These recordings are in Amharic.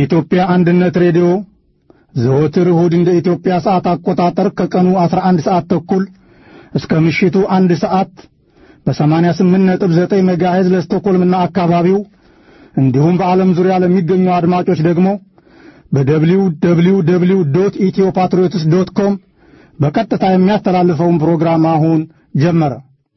የኢትዮጵያ አንድነት ሬዲዮ ዘወትር እሁድ እንደ ኢትዮጵያ ሰዓት አቆጣጠር ከቀኑ 11 ሰዓት ተኩል እስከ ምሽቱ አንድ ሰዓት በ88.9 ሜጋሄዝ ለስቶኮልምና አካባቢው እንዲሁም በዓለም ዙሪያ ለሚገኙ አድማጮች ደግሞ በደብሊው ደብሊው ደብሊው ዶት ኢትዮ ፓትሪዮትስ ዶት ኮም በቀጥታ የሚያስተላልፈውን ፕሮግራም አሁን ጀመረ።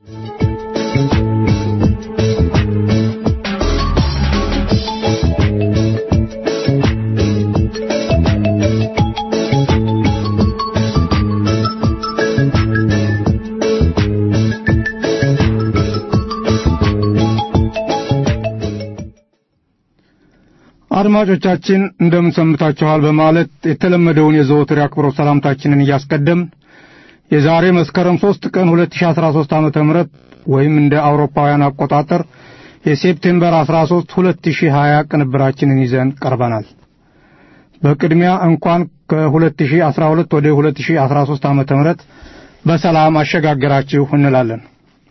አድማጮቻችን እንደምን ሰምታችኋል በማለት የተለመደውን የዘወትር የአክብሮት ሰላምታችንን እያስቀደም የዛሬ መስከረም 3 ቀን 2013 ዓመተ ምህረት ወይም እንደ አውሮፓውያን አቆጣጠር የሴፕቴምበር 13 2020 ቅንብራችንን ይዘን ቀርበናል። በቅድሚያ እንኳን ከ2012 ወደ 2013 ዓመተ ምህረት በሰላም አሸጋገራችሁ እንላለን።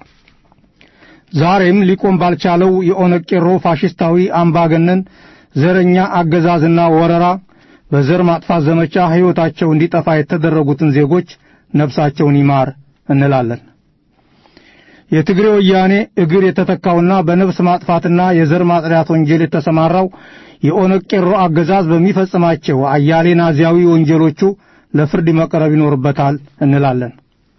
ዛሬም ሊቆም ባልቻለው የኦነግ ቄሮ ፋሽስታዊ አምባገነን ዘረኛ አገዛዝና ወረራ በዘር ማጥፋት ዘመቻ ሕይወታቸው እንዲጠፋ የተደረጉትን ዜጎች ነፍሳቸውን ይማር እንላለን። የትግሬ ወያኔ እግር የተተካውና በነፍስ ማጥፋትና የዘር ማጽዳት ወንጀል የተሰማራው የኦነግ ቄሮ አገዛዝ በሚፈጽማቸው አያሌ ናዚያዊ ወንጀሎቹ ለፍርድ መቅረብ ይኖርበታል እንላለን።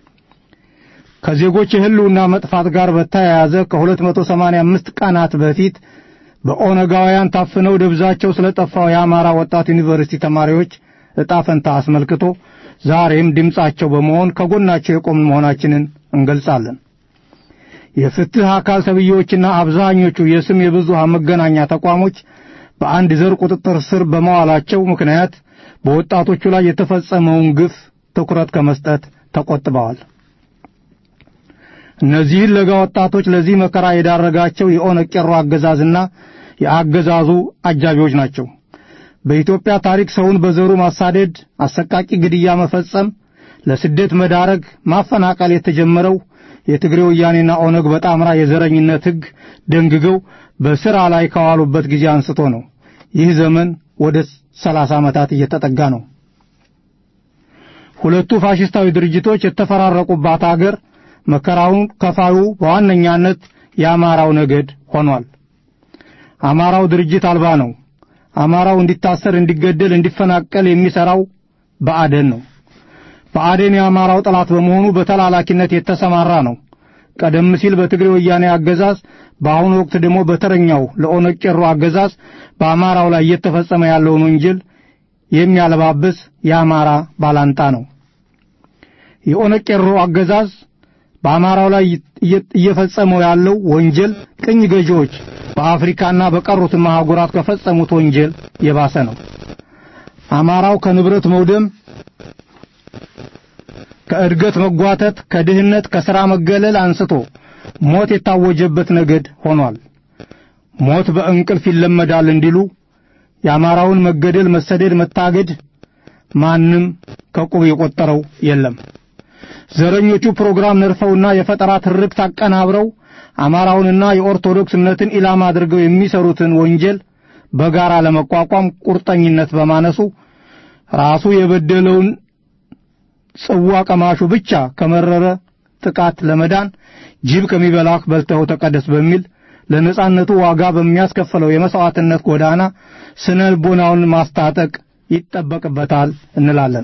ከዜጎች የህልውና መጥፋት ጋር በተያያዘ ከ285 ቀናት በፊት በኦነጋውያን ታፍነው ደብዛቸው ስለጠፋው የአማራ ወጣት ዩኒቨርሲቲ ተማሪዎች ዕጣ ፈንታ አስመልክቶ ዛሬም ድምፃቸው በመሆን ከጎናቸው የቆምን መሆናችንን እንገልጻለን። የፍትህ አካል ተብዬዎችና አብዛኞቹ የስም የብዙሃን መገናኛ ተቋሞች በአንድ ዘር ቁጥጥር ስር በመዋላቸው ምክንያት በወጣቶቹ ላይ የተፈጸመውን ግፍ ትኩረት ከመስጠት ተቆጥበዋል። እነዚህን ለጋ ወጣቶች ለዚህ መከራ የዳረጋቸው የኦነግ ቄሮ አገዛዝና የአገዛዙ አጃቢዎች ናቸው። በኢትዮጵያ ታሪክ ሰውን በዘሩ ማሳደድ፣ አሰቃቂ ግድያ መፈጸም፣ ለስደት መዳረግ፣ ማፈናቀል የተጀመረው የትግሬ ወያኔና ኦነግ በጣምራ የዘረኝነት ሕግ ደንግገው በሥራ ላይ ከዋሉበት ጊዜ አንስቶ ነው። ይህ ዘመን ወደ ሰላሳ ዓመታት እየተጠጋ ነው። ሁለቱ ፋሽስታዊ ድርጅቶች የተፈራረቁባት አገር መከራውን ከፋዩ በዋነኛነት የአማራው ነገድ ሆኗል። አማራው ድርጅት አልባ ነው። አማራው እንዲታሰር፣ እንዲገደል፣ እንዲፈናቀል የሚሰራው በአደን ነው። በአደን የአማራው ጠላት በመሆኑ በተላላኪነት የተሰማራ ነው። ቀደም ሲል በትግሬ ወያኔ አገዛዝ፣ በአሁኑ ወቅት ደግሞ በተረኛው ለኦነግ ቄሮ አገዛዝ በአማራው ላይ እየተፈጸመ ያለውን ወንጀል የሚያለባብስ የአማራ ባላንጣ ነው። የኦነግ ቄሮ አገዛዝ በአማራው ላይ እየፈጸመው ያለው ወንጀል ቅኝ ገዢዎች በአፍሪካና በቀሩት አህጉራት ከፈጸሙት ወንጀል የባሰ ነው። አማራው ከንብረት መውደም፣ ከእድገት መጓተት፣ ከድህነት፣ ከሥራ መገለል አንስቶ ሞት የታወጀበት ነገድ ሆኗል። ሞት በእንቅልፍ ይለመዳል እንዲሉ የአማራውን መገደል፣ መሰደድ፣ መታገድ ማንም ከቁብ የቆጠረው የለም። ዘረኞቹ ፕሮግራም ነድፈውና የፈጠራ ትርክት አቀናብረው አማራውንና የኦርቶዶክስ እምነትን ኢላማ አድርገው የሚሰሩትን ወንጀል በጋራ ለመቋቋም ቁርጠኝነት በማነሱ ራሱ የበደለውን ጽዋ ቀማሹ ብቻ ከመረረ ጥቃት ለመዳን ጅብ ከሚበላህ በልተው ተቀደስ በሚል ለነጻነቱ ዋጋ በሚያስከፍለው የመስዋዕትነት ጎዳና ስነ ልቦናውን ማስታጠቅ ይጠበቅበታል እንላለን።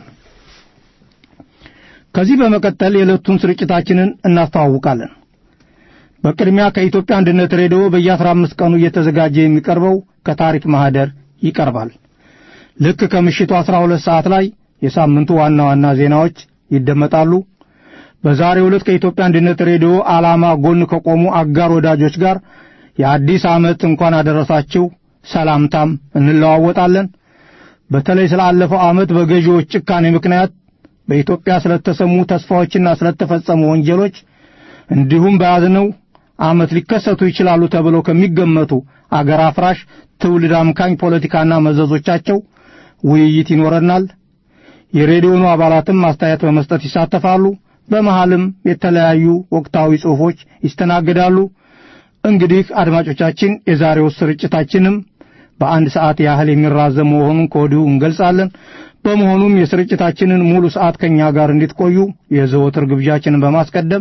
ከዚህ በመቀጠል የዕለቱን ስርጭታችንን እናስተዋውቃለን። በቅድሚያ ከኢትዮጵያ አንድነት ሬዲዮ በየአስራ አምስት ቀኑ እየተዘጋጀ የሚቀርበው ከታሪክ ማህደር ይቀርባል። ልክ ከምሽቱ አስራ ሁለት ሰዓት ላይ የሳምንቱ ዋና ዋና ዜናዎች ይደመጣሉ። በዛሬው ዕለት ከኢትዮጵያ አንድነት ሬዲዮ ዓላማ ጎን ከቆሙ አጋር ወዳጆች ጋር የአዲስ ዓመት እንኳን አደረሳችሁ ሰላምታም እንለዋወጣለን። በተለይ ስላለፈው ዓመት በገዢዎች ጭካኔ ምክንያት በኢትዮጵያ ስለተሰሙ ተስፋዎችና ስለተፈጸሙ ወንጀሎች እንዲሁም በያዝነው ዓመት ሊከሰቱ ይችላሉ ተብለው ከሚገመቱ አገር አፍራሽ ትውልድ አምካኝ ፖለቲካና መዘዞቻቸው ውይይት ይኖረናል። የሬዲዮኑ አባላትም አስተያየት በመስጠት ይሳተፋሉ። በመሃልም የተለያዩ ወቅታዊ ጽሑፎች ይስተናገዳሉ። እንግዲህ አድማጮቻችን የዛሬው ስርጭታችንም በአንድ ሰዓት ያህል የሚራዘም መሆኑን ከወዲሁ እንገልጻለን። በመሆኑም የስርጭታችንን ሙሉ ሰዓት ከኛ ጋር እንድትቆዩ የዘወትር ግብዣችንን በማስቀደም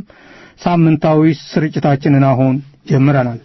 ሳምንታዊ ስርጭታችንን አሁን ጀምረናል።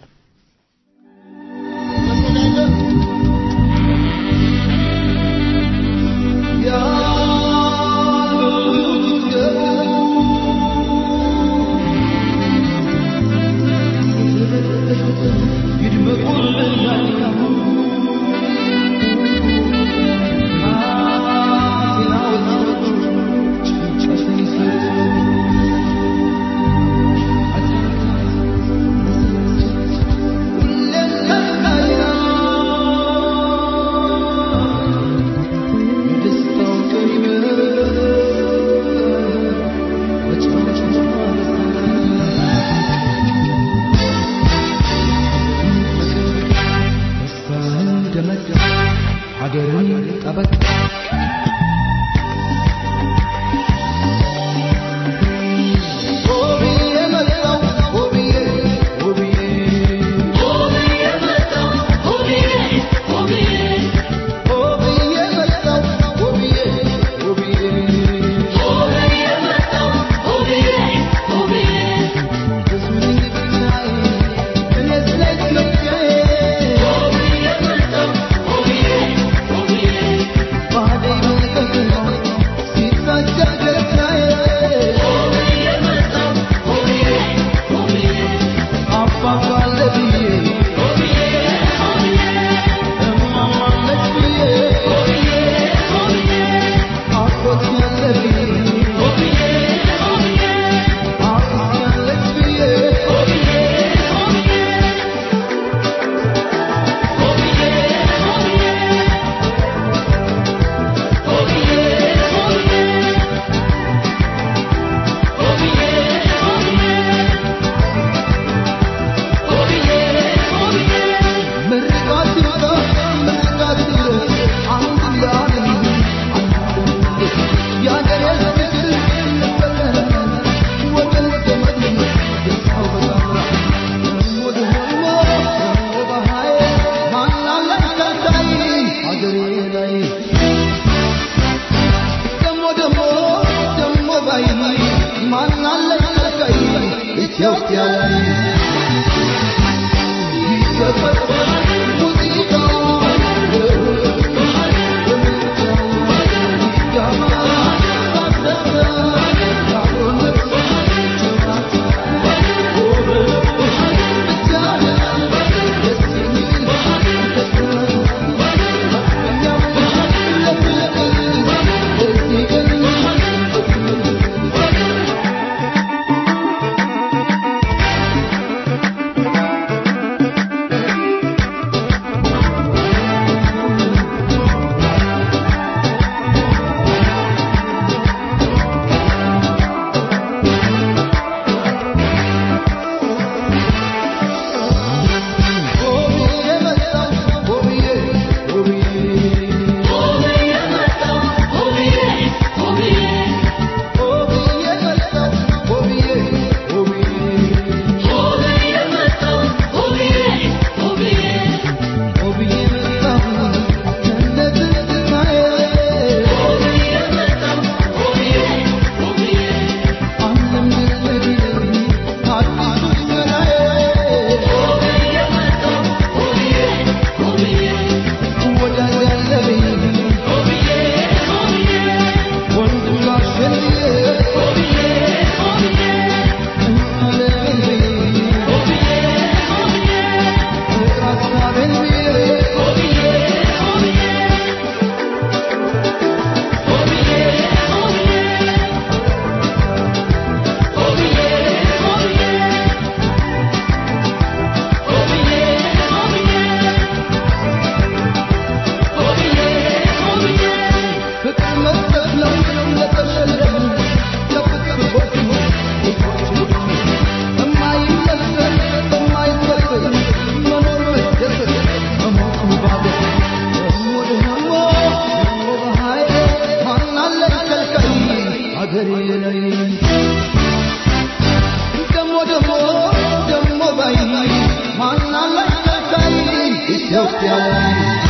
ኢትዮጵያ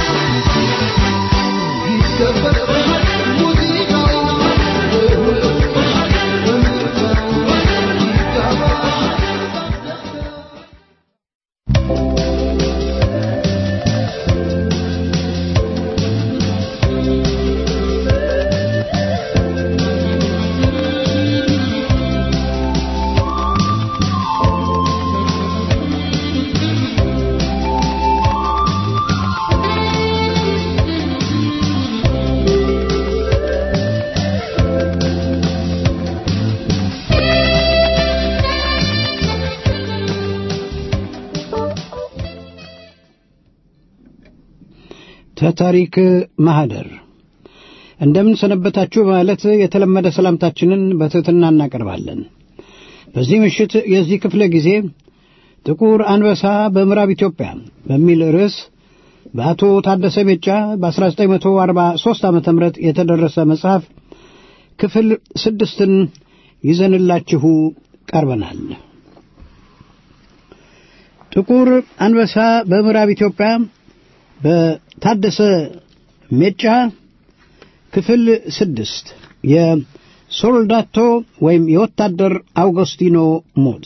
ተታሪክ ማህደር እንደምን ሰነበታችሁ በማለት የተለመደ ሰላምታችንን በትሕትና እናቀርባለን። በዚህ ምሽት የዚህ ክፍለ ጊዜ ጥቁር አንበሳ በምዕራብ ኢትዮጵያ በሚል ርዕስ በአቶ ታደሰ ሜጫ በ1943 ዓ ም የተደረሰ መጽሐፍ ክፍል ስድስትን ይዘንላችሁ ቀርበናል። ጥቁር አንበሳ በምዕራብ ኢትዮጵያ በታደሰ ሜጫ ክፍል ስድስት የሶልዳቶ ወይም የወታደር አውገስቲኖ ሞት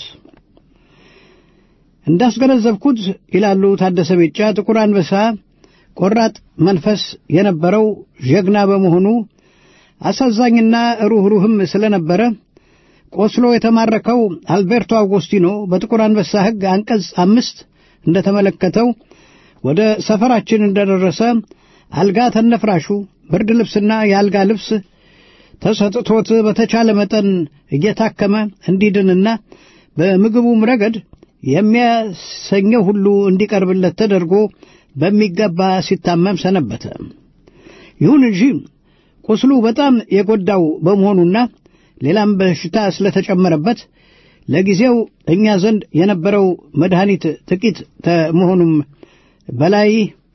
እንዳስገነዘብኩት ይላሉ ታደሰ ሜጫ ጥቁር አንበሳ ቆራጥ መንፈስ የነበረው ጀግና በመሆኑ አሳዛኝና ሩኅሩህም ስለነበረ ቆስሎ የተማረከው አልቤርቶ አውጎስቲኖ በጥቁር አንበሳ ሕግ አንቀጽ አምስት እንደተመለከተው ወደ ሰፈራችን እንደደረሰ አልጋ ተነፍራሹ ብርድ ልብስና የአልጋ ልብስ ተሰጥቶት በተቻለ መጠን እየታከመ እንዲድንና በምግቡም ረገድ የሚያሰኘው ሁሉ እንዲቀርብለት ተደርጎ በሚገባ ሲታመም ሰነበተ። ይሁን እንጂ ቁስሉ በጣም የጎዳው በመሆኑና ሌላም በሽታ ስለተጨመረበት ለጊዜው እኛ ዘንድ የነበረው መድኃኒት ጥቂት ከመሆኑም በላይ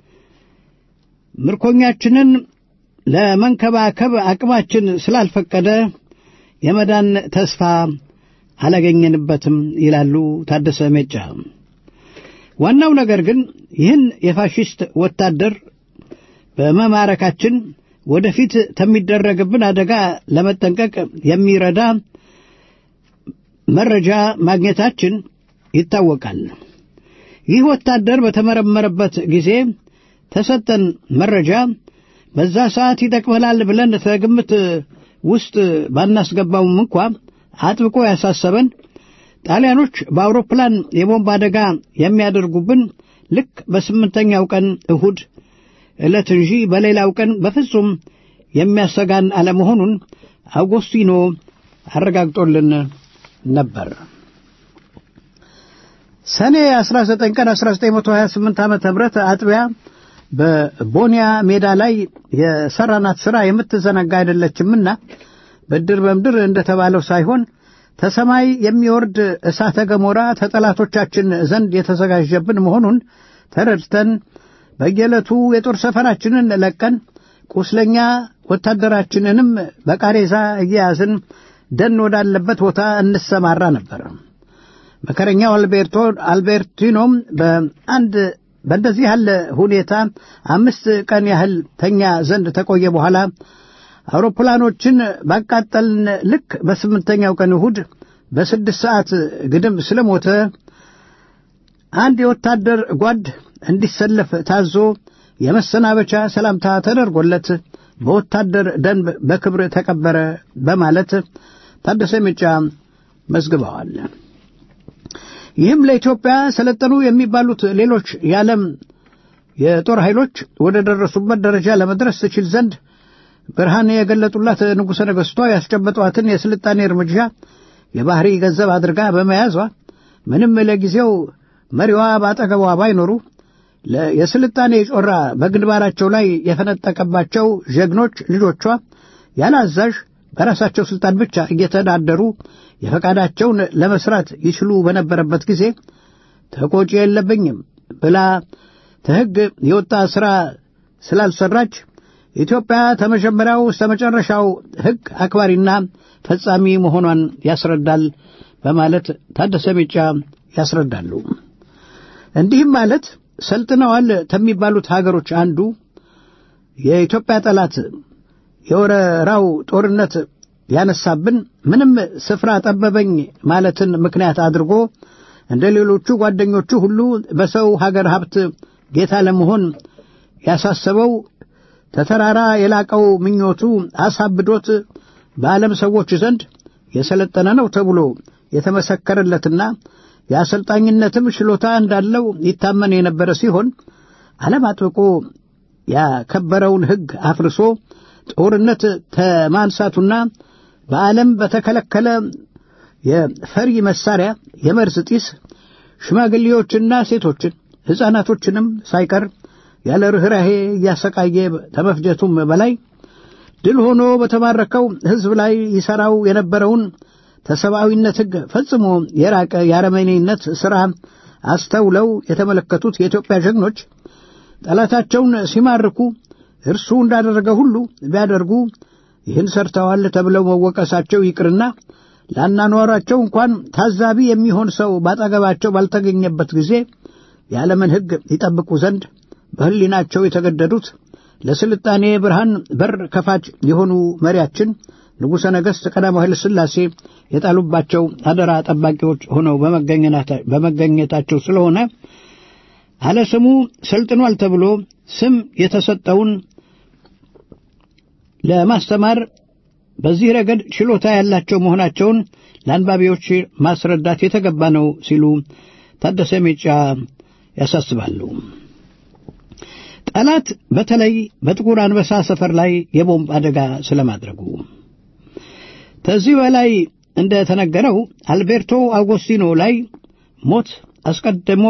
ምርኮኛችንን ለመንከባከብ አቅማችን ስላልፈቀደ የመዳን ተስፋ አላገኘንበትም ይላሉ ታደሰ ሜጫ። ዋናው ነገር ግን ይህን የፋሽስት ወታደር በመማረካችን ወደፊት ከሚደረግብን አደጋ ለመጠንቀቅ የሚረዳ መረጃ ማግኘታችን ይታወቃል። ይህ ወታደር በተመረመረበት ጊዜ ተሰጠን መረጃ በዛ ሰዓት ይጠቅመናል ብለን ከግምት ውስጥ ባናስገባውም እንኳ አጥብቆ ያሳሰበን ጣሊያኖች በአውሮፕላን የቦምብ አደጋ የሚያደርጉብን ልክ በስምንተኛው ቀን እሁድ ዕለት እንጂ በሌላው ቀን በፍጹም የሚያሰጋን አለመሆኑን አውጎስቲኖ አረጋግጦልን ነበር። ሰኔ 19 ቀን 1928 ዓ ም አጥቢያ በቦኒያ ሜዳ ላይ የሰራናት ሥራ የምትዘነጋ አይደለችምና ብድር በምድር እንደተባለው ሳይሆን ተሰማይ የሚወርድ እሳተ ገሞራ ተጠላቶቻችን ዘንድ የተዘጋጀብን መሆኑን ተረድተን በየዕለቱ የጦር ሰፈራችንን ለቀን ቁስለኛ ወታደራችንንም በቃሬዛ እየያዝን ደን ወዳለበት ቦታ እንሰማራ ነበር። መከረኛው አልቤርቶ አልቤርቲኖም በአንድ በእንደዚህ ያለ ሁኔታ አምስት ቀን ያህል ተኛ ዘንድ ተቆየ በኋላ አውሮፕላኖችን ባቃጠልን ልክ በስምንተኛው ቀን እሁድ በስድስት ሰዓት ግድም ስለሞተ አንድ የወታደር ጓድ እንዲሰለፍ ታዞ የመሰናበቻ ሰላምታ ተደርጎለት በወታደር ደንብ በክብር ተቀበረ በማለት ታደሰ ሜጫ መዝግበዋል። ይህም ለኢትዮጵያ ሰለጠኑ የሚባሉት ሌሎች የዓለም የጦር ኃይሎች ወደ ደረሱበት ደረጃ ለመድረስ ትችል ዘንድ ብርሃን የገለጡላት ንጉሠ ነገሥቷ ያስጨበጧትን የስልጣኔ እርምጃ የባሕሪ ገንዘብ አድርጋ በመያዟ ምንም ለጊዜው መሪዋ ባጠገቧ ባይኖሩ የስልጣኔ ጮራ በግንባራቸው ላይ የፈነጠቀባቸው ጀግኖች ልጆቿ ያለ አዛዥ በራሳቸው ስልጣን ብቻ እየተዳደሩ የፈቃዳቸውን ለመስራት ይችሉ በነበረበት ጊዜ ተቆጪ የለብኝም ብላ ተሕግ የወጣ ሥራ ስላልሰራች ኢትዮጵያ ከመጀመሪያው እስከ መጨረሻው ሕግ አክባሪና ፈጻሚ መሆኗን ያስረዳል በማለት ታደሰ ሜጫ ያስረዳሉ። እንዲህም ማለት ሰልጥነዋል ከሚባሉት ሀገሮች አንዱ የኢትዮጵያ ጠላት የወረራው ጦርነት ያነሳብን ምንም ስፍራ ጠበበኝ ማለትን ምክንያት አድርጎ እንደ ሌሎቹ ጓደኞቹ ሁሉ በሰው ሀገር ሀብት ጌታ ለመሆን ያሳሰበው ተተራራ የላቀው ምኞቱ አሳብዶት በዓለም ሰዎች ዘንድ የሰለጠነ ነው ተብሎ የተመሰከረለትና የአሰልጣኝነትም ችሎታ እንዳለው ይታመን የነበረ ሲሆን ዓለም አጥብቆ ያከበረውን ሕግ አፍርሶ ጦርነት ተማንሳቱና በዓለም በተከለከለ የፈሪ መሳሪያ የመርዝ ጢስ ሽማግሌዎችና ሴቶችን ሕፃናቶችንም ሳይቀር ያለ ርኅራሄ እያሰቃየ ከመፍጀቱም በላይ ድል ሆኖ በተማረከው ሕዝብ ላይ ይሠራው የነበረውን ተሰብአዊነት ሕግ ፈጽሞ የራቀ የአረመኔነት ሥራ አስተውለው የተመለከቱት የኢትዮጵያ ጀግኖች ጠላታቸውን ሲማርኩ እርሱ እንዳደረገ ሁሉ ቢያደርጉ ይህን ሰርተዋል ተብለው መወቀሳቸው ይቅርና ለአናኗራቸው እንኳን ታዛቢ የሚሆን ሰው ባጠገባቸው ባልተገኘበት ጊዜ የዓለምን ሕግ ይጠብቁ ዘንድ በሕሊናቸው የተገደዱት ለስልጣኔ ብርሃን በር ከፋች የሆኑ መሪያችን ንጉሠ ነገሥት ቀዳማዊ ኃይለ ሥላሴ የጣሉባቸው አደራ ጠባቂዎች ሆነው በመገኘታቸው ስለሆነ አለ ስሙ ሰልጥኗል ተብሎ ስም የተሰጠውን ለማስተማር በዚህ ረገድ ችሎታ ያላቸው መሆናቸውን ለአንባቢዎች ማስረዳት የተገባ ነው ሲሉ ታደሰ ሜጫ ያሳስባሉ። ጠላት በተለይ በጥቁር አንበሳ ሰፈር ላይ የቦምብ አደጋ ስለማድረጉ ከዚህ በላይ እንደ ተነገረው አልቤርቶ አውጎስቲኖ ላይ ሞት አስቀድሞ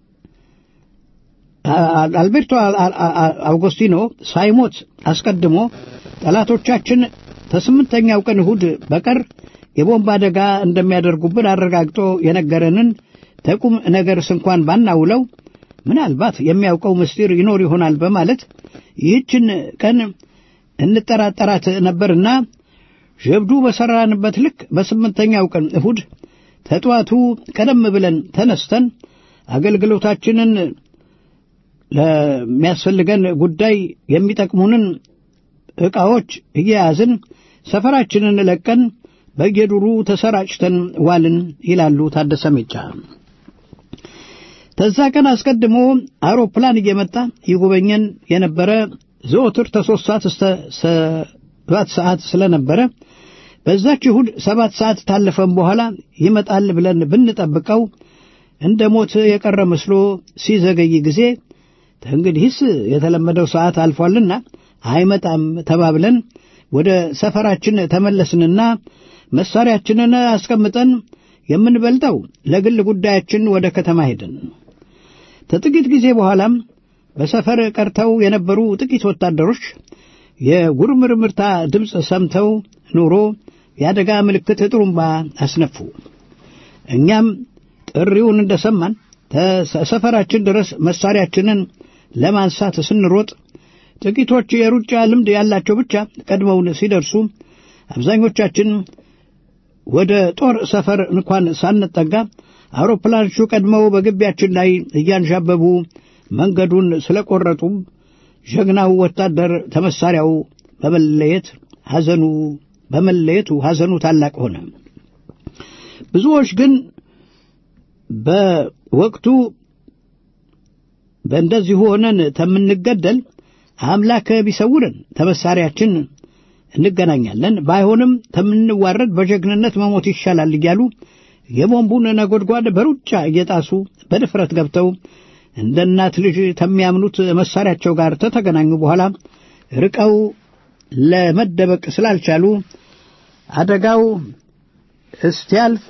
አልቤርቶ አውጎስቲኖ ሳይሞት አስቀድሞ ጠላቶቻችን ከስምንተኛው ቀን እሁድ በቀር የቦምብ አደጋ እንደሚያደርጉብን አረጋግጦ የነገረንን ተቁም ነገርስ እንኳን ባናውለው ምናልባት የሚያውቀው ምስጢር ይኖር ይሆናል በማለት ይህችን ቀን እንጠራጠራት ነበርና ጀብዱ በሠራንበት ልክ በስምንተኛው ቀን እሁድ ተጠዋቱ ቀደም ብለን ተነስተን አገልግሎታችንን ለሚያስፈልገን ጉዳይ የሚጠቅሙንን ዕቃዎች እየያዝን ሰፈራችንን ለቀን በየዱሩ ተሰራጭተን ዋልን ይላሉ ታደሰ ሜጫ። ተዛ ቀን አስቀድሞ አውሮፕላን እየመጣ ይጎበኘን የነበረ ዘወትር ተሦስት ሰዓት እስከ ሰባት ሰዓት ስለነበረ በዛች እሁድ ሰባት ሰዓት ታለፈን በኋላ ይመጣል ብለን ብንጠብቀው እንደ ሞት የቀረ መስሎ ሲዘገይ ጊዜ እንግዲህስ የተለመደው ሰዓት አልፏልና አይመጣም ተባብለን ወደ ሰፈራችን ተመለስንና መሳሪያችንን አስቀምጠን የምንበልጠው ለግል ጉዳያችን ወደ ከተማ ሄድን። ከጥቂት ጊዜ በኋላም በሰፈር ቀርተው የነበሩ ጥቂት ወታደሮች የጉርምርምርታ ድምፅ ሰምተው ኑሮ የአደጋ ምልክት ጥሩምባ አስነፉ። እኛም ጥሪውን እንደሰማን ሰፈራችን ድረስ መሳሪያችንን ለማንሳት ስንሮጥ ጥቂቶች የሩጫ ልምድ ያላቸው ብቻ ቀድመውን ሲደርሱ አብዛኞቻችን ወደ ጦር ሰፈር እንኳን ሳንጠጋ አውሮፕላኖቹ ቀድመው በግቢያችን ላይ እያንዣበቡ መንገዱን ስለቆረጡ ጀግናው ወታደር ተመሳሪያው በመለየት ሐዘኑ በመለየቱ ሐዘኑ ታላቅ ሆነ። ብዙዎች ግን በወቅቱ በእንደዚሁ ሆነን ተምንገደል አምላክ ቢሰውርን ተመሳሪያችን እንገናኛለን፣ ባይሆንም ተምንዋረድ በጀግንነት መሞት ይሻላል እያሉ የቦምቡን ነጎድጓድ በሩጫ እየጣሱ በድፍረት ገብተው እንደ እናት ልጅ ከሚያምኑት መሳሪያቸው ጋር ተተገናኙ በኋላ ርቀው ለመደበቅ ስላልቻሉ አደጋው እስቲያልፍ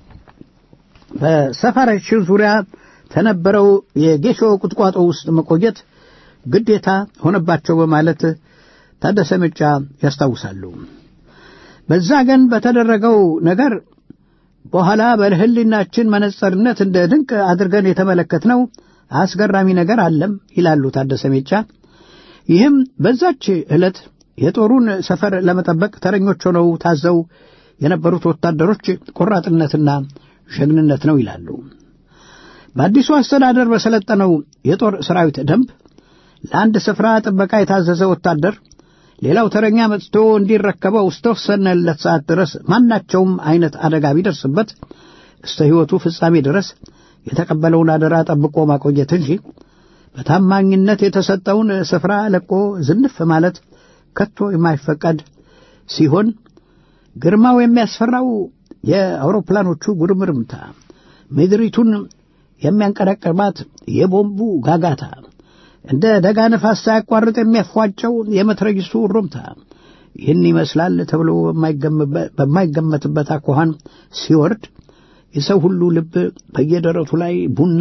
በሰፈራችን ዙሪያ ተነበረው የጌሾ ቁጥቋጦ ውስጥ መቆየት ግዴታ ሆነባቸው በማለት ታደሰ ሜጫ ያስታውሳሉ። በዛ ቀን በተደረገው ነገር በኋላ በሕሊናችን መነጸርነት እንደ ድንቅ አድርገን የተመለከትነው አስገራሚ ነገር አለም ይላሉ ታደሰ ሜጫ። ይህም በዛች ዕለት የጦሩን ሰፈር ለመጠበቅ ተረኞች ሆነው ታዘው የነበሩት ወታደሮች ቆራጥነትና ጀግንነት ነው ይላሉ። በአዲሱ አስተዳደር በሰለጠነው የጦር ሰራዊት ደንብ ለአንድ ስፍራ ጥበቃ የታዘዘ ወታደር ሌላው ተረኛ መጥቶ እንዲረከበው እስከወሰነለት ሰዓት ድረስ ማናቸውም አይነት አደጋ ቢደርስበት እስተ ሕይወቱ ፍጻሜ ድረስ የተቀበለውን አደራ ጠብቆ ማቆየት እንጂ በታማኝነት የተሰጠውን ስፍራ ለቆ ዝንፍ ማለት ከቶ የማይፈቀድ ሲሆን ግርማው የሚያስፈራው የአውሮፕላኖቹ ጉርምርምታ፣ ምድሪቱን የሚያንቀረቅባት የቦምቡ ጋጋታ፣ እንደ ደጋ ነፋስ ሳያቋርጥ የሚያፏጨው የመትረጊሱ ሩምታ ይህን ይመስላል ተብሎ በማይገመትበት አኳኋን ሲወርድ የሰው ሁሉ ልብ በየደረቱ ላይ ቡና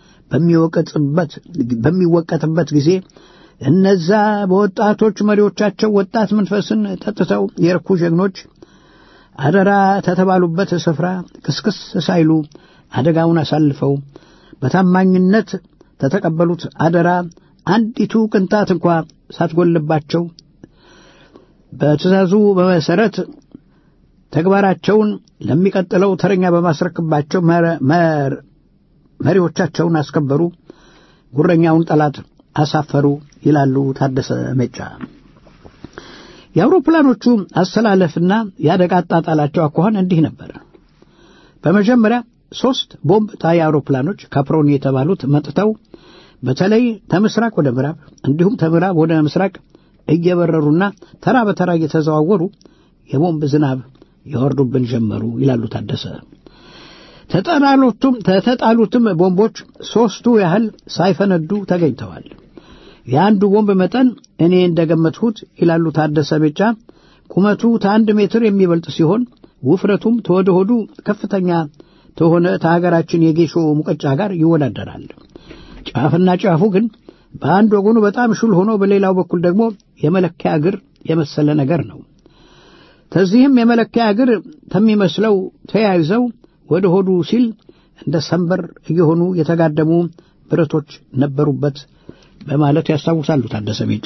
በሚወቀጥበት ጊዜ እነዛ በወጣቶች መሪዎቻቸው ወጣት መንፈስን ጠጥተው የረኩ ጀግኖች አደራ ተተባሉበት ስፍራ ክስክስ ሳይሉ አደጋውን አሳልፈው በታማኝነት ተተቀበሉት አደራ አንዲቱ ቅንጣት እንኳ ሳትጎልባቸው በትእዛዙ በመሰረት ተግባራቸውን ለሚቀጥለው ተረኛ በማስረክባቸው መሪዎቻቸውን አስከበሩ፣ ጉረኛውን ጠላት አሳፈሩ ይላሉ ታደሰ ሜጫ። የአውሮፕላኖቹ አሰላለፍና የአደጋ አጣጣላቸው አኳኋን እንዲህ ነበር። በመጀመሪያ ሦስት ቦምብ ጣይ አውሮፕላኖች ካፕሮኒ የተባሉት መጥተው በተለይ ከምስራቅ ወደ ምዕራብ እንዲሁም ከምዕራብ ወደ ምስራቅ እየበረሩና ተራ በተራ እየተዘዋወሩ የቦምብ ዝናብ ያወርዱብን ጀመሩ ይላሉ ታደሰ። ተጠላሉትም ተተጣሉትም ቦምቦች ሦስቱ ያህል ሳይፈነዱ ተገኝተዋል። የአንዱ ቦምብ መጠን እኔ እንደገመትሁት ይላሉ ታደሰ ቤጫ ቁመቱ ከአንድ ሜትር የሚበልጥ ሲሆን ውፍረቱም ተወደ ሆዱ ከፍተኛ ተሆነ ከሀገራችን የጌሾ ሙቀጫ ጋር ይወዳደራል። ጫፍና ጫፉ ግን በአንድ ወገኑ በጣም ሹል ሆኖ በሌላው በኩል ደግሞ የመለኪያ እግር የመሰለ ነገር ነው። ከዚህም የመለኪያ እግር ከሚመስለው ተያይዘው ወደ ሆዱ ሲል እንደ ሰንበር እየሆኑ የተጋደሙ ብረቶች ነበሩበት በማለት ያስታውሳሉ ታደሰ ሜጫ።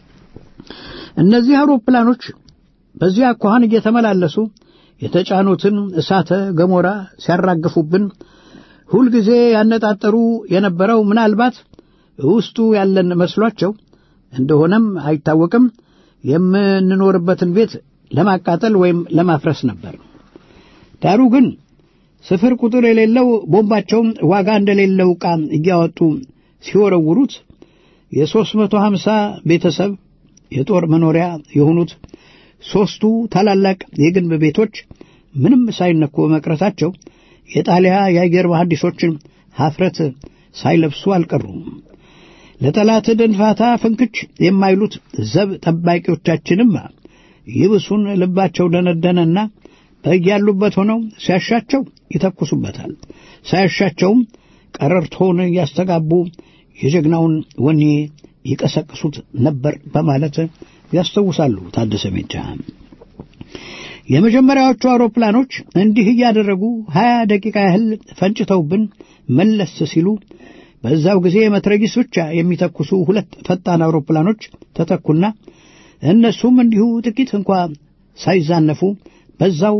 እነዚህ አውሮፕላኖች በዚህ አኳኋን እየተመላለሱ የተጫኑትን እሳተ ገሞራ ሲያራግፉብን ሁልጊዜ ያነጣጠሩ የነበረው ምናልባት ውስጡ ያለን መስሏቸው እንደሆነም አይታወቅም የምንኖርበትን ቤት ለማቃጠል ወይም ለማፍረስ ነበር። ዳሩ ግን ስፍር ቁጥር የሌለው ቦምባቸውን ዋጋ እንደሌለው ዕቃ እያወጡ ሲወረውሩት የሦስት መቶ ሀምሳ ቤተሰብ የጦር መኖሪያ የሆኑት ሦስቱ ታላላቅ የግንብ ቤቶች ምንም ሳይነኩ በመቅረታቸው የጣሊያ የአየር መሐንዲሶችን ኀፍረት ሳይለብሱ አልቀሩም። ለጠላት ደንፋታ ፍንክች የማይሉት ዘብ ጠባቂዎቻችንም ይብሱን ልባቸው ደነደነና በያሉበት ሆነው ሲያሻቸው ይተኩሱበታል፣ ሳያሻቸውም ቀረርቶን እያስተጋቡ የጀግናውን ወኔ ይቀሰቅሱት ነበር በማለት ያስታውሳሉ ታደሰ ሜጫ። የመጀመሪያዎቹ አውሮፕላኖች እንዲህ እያደረጉ ሀያ ደቂቃ ያህል ፈንጭተውብን መለስ ሲሉ በዛው ጊዜ መትረጊስ ብቻ የሚተኩሱ ሁለት ፈጣን አውሮፕላኖች ተተኩና እነሱም እንዲሁ ጥቂት እንኳ ሳይዛነፉ በዛው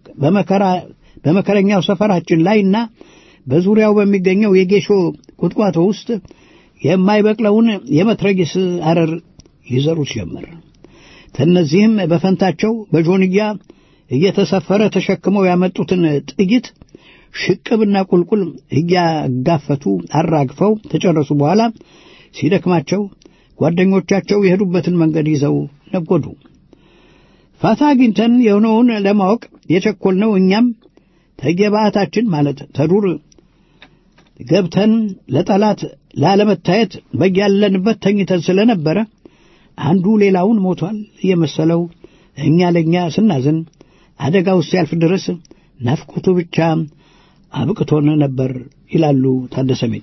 በመከረኛው ሰፈራችን ላይና በዙሪያው በሚገኘው የጌሾ ቁጥቋጦ ውስጥ የማይበቅለውን የመትረጊስ አረር ይዘሩት ጀመር። ከእነዚህም በፈንታቸው በጆንያ እየተሰፈረ ተሸክመው ያመጡትን ጥይት ሽቅብና ቁልቁል እያጋፈቱ አራግፈው ተጨረሱ በኋላ ሲደክማቸው ጓደኞቻቸው የሄዱበትን መንገድ ይዘው ነጎዱ። ፋታ አግኝተን የሆነውን ለማወቅ የቸኮልነው እኛም ተየባዕታችን ማለት ተዱር ገብተን ለጠላት ላለመታየት በያለንበት ተኝተን ስለነበረ አንዱ ሌላውን ሞቷል እየመሰለው እኛ ለእኛ ስናዝን አደጋው ሲያልፍ ድረስ ናፍቆቱ ብቻ አብቅቶን ነበር ይላሉ ታደሰ ሜጫ።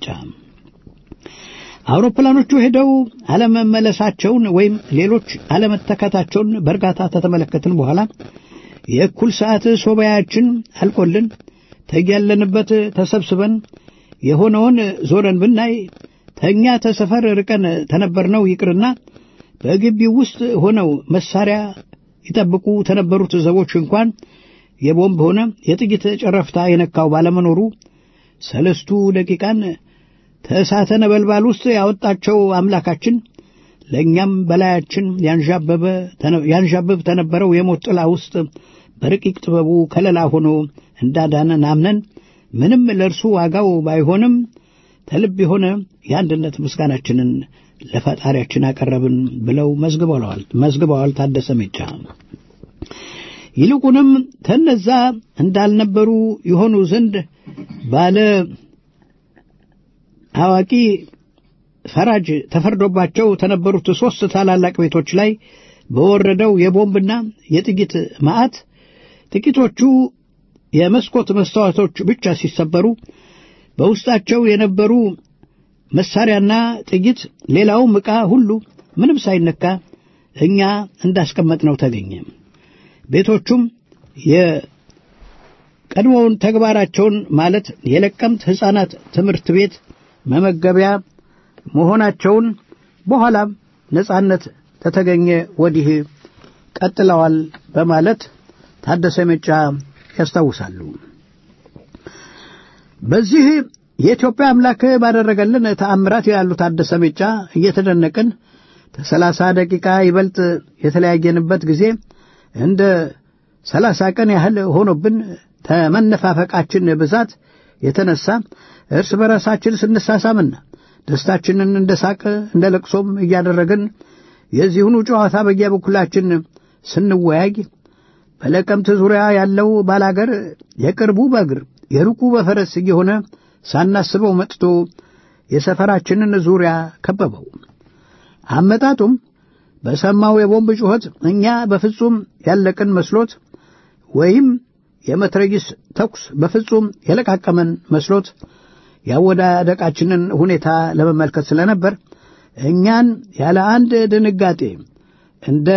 አውሮፕላኖቹ ሄደው አለመመለሳቸውን ወይም ሌሎች አለመተካታቸውን በእርጋታ ተተመለከትን በኋላ የእኩል ሰዓት ሶባያችን አልቆልን ተያለንበት ተሰብስበን የሆነውን ዞረን ብናይ ተኛ ተሰፈር ርቀን ተነበርነው ይቅርና በግቢው ውስጥ ሆነው መሳሪያ ይጠብቁ ተነበሩት ዘቦች እንኳን የቦምብ ሆነ የጥይት ጨረፍታ የነካው ባለመኖሩ ሰለስቱ ደቂቃን ከእሳተ ነበልባል ውስጥ ያወጣቸው አምላካችን ለእኛም በላያችን ያንዣብብ ተነበረው የሞት ጥላ ውስጥ በረቂቅ ጥበቡ ከለላ ሆኖ እንዳዳነን አምነን ምንም ለእርሱ ዋጋው ባይሆንም ተልብ የሆነ የአንድነት ምስጋናችንን ለፈጣሪያችን አቀረብን ብለው መዝግበዋል ታደሰ ሜጫ። ይልቁንም ተነዛ እንዳልነበሩ የሆኑ ዘንድ ባለ አዋቂ ፈራጅ ተፈርዶባቸው ተነበሩት ሦስት ታላላቅ ቤቶች ላይ በወረደው የቦምብና የጥይት መዓት ጥቂቶቹ የመስኮት መስተዋቶች ብቻ ሲሰበሩ በውስጣቸው የነበሩ መሳሪያና ጥይት፣ ሌላውም ዕቃ ሁሉ ምንም ሳይነካ እኛ እንዳስቀመጥነው ተገኘ። ቤቶቹም የቀድሞውን ተግባራቸውን ማለት የለቀምት ሕፃናት ትምህርት ቤት መመገቢያ መሆናቸውን በኋላም ነጻነት ተተገኘ ወዲህ ቀጥለዋል በማለት ታደሰ ሜጫ ያስታውሳሉ። በዚህ የኢትዮጵያ አምላክ ባደረገልን ተአምራት ያሉ ታደሰ ሜጫ እየተደነቅን ከሰላሳ ደቂቃ ይበልጥ የተለያየንበት ጊዜ እንደ ሰላሳ ቀን ያህል ሆኖብን ተመነፋፈቃችን ብዛት የተነሳ እርስ በራሳችን ስንሳሳምና ደስታችንን እንደ ሳቅ እንደ ለቅሶም እያደረግን የዚሁኑ ጨዋታ በየበኩላችን ስንወያይ በለቀምት ዙሪያ ያለው ባላገር የቅርቡ በእግር የሩቁ በፈረስ እየሆነ ሳናስበው መጥቶ የሰፈራችንን ዙሪያ ከበበው። አመጣጡም በሰማው የቦምብ ጩኸት እኛ በፍጹም ያለቅን መስሎት ወይም የመትረጊስ ተኩስ በፍጹም የለቃቀመን መስሎት ያወዳደቃችንን ሁኔታ ለመመልከት ስለነበር እኛን ያለ አንድ ድንጋጤ እንደ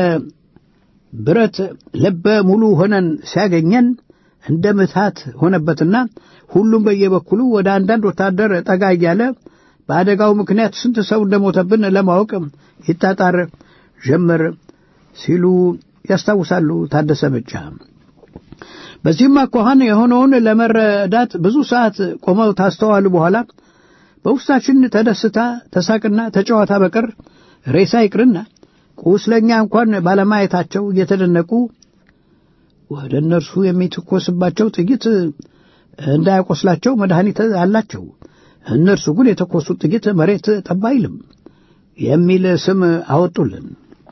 ብረት ልበ ሙሉ ሆነን ሲያገኘን እንደ ምታት ሆነበትና ሁሉም በየበኩሉ ወደ አንዳንድ ወታደር ጠጋ እያለ በአደጋው ምክንያት ስንት ሰው እንደሞተብን ለማወቅ ይጣጣር ጀመር ሲሉ ያስታውሳሉ ታደሰ ሜጫ። በዚህም አኳኋን የሆነውን ለመረዳት ብዙ ሰዓት ቆመው ታስተዋሉ በኋላ በውስጣችን ተደስታ ተሳቅና ተጨዋታ በቀር ሬሳ ይቅርና ቁስለኛ እንኳን ባለማየታቸው እየተደነቁ ወደ እነርሱ የሚተኮስባቸው ጥይት እንዳያቆስላቸው መድኃኒት አላቸው፣ እነርሱ ግን የተኮሱት ጥይት መሬት ጠብ አይልም የሚል ስም አወጡልን።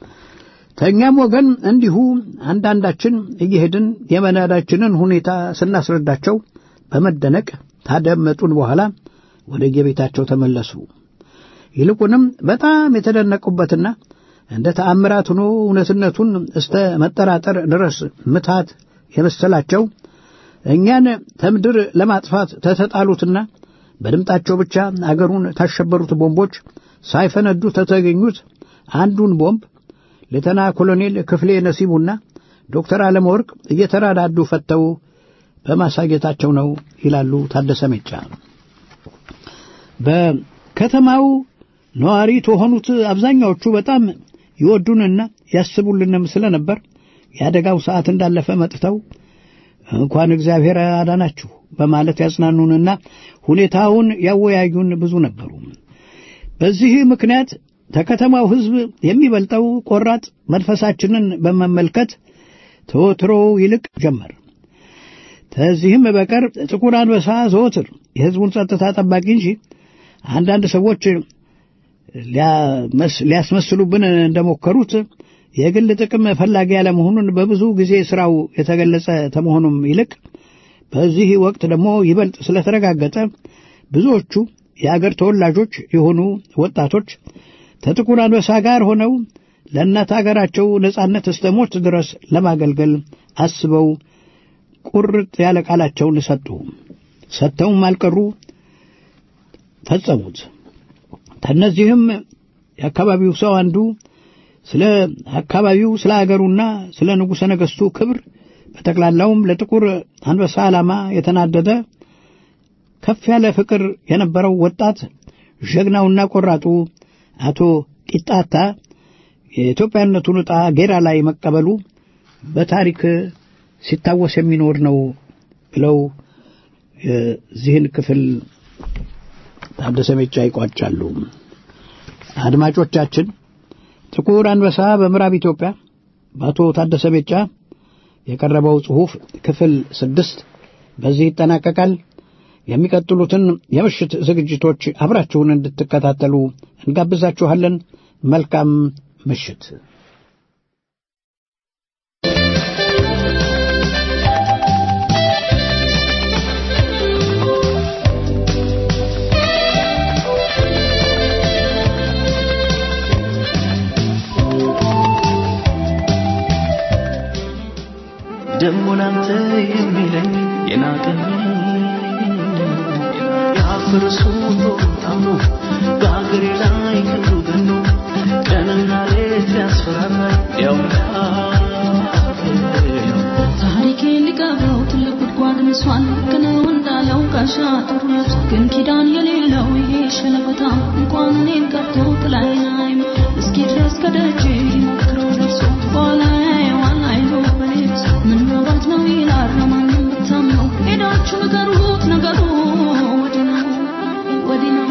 ተኛም ወገን እንዲሁ አንዳንዳችን እየሄድን የመናዳችንን ሁኔታ ስናስረዳቸው በመደነቅ ታደመጡን በኋላ ወደ የቤታቸው ተመለሱ። ይልቁንም በጣም የተደነቁበትና እንደ ተአምራት ሆኖ እውነትነቱን እስተ መጠራጠር ድረስ ምታት የመሰላቸው እኛን ከምድር ለማጥፋት ተተጣሉትና በድምጣቸው ብቻ አገሩን ታሸበሩት ቦምቦች ሳይፈነዱ ተተገኙት አንዱን ቦምብ ሌተና ኮሎኔል ክፍሌ ነሲቡና ዶክተር አለመወርቅ እየተራዳዱ ፈተው በማሳየታቸው ነው ይላሉ ታደሰ ሜጫ። በከተማው ነዋሪ ከሆኑት አብዛኛዎቹ በጣም ይወዱንና ያስቡልንም ስለነበር የአደጋው ሰዓት እንዳለፈ መጥተው እንኳን እግዚአብሔር አዳናችሁ በማለት ያጽናኑንና ሁኔታውን ያወያዩን ብዙ ነበሩ። በዚህ ምክንያት ከከተማው ሕዝብ የሚበልጠው ቆራጥ መንፈሳችንን በመመልከት ተወትሮ ይልቅ ጀመር። ከዚህም በቀር ጥቁር አንበሳ ዘወትር የሕዝቡን ጸጥታ ጠባቂ እንጂ አንዳንድ ሰዎች ሊያስመስሉብን እንደሞከሩት የግል ጥቅም ፈላጊ ያለመሆኑን በብዙ ጊዜ ስራው የተገለጸ ከመሆኑም ይልቅ በዚህ ወቅት ደግሞ ይበልጥ ስለተረጋገጠ ብዙዎቹ የአገር ተወላጆች የሆኑ ወጣቶች ከጥቁር አንበሳ ጋር ሆነው ለእናት አገራቸው ነጻነት እስከ ሞት ድረስ ለማገልገል አስበው ቁርጥ ያለ ቃላቸውን ሰጡ። ሰጥተውም አልቀሩ፣ ፈጸሙት። ከእነዚህም የአካባቢው ሰው አንዱ ስለ አካባቢው ስለ አገሩና ስለ ንጉሠ ነገሥቱ ክብር በጠቅላላውም ለጥቁር አንበሳ ዓላማ የተናደደ ከፍ ያለ ፍቅር የነበረው ወጣት ጀግናውና ቆራጡ አቶ ቂጣታ የኢትዮጵያነቱን ዕጣ ጌራ ላይ መቀበሉ በታሪክ ሲታወስ የሚኖር ነው ብለው የዚህን ክፍል ታደሰ ሜጫ ይቋጫሉ። አድማጮቻችን ጥቁር አንበሳ በምዕራብ ኢትዮጵያ በአቶ ታደሰ ሜጫ የቀረበው ጽሑፍ ክፍል ስድስት በዚህ ይጠናቀቃል። የሚቀጥሉትን የምሽት ዝግጅቶች አብራችሁን እንድትከታተሉ እንጋብዛችኋለን። መልካም ምሽት። ደሞ ላንተ የሚለኝ የናቀኝ ያፈረሱ ታምኖ በአገሬ ላይ ክንዱ ገኖ ቀንና ሌት ያስፈራራኝ ያውቃል ታሪኬን ሊቀብረው ትልቅ ጉድጓድ ምሷል ግነው እንዳለው ጋሻ ጥሩ ለብሶ ግን ኪዳን የሌለው ይሄ ሸለበታ እንኳን እኔን ቀርቶ ጥላዬን አይም እስኪ ድረስ ከደጅ ሞክረው ደርሶ በኋላ ያየዋል አይሎ በሌብስ ምን መባት ነው ይላል ለማንም ብታምነው ሄዳችሁ ንገሩት ነገሩ ወዲህ ነው ወዲህ ነው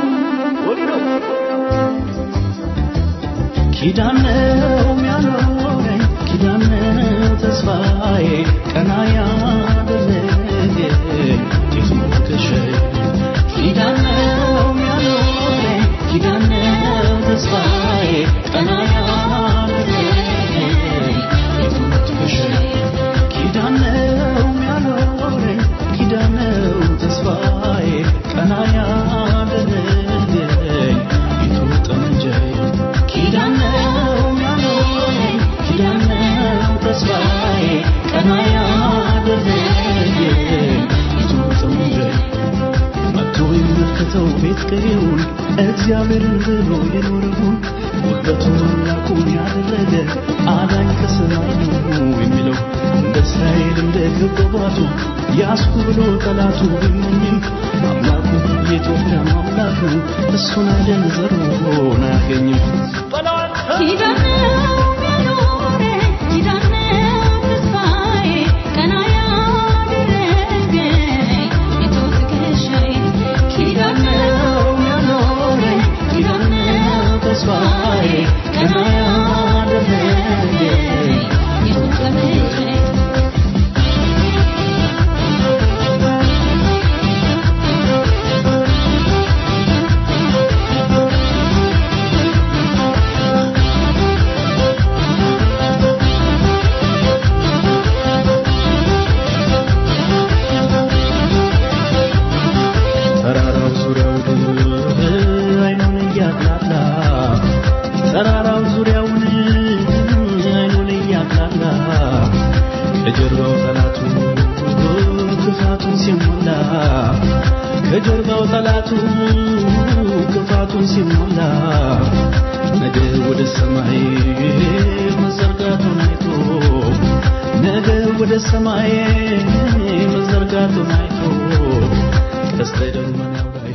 ኪዳን ነው ያኖረኝ ኪዳን ነው ተስፋዬ ቀና ያደረገኝ ጌቱ ሞገሻዬ ኪዳን ነው ያኖረኝ ኪዳን ነው ተስፋዬ ቀና ያደረገኝ ጌቱ ሞገሻዬ ኪዳን ነው ያኖረኝ ኪዳን ነው ተስፋዬ ቀና ያደረገኝ ጌቱ ጠመንጃዬ ኪዳን ነው ያኖረኝ ኪዳን ነው ተስፋዬ ቀና ያደረገኝ ጌቱ ጠመንጃዬ መጥቶ ይመልከተው ቤት ቀዬውን እግዚአብሔርን ብሎ የኖረውን ጉልበቱን አምላኩን ያደረገ አዳኝ ከሰማይ ነው የሚለው እንደ እስራኤል እንደ ግብባቱ ያስኩ ብሎ ጠላቱ ቢመኝም አምላኩ የኢትዮጵያ አምላክ ነው እሱን አይደል ዘሩን አያገኝም ኪዳን ነው ያኖረኝ ኪዳን ነው ተስፋዬ ቀና ያደረገኝ የቶ ትከሻዬ ኪዳን ነው ያኖረኝ ኪዳን ነው ተስፋዬ ቀና ያደረገኝ የቶ ጠመንጃዬ ተራራው ዙሪያውን አይኑን እያቅላላ ተራራው ዙሪያውን አይኑን እያቅላላ ከጀርባው ጠላቱ ክፋቱን ሲሞላ ከጀርባው ጠላቱ ክፋቱን ሲሞላ ነገ ወደ ሰማይ መዘርጋቱን አይቶ ነገ ወደ ሰማይ መዘርጋቱን አይቶ ቀስተ ደመናው ላይ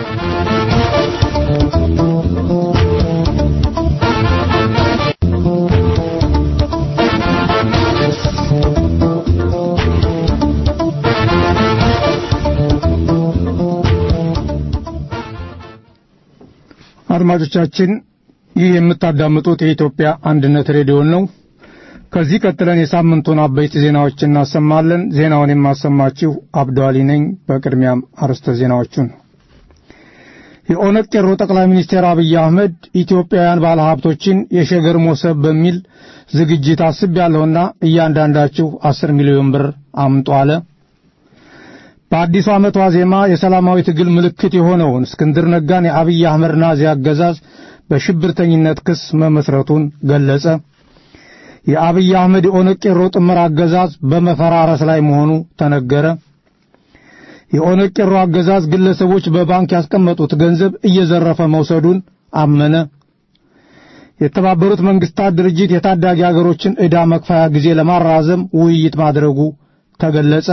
አድማጮቻችን ይህ የምታዳምጡት የኢትዮጵያ አንድነት ሬዲዮን ነው። ከዚህ ቀጥለን የሳምንቱን አበይት ዜናዎች እናሰማለን። ዜናውን የማሰማችሁ አብዱአሊ ነኝ። በቅድሚያም አርዕስተ ዜናዎቹን የኦነግ ቄሮ ጠቅላይ ሚኒስትር አብይ አህመድ ኢትዮጵያውያን ባለሀብቶችን የሸገር ሞሰብ በሚል ዝግጅት አስቤያለሁና እያንዳንዳችሁ አስር ሚሊዮን ብር አምጡ አለ። በአዲሱ ዓመት ዋዜማ የሰላማዊ ትግል ምልክት የሆነውን እስክንድር ነጋን የአብይ አህመድ ናዚ አገዛዝ በሽብርተኝነት ክስ መመስረቱን ገለጸ። የአብይ አህመድ የኦነግ ቄሮ ጥምር አገዛዝ በመፈራረስ ላይ መሆኑ ተነገረ። የኦነግ ቄሮ አገዛዝ ግለሰቦች በባንክ ያስቀመጡት ገንዘብ እየዘረፈ መውሰዱን አመነ። የተባበሩት መንግስታት ድርጅት የታዳጊ አገሮችን ዕዳ መክፈያ ጊዜ ለማራዘም ውይይት ማድረጉ ተገለጸ።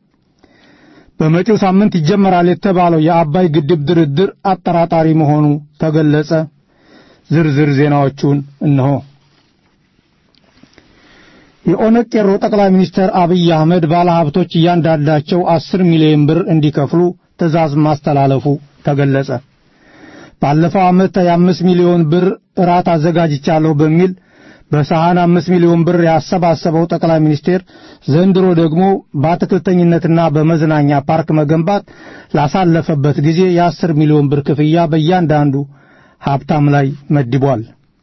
በመጪው ሳምንት ይጀመራል የተባለው የአባይ ግድብ ድርድር አጠራጣሪ መሆኑ ተገለጸ። ዝርዝር ዜናዎቹን እነሆ። የኦነግ ቄሮ ጠቅላይ ሚኒስትር አብይ አህመድ ባለሀብቶች እያንዳንዳቸው አስር ሚሊዮን ብር እንዲከፍሉ ትዕዛዝ ማስተላለፉ ተገለጸ። ባለፈው ዓመት የአምስት ሚሊዮን ብር እራት አዘጋጅቻለሁ በሚል በሰሃን አምስት ሚሊዮን ብር ያሰባሰበው ጠቅላይ ሚኒስቴር ዘንድሮ ደግሞ በአትክልተኝነትና በመዝናኛ ፓርክ መገንባት ላሳለፈበት ጊዜ የአስር ሚሊዮን ብር ክፍያ በእያንዳንዱ ሀብታም ላይ መድቧል።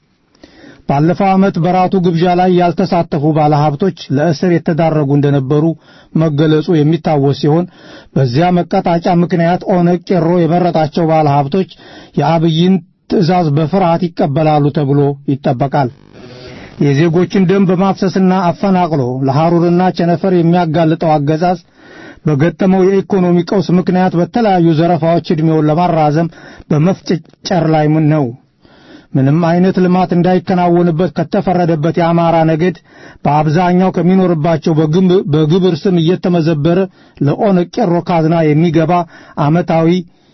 ባለፈው ዓመት በራቱ ግብዣ ላይ ያልተሳተፉ ባለሀብቶች ለእስር የተዳረጉ እንደነበሩ መገለጹ የሚታወስ ሲሆን በዚያ መቀጣጫ ምክንያት ኦነግ ቄሮ የመረጣቸው ባለሀብቶች የአብይን ትዕዛዝ በፍርሃት ይቀበላሉ ተብሎ ይጠበቃል። የዜጎችን ደም በማፍሰስና አፈናቅሎ ለሐሩርና ቸነፈር የሚያጋልጠው አገዛዝ በገጠመው የኢኮኖሚ ቀውስ ምክንያት በተለያዩ ዘረፋዎች ዕድሜውን ለማራዘም በመፍጨጨር ላይ ነው። ምንም አይነት ልማት እንዳይከናወንበት ከተፈረደበት የአማራ ነገድ በአብዛኛው ከሚኖርባቸው በግብር ስም እየተመዘበረ ለኦነግ ቄሮ ካዝና የሚገባ ዓመታዊ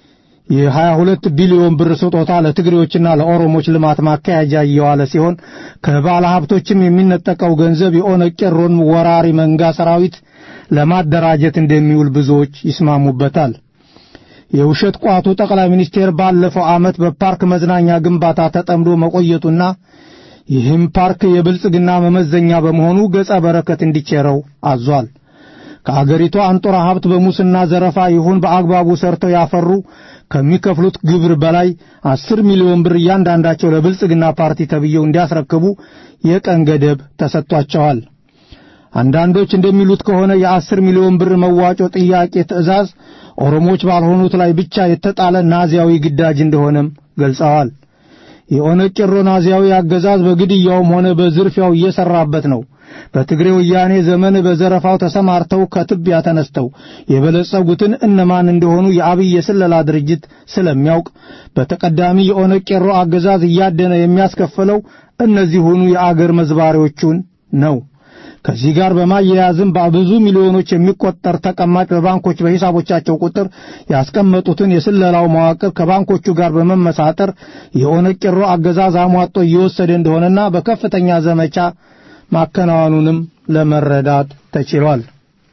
የ22 ቢሊዮን ብር ስጦታ ለትግሬዎችና ለኦሮሞች ልማት ማካሄጃ እየዋለ ሲሆን ከባለ ሀብቶችም የሚነጠቀው ገንዘብ የኦነግ ቄሮን ወራሪ መንጋ ሰራዊት ለማደራጀት እንደሚውል ብዙዎች ይስማሙበታል። የውሸት ቋቱ ጠቅላይ ሚኒስቴር ባለፈው ዓመት በፓርክ መዝናኛ ግንባታ ተጠምዶ መቆየቱና ይህም ፓርክ የብልጽግና መመዘኛ በመሆኑ ገጸ በረከት እንዲቸረው አዟል። ከአገሪቷ አንጡራ ሀብት በሙስና ዘረፋ ይሁን በአግባቡ ሰርተው ያፈሩ ከሚከፍሉት ግብር በላይ አስር ሚሊዮን ብር እያንዳንዳቸው ለብልጽግና ፓርቲ ተብየው እንዲያስረክቡ የቀን ገደብ ተሰጥቷቸዋል። አንዳንዶች እንደሚሉት ከሆነ የአስር ሚሊዮን ብር መዋጮ ጥያቄ ትዕዛዝ ኦሮሞዎች ባልሆኑት ላይ ብቻ የተጣለ ናዚያዊ ግዳጅ እንደሆነም ገልጸዋል። የኦነግ ቄሮ ናዚያዊ አገዛዝ በግድያውም ሆነ በዝርፊያው እየሰራበት ነው። በትግሬ ወያኔ ዘመን በዘረፋው ተሰማርተው ከትቢያ ተነስተው የበለጸጉትን እነማን እንደሆኑ የአብይ የስለላ ድርጅት ስለሚያውቅ በተቀዳሚ የኦነግ ቄሮ አገዛዝ እያደነ የሚያስከፍለው እነዚሁኑ የአገር መዝባሪዎቹን ነው። ከዚህ ጋር በማያያዝም በብዙ ሚሊዮኖች የሚቆጠር ተቀማጭ በባንኮች በሂሳቦቻቸው ቁጥር ያስቀመጡትን የስለላው መዋቅር ከባንኮቹ ጋር በመመሳጠር የኦነግ ቄሮ አገዛዝ አሟጦ እየወሰደ እንደሆነና በከፍተኛ ዘመቻ ማከናወኑንም ለመረዳት ተችሏል።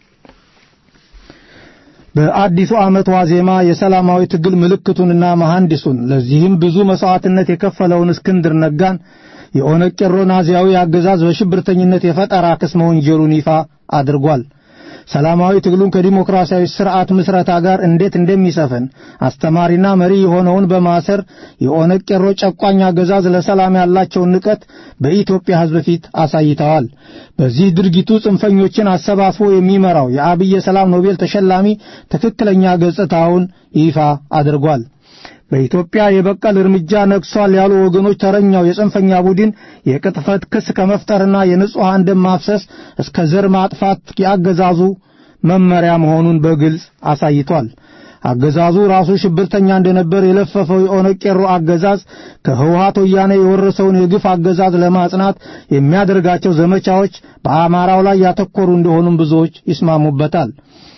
በአዲሱ ዓመት ዋዜማ የሰላማዊ ትግል ምልክቱንና መሐንዲሱን ለዚህም ብዙ መስዋዕትነት የከፈለውን እስክንድር ነጋን የኦነግ ቄሮ ናዚያዊ አገዛዝ በሽብርተኝነት የፈጠራ ክስ መወንጀሉን ይፋ አድርጓል። ሰላማዊ ትግሉን ከዲሞክራሲያዊ ስርዓት ምስረታ ጋር እንዴት እንደሚሰፍን አስተማሪና መሪ የሆነውን በማሰር የኦነግ ቄሮ ጨቋኝ አገዛዝ ለሰላም ያላቸውን ንቀት በኢትዮጵያ ሕዝብ ፊት አሳይተዋል። በዚህ ድርጊቱ ጽንፈኞችን አሰባስቦ የሚመራው የአብይ የሰላም ኖቤል ተሸላሚ ትክክለኛ ገጽታውን ይፋ አድርጓል። በኢትዮጵያ የበቀል እርምጃ ነግሷል ያሉ ወገኖች ተረኛው የጽንፈኛ ቡድን የቅጥፈት ክስ ከመፍጠርና የንጹሐን ደም ማፍሰስ እስከ ዘር ማጥፋት የአገዛዙ መመሪያ መሆኑን በግልጽ አሳይቷል። አገዛዙ ራሱ ሽብርተኛ እንደነበር የለፈፈው የኦነግ ቄሮ አገዛዝ ከህወሓት ወያኔ የወረሰውን የግፍ አገዛዝ ለማጽናት የሚያደርጋቸው ዘመቻዎች በአማራው ላይ ያተኮሩ እንደሆኑም ብዙዎች ይስማሙበታል።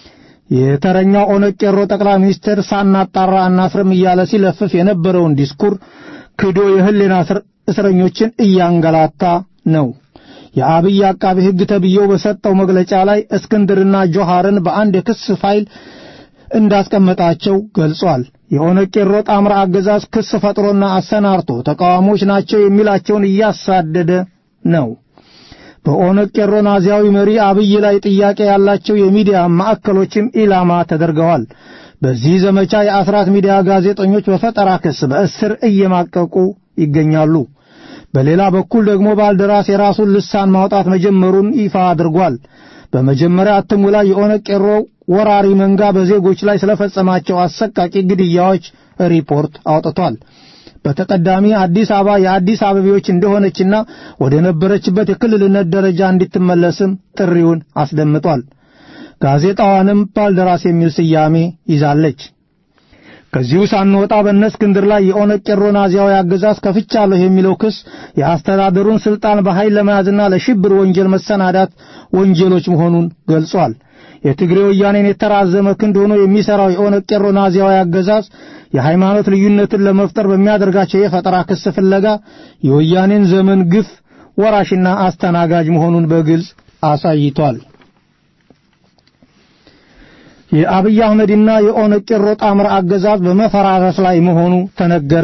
የተረኛው ኦነግ ቄሮ ጠቅላይ ሚኒስትር ሳናጣራ አናስርም እያለ ሲለፍፍ የነበረውን ዲስኩር ክዶ የህሊና እስረኞችን እያንገላታ ነው። የአብይ አቃቢ ሕግ ተብዬው በሰጠው መግለጫ ላይ እስክንድርና ጆሃርን በአንድ የክስ ፋይል እንዳስቀመጣቸው ገልጿል። የኦነግ ቄሮ ጣምራ አገዛዝ ክስ ፈጥሮና አሰናርቶ ተቃዋሞች ናቸው የሚላቸውን እያሳደደ ነው። በኦነግ ቄሮ ናዚያዊ መሪ አብይ ላይ ጥያቄ ያላቸው የሚዲያ ማዕከሎችም ኢላማ ተደርገዋል። በዚህ ዘመቻ የአስራት ሚዲያ ጋዜጠኞች በፈጠራ ክስ በእስር እየማቀቁ ይገኛሉ። በሌላ በኩል ደግሞ ባልደራስ የራሱን ልሳን ማውጣት መጀመሩን ይፋ አድርጓል። በመጀመሪያ እትሙ ላይ የኦነግ ቄሮ ወራሪ መንጋ በዜጎች ላይ ስለፈጸማቸው አሰቃቂ ግድያዎች ሪፖርት አውጥቷል። በተቀዳሚ አዲስ አበባ የአዲስ አበቤዎች እንደሆነችና ወደ ነበረችበት የክልልነት ደረጃ እንድትመለስም ጥሪውን አስደምጧል። ጋዜጣዋንም ባልደራስ የሚል ስያሜ ይዛለች። ከዚሁ ሳንወጣ በእነ እስክንድር ላይ የኦነግ ቄሮ ናዚያዊ አገዛዝ ከፍቻለሁ የሚለው ክስ የአስተዳደሩን ስልጣን በኃይል ለመያዝና ለሽብር ወንጀል መሰናዳት ወንጀሎች መሆኑን ገልጿል። የትግሬ ወያኔን የተራዘመ ክንድ ሆኖ የሚሰራው የኦነግ ቄሮ ናዚያዊ አገዛዝ የሃይማኖት ልዩነትን ለመፍጠር በሚያደርጋቸው የፈጠራ ክስ ፍለጋ የወያኔን ዘመን ግፍ ወራሽና አስተናጋጅ መሆኑን በግልጽ አሳይቷል። የአብይ አህመድና የኦነግ ቄሮ ጣምራ አገዛዝ በመፈራረስ ላይ መሆኑ ተነገረ።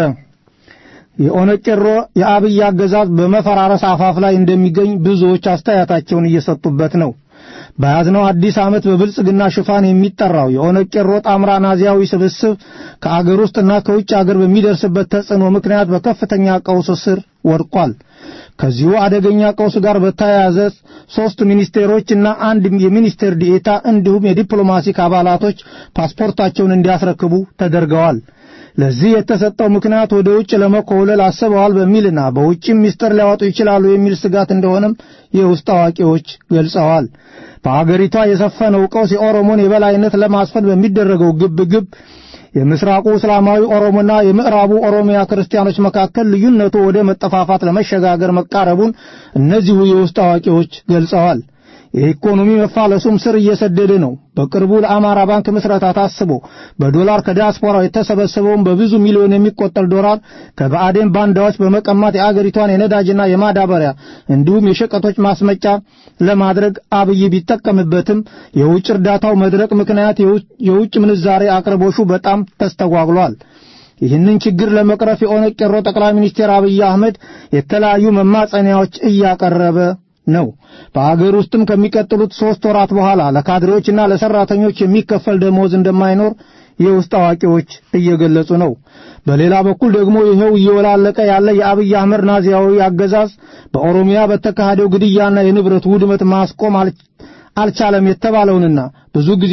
የኦነግ ቄሮ የአብይ አገዛዝ በመፈራረስ አፋፍ ላይ እንደሚገኝ ብዙዎች አስተያየታቸውን እየሰጡበት ነው። በያዝነው አዲስ ዓመት በብልጽግና ሽፋን የሚጠራው የኦነግ ቄሮ ጣምራ ናዚያዊ ስብስብ ከአገር ውስጥና ከውጭ አገር በሚደርስበት ተጽዕኖ ምክንያት በከፍተኛ ቀውስ ስር ወድቋል። ከዚሁ አደገኛ ቀውስ ጋር በተያያዘ ሶስት ሚኒስቴሮች እና አንድ የሚኒስቴር ዲኤታ እንዲሁም የዲፕሎማቲክ አባላቶች ፓስፖርታቸውን እንዲያስረክቡ ተደርገዋል። ለዚህ የተሰጠው ምክንያት ወደ ውጭ ለመኮብለል አስበዋል በሚልና በውጭም ሚስጥር ሊያወጡ ይችላሉ የሚል ስጋት እንደሆነም የውስጥ አዋቂዎች ገልጸዋል። በአገሪቷ የሰፈነው ቀውስ የኦሮሞን የበላይነት ለማስፈን በሚደረገው ግብ ግብ የምስራቁ እስላማዊ ኦሮሞና የምዕራቡ ኦሮሚያ ክርስቲያኖች መካከል ልዩነቱ ወደ መጠፋፋት ለመሸጋገር መቃረቡን እነዚሁ የውስጥ አዋቂዎች ገልጸዋል። የኢኮኖሚ መፋለሱም ስር እየሰደደ ነው። በቅርቡ ለአማራ ባንክ ምስረታ ታስቦ በዶላር ከዲያስፖራው የተሰበሰበውን በብዙ ሚሊዮን የሚቆጠር ዶላር ከባዕዴን ባንዳዎች በመቀማት የአገሪቷን የነዳጅና የማዳበሪያ እንዲሁም የሸቀጦች ማስመጫ ለማድረግ አብይ ቢጠቀምበትም የውጭ እርዳታው መድረቅ ምክንያት የውጭ ምንዛሬ አቅርቦሹ በጣም ተስተጓግሏል። ይህንን ችግር ለመቅረፍ የኦነግ ቄሮ ጠቅላይ ሚኒስትር አብይ አህመድ የተለያዩ መማጸኒያዎች እያቀረበ ነው። በአገር ውስጥም ከሚቀጥሉት ሶስት ወራት በኋላ ለካድሬዎችና ለሰራተኞች የሚከፈል ደሞዝ እንደማይኖር የውስጥ አዋቂዎች እየገለጹ ነው። በሌላ በኩል ደግሞ ይኸው እየወላለቀ ያለ የአብይ አህመድ ናዚያዊ አገዛዝ በኦሮሚያ በተካሄደው ግድያና የንብረት ውድመት ማስቆም አልቻለም የተባለውንና ብዙ ጊዜ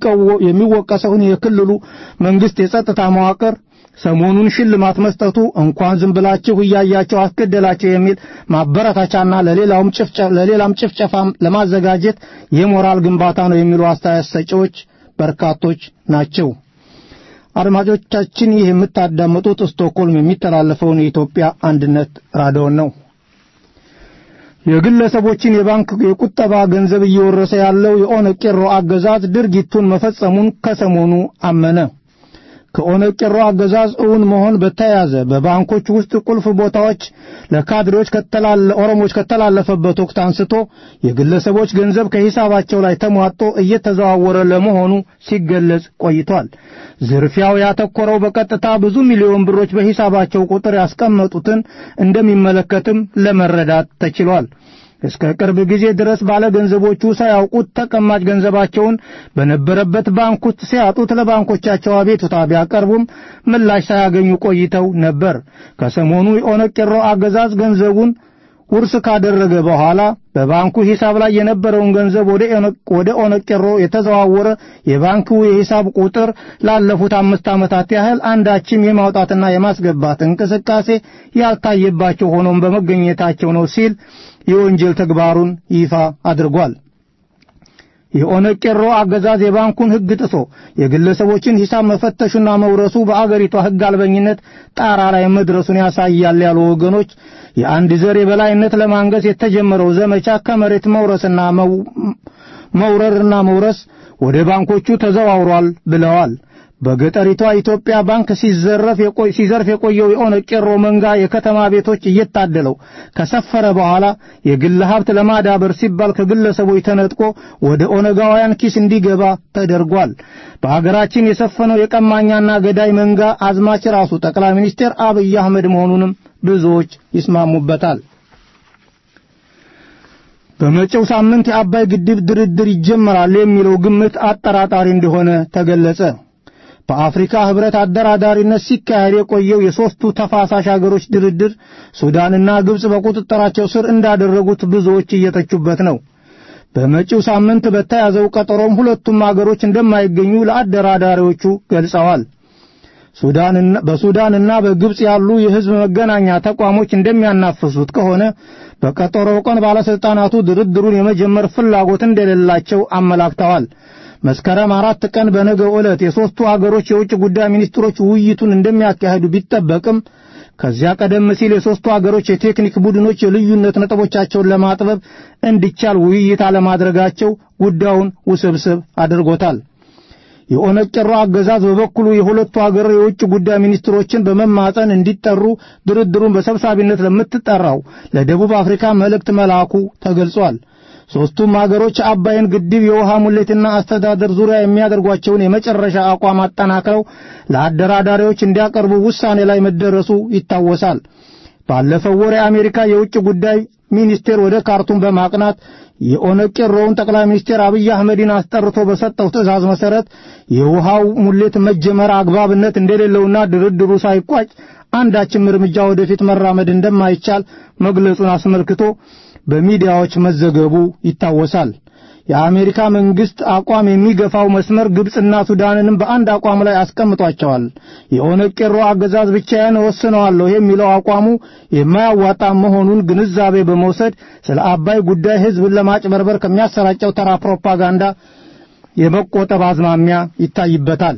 የሚወቀሰውን የክልሉ መንግስት የጸጥታ መዋቅር ሰሞኑን ሽልማት መስጠቱ እንኳን ዝም ብላችሁ እያያቸው አስገደላቸው የሚል ማበረታቻና ለሌላውም ጭፍጨፋ ለሌላም ጭፍጨፋ ለማዘጋጀት የሞራል ግንባታ ነው የሚሉ አስተያየት ሰጪዎች በርካቶች ናቸው። አድማጮቻችን ይህ የምታዳምጡት ስቶክሆልም የሚተላለፈውን የኢትዮጵያ አንድነት ራዲዮን ነው። የግለሰቦችን የባንክ የቁጠባ ገንዘብ እየወረሰ ያለው የኦነግ ቄሮ አገዛዝ ድርጊቱን መፈጸሙን ከሰሞኑ አመነ። ከኦነግ ቄሮ አገዛዝ እውን መሆን በተያያዘ በባንኮች ውስጥ ቁልፍ ቦታዎች ለካድሬዎች ከተላለ ኦሮሞዎች ከተላለፈበት ወቅት አንስቶ የግለሰቦች ገንዘብ ከሂሳባቸው ላይ ተሟጦ እየተዘዋወረ ለመሆኑ ሲገለጽ ቆይቷል። ዝርፊያው ያተኮረው በቀጥታ ብዙ ሚሊዮን ብሮች በሂሳባቸው ቁጥር ያስቀመጡትን እንደሚመለከትም ለመረዳት ተችሏል። እስከ ቅርብ ጊዜ ድረስ ባለ ገንዘቦቹ ሳያውቁት ተቀማጭ ገንዘባቸውን በነበረበት ባንክ ውስጥ ሲያጡት ለባንኮቻቸው አቤቱታ ቢያቀርቡም ምላሽ ሳያገኙ ቆይተው ነበር። ከሰሞኑ የኦነግ ቄሮ አገዛዝ ገንዘቡን ውርስ ካደረገ በኋላ በባንኩ ሂሳብ ላይ የነበረውን ገንዘብ ወደ ኦነግ ቄሮ የተዘዋወረ የባንኩ የሂሳብ ቁጥር ላለፉት አምስት ዓመታት ያህል አንዳችም የማውጣትና የማስገባት እንቅስቃሴ ያልታየባቸው ሆኖም በመገኘታቸው ነው ሲል የወንጀል ተግባሩን ይፋ አድርጓል። የኦነግ ቄሮ አገዛዝ የባንኩን ሕግ ጥሶ የግለሰቦችን ሂሳብ መፈተሹና መውረሱ በአገሪቷ ሕግ አልበኝነት ጣራ ላይ መድረሱን ያሳያል ያሉ ወገኖች የአንድ ዘር የበላይነት ለማንገስ የተጀመረው ዘመቻ ከመሬት መውረስና መውረርና መውረስ ወደ ባንኮቹ ተዘዋውሯል ብለዋል። በገጠሪቷ ኢትዮጵያ ባንክ ሲዘረፍ ሲዘርፍ የቆየው የኦነግ ቄሮ መንጋ የከተማ ቤቶች እየታደለው ከሰፈረ በኋላ የግል ሀብት ለማዳበር ሲባል ከግለሰቦች ተነጥቆ ወደ ኦነጋውያን ኪስ እንዲገባ ተደርጓል። በአገራችን የሰፈነው የቀማኛና ገዳይ መንጋ አዝማች ራሱ ጠቅላይ ሚኒስትር አብይ አህመድ መሆኑንም ብዙዎች ይስማሙበታል። በመጪው ሳምንት የአባይ ግድብ ድርድር ይጀመራል የሚለው ግምት አጠራጣሪ እንደሆነ ተገለጸ። በአፍሪካ ህብረት አደራዳሪነት ሲካሄድ የቆየው የሦስቱ ተፋሳሽ አገሮች ድርድር ሱዳንና ግብጽ በቁጥጥራቸው ስር እንዳደረጉት ብዙዎች እየተቹበት ነው። በመጪው ሳምንት በተያዘው ቀጠሮም ሁለቱም አገሮች እንደማይገኙ ለአደራዳሪዎቹ ገልጸዋል። ሱዳንና በሱዳንና በግብጽ ያሉ የህዝብ መገናኛ ተቋሞች እንደሚያናፍሱት ከሆነ በቀጠሮው ቀን ባለስልጣናቱ ድርድሩን የመጀመር ፍላጎት እንደሌላቸው አመላክተዋል። መስከረም አራት ቀን በነገው ዕለት የሦስቱ አገሮች የውጭ ጉዳይ ሚኒስትሮች ውይይቱን እንደሚያካሂዱ ቢጠበቅም ከዚያ ቀደም ሲል የሦስቱ አገሮች የቴክኒክ ቡድኖች የልዩነት ነጥቦቻቸውን ለማጥበብ እንዲቻል ውይይት አለማድረጋቸው ጉዳዩን ውስብስብ አድርጎታል። የኦነግ ቄሮ አገዛዝ በበኩሉ የሁለቱ አገር የውጭ ጉዳይ ሚኒስትሮችን በመማፀን እንዲጠሩ ድርድሩን በሰብሳቢነት ለምትጠራው ለደቡብ አፍሪካ መልእክት መላኩ ተገልጿል። ሦስቱም አገሮች አባይን ግድብ የውሃ ሙሌትና አስተዳደር ዙሪያ የሚያደርጓቸውን የመጨረሻ አቋም አጠናክረው ለአደራዳሪዎች እንዲያቀርቡ ውሳኔ ላይ መደረሱ ይታወሳል። ባለፈው ወር የአሜሪካ የውጭ ጉዳይ ሚኒስቴር ወደ ካርቱም በማቅናት የኦነግ ቄሮውን ጠቅላይ ሚኒስቴር አብይ አህመድን አስጠርቶ በሰጠው ትዕዛዝ መሠረት የውሃው ሙሌት መጀመር አግባብነት እንደሌለውና ድርድሩ ሳይቋጭ አንዳችም እርምጃ ወደፊት መራመድ እንደማይቻል መግለጹን አስመልክቶ በሚዲያዎች መዘገቡ ይታወሳል። የአሜሪካ መንግስት አቋም የሚገፋው መስመር ግብፅና ሱዳንንም በአንድ አቋም ላይ አስቀምጧቸዋል። የኦነግ ቄሮ አገዛዝ ብቻዬን እወስነዋለሁ የሚለው አቋሙ የማያዋጣ መሆኑን ግንዛቤ በመውሰድ ስለ አባይ ጉዳይ ሕዝብን ለማጭበርበር ከሚያሰራጨው ተራ ፕሮፓጋንዳ የመቆጠብ አዝማሚያ ይታይበታል።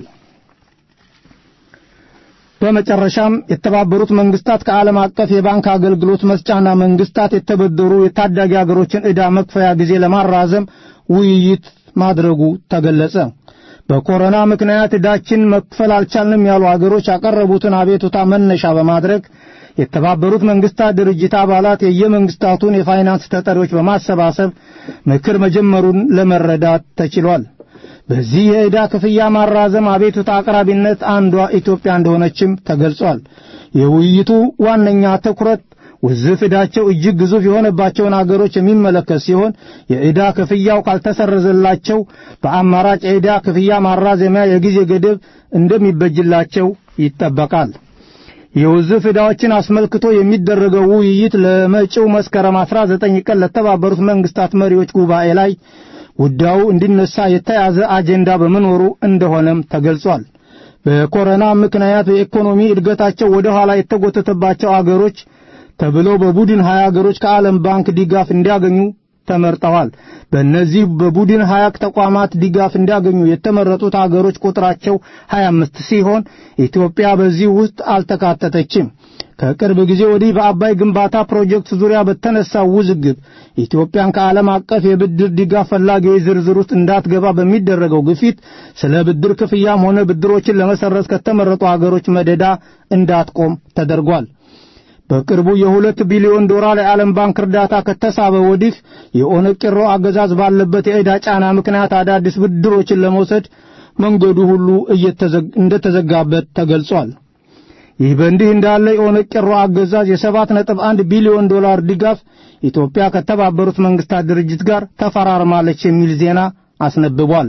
በመጨረሻም የተባበሩት መንግስታት ከዓለም አቀፍ የባንክ አገልግሎት መስጫና መንግስታት የተበደሩ የታዳጊ አገሮችን ዕዳ መክፈያ ጊዜ ለማራዘም ውይይት ማድረጉ ተገለጸ። በኮሮና ምክንያት ዕዳችን መክፈል አልቻልንም ያሉ አገሮች ያቀረቡትን አቤቱታ መነሻ በማድረግ የተባበሩት መንግስታት ድርጅት አባላት የየመንግስታቱን የፋይናንስ ተጠሪዎች በማሰባሰብ ምክር መጀመሩን ለመረዳት ተችሏል። በዚህ የዕዳ ክፍያ ማራዘም አቤቱታ አቅራቢነት አንዷ ኢትዮጵያ እንደሆነችም ተገልጿል። የውይይቱ ዋነኛ ትኩረት ውዝፍ ዕዳቸው እጅግ ግዙፍ የሆነባቸውን አገሮች የሚመለከት ሲሆን የዕዳ ክፍያው ካልተሰረዘላቸው በአማራጭ የዕዳ ክፍያ ማራዘሚያ የጊዜ ገደብ እንደሚበጅላቸው ይጠበቃል። የውዝፍ ዕዳዎችን አስመልክቶ የሚደረገው ውይይት ለመጪው መስከረም 19 ቀን ለተባበሩት መንግስታት መሪዎች ጉባኤ ላይ ጉዳዩ እንዲነሳ የተያዘ አጀንዳ በመኖሩ እንደሆነም ተገልጿል። በኮሮና ምክንያት የኢኮኖሚ እድገታቸው ወደ ኋላ የተጎተተባቸው አገሮች ተብለው በቡድን ሀያ አገሮች ከዓለም ባንክ ድጋፍ እንዲያገኙ ተመርጠዋል። በእነዚህ በቡድን ሀያ ተቋማት ድጋፍ እንዲያገኙ የተመረጡት አገሮች ቁጥራቸው 25 ሲሆን ኢትዮጵያ በዚህ ውስጥ አልተካተተችም። ከቅርብ ጊዜ ወዲህ በአባይ ግንባታ ፕሮጀክት ዙሪያ በተነሳው ውዝግብ ኢትዮጵያን ከዓለም አቀፍ የብድር ድጋፍ ፈላጊዎች ዝርዝር ውስጥ እንዳትገባ በሚደረገው ግፊት ስለ ብድር ክፍያም ሆነ ብድሮችን ለመሰረዝ ከተመረጡ አገሮች መደዳ እንዳትቆም ተደርጓል። በቅርቡ የሁለት ቢሊዮን ዶላር የዓለም ባንክ እርዳታ ከተሳበ ወዲህ የኦነግ ቄሮ አገዛዝ ባለበት የዕዳ ጫና ምክንያት አዳዲስ ብድሮችን ለመውሰድ መንገዱ ሁሉ እንደተዘጋበት ተገልጿል። ይህ በእንዲህ እንዳለ የኦነግ ቄሮ አገዛዝ የሰባት ነጥብ አንድ ቢሊዮን ዶላር ድጋፍ ኢትዮጵያ ከተባበሩት መንግስታት ድርጅት ጋር ተፈራርማለች የሚል ዜና አስነብቧል።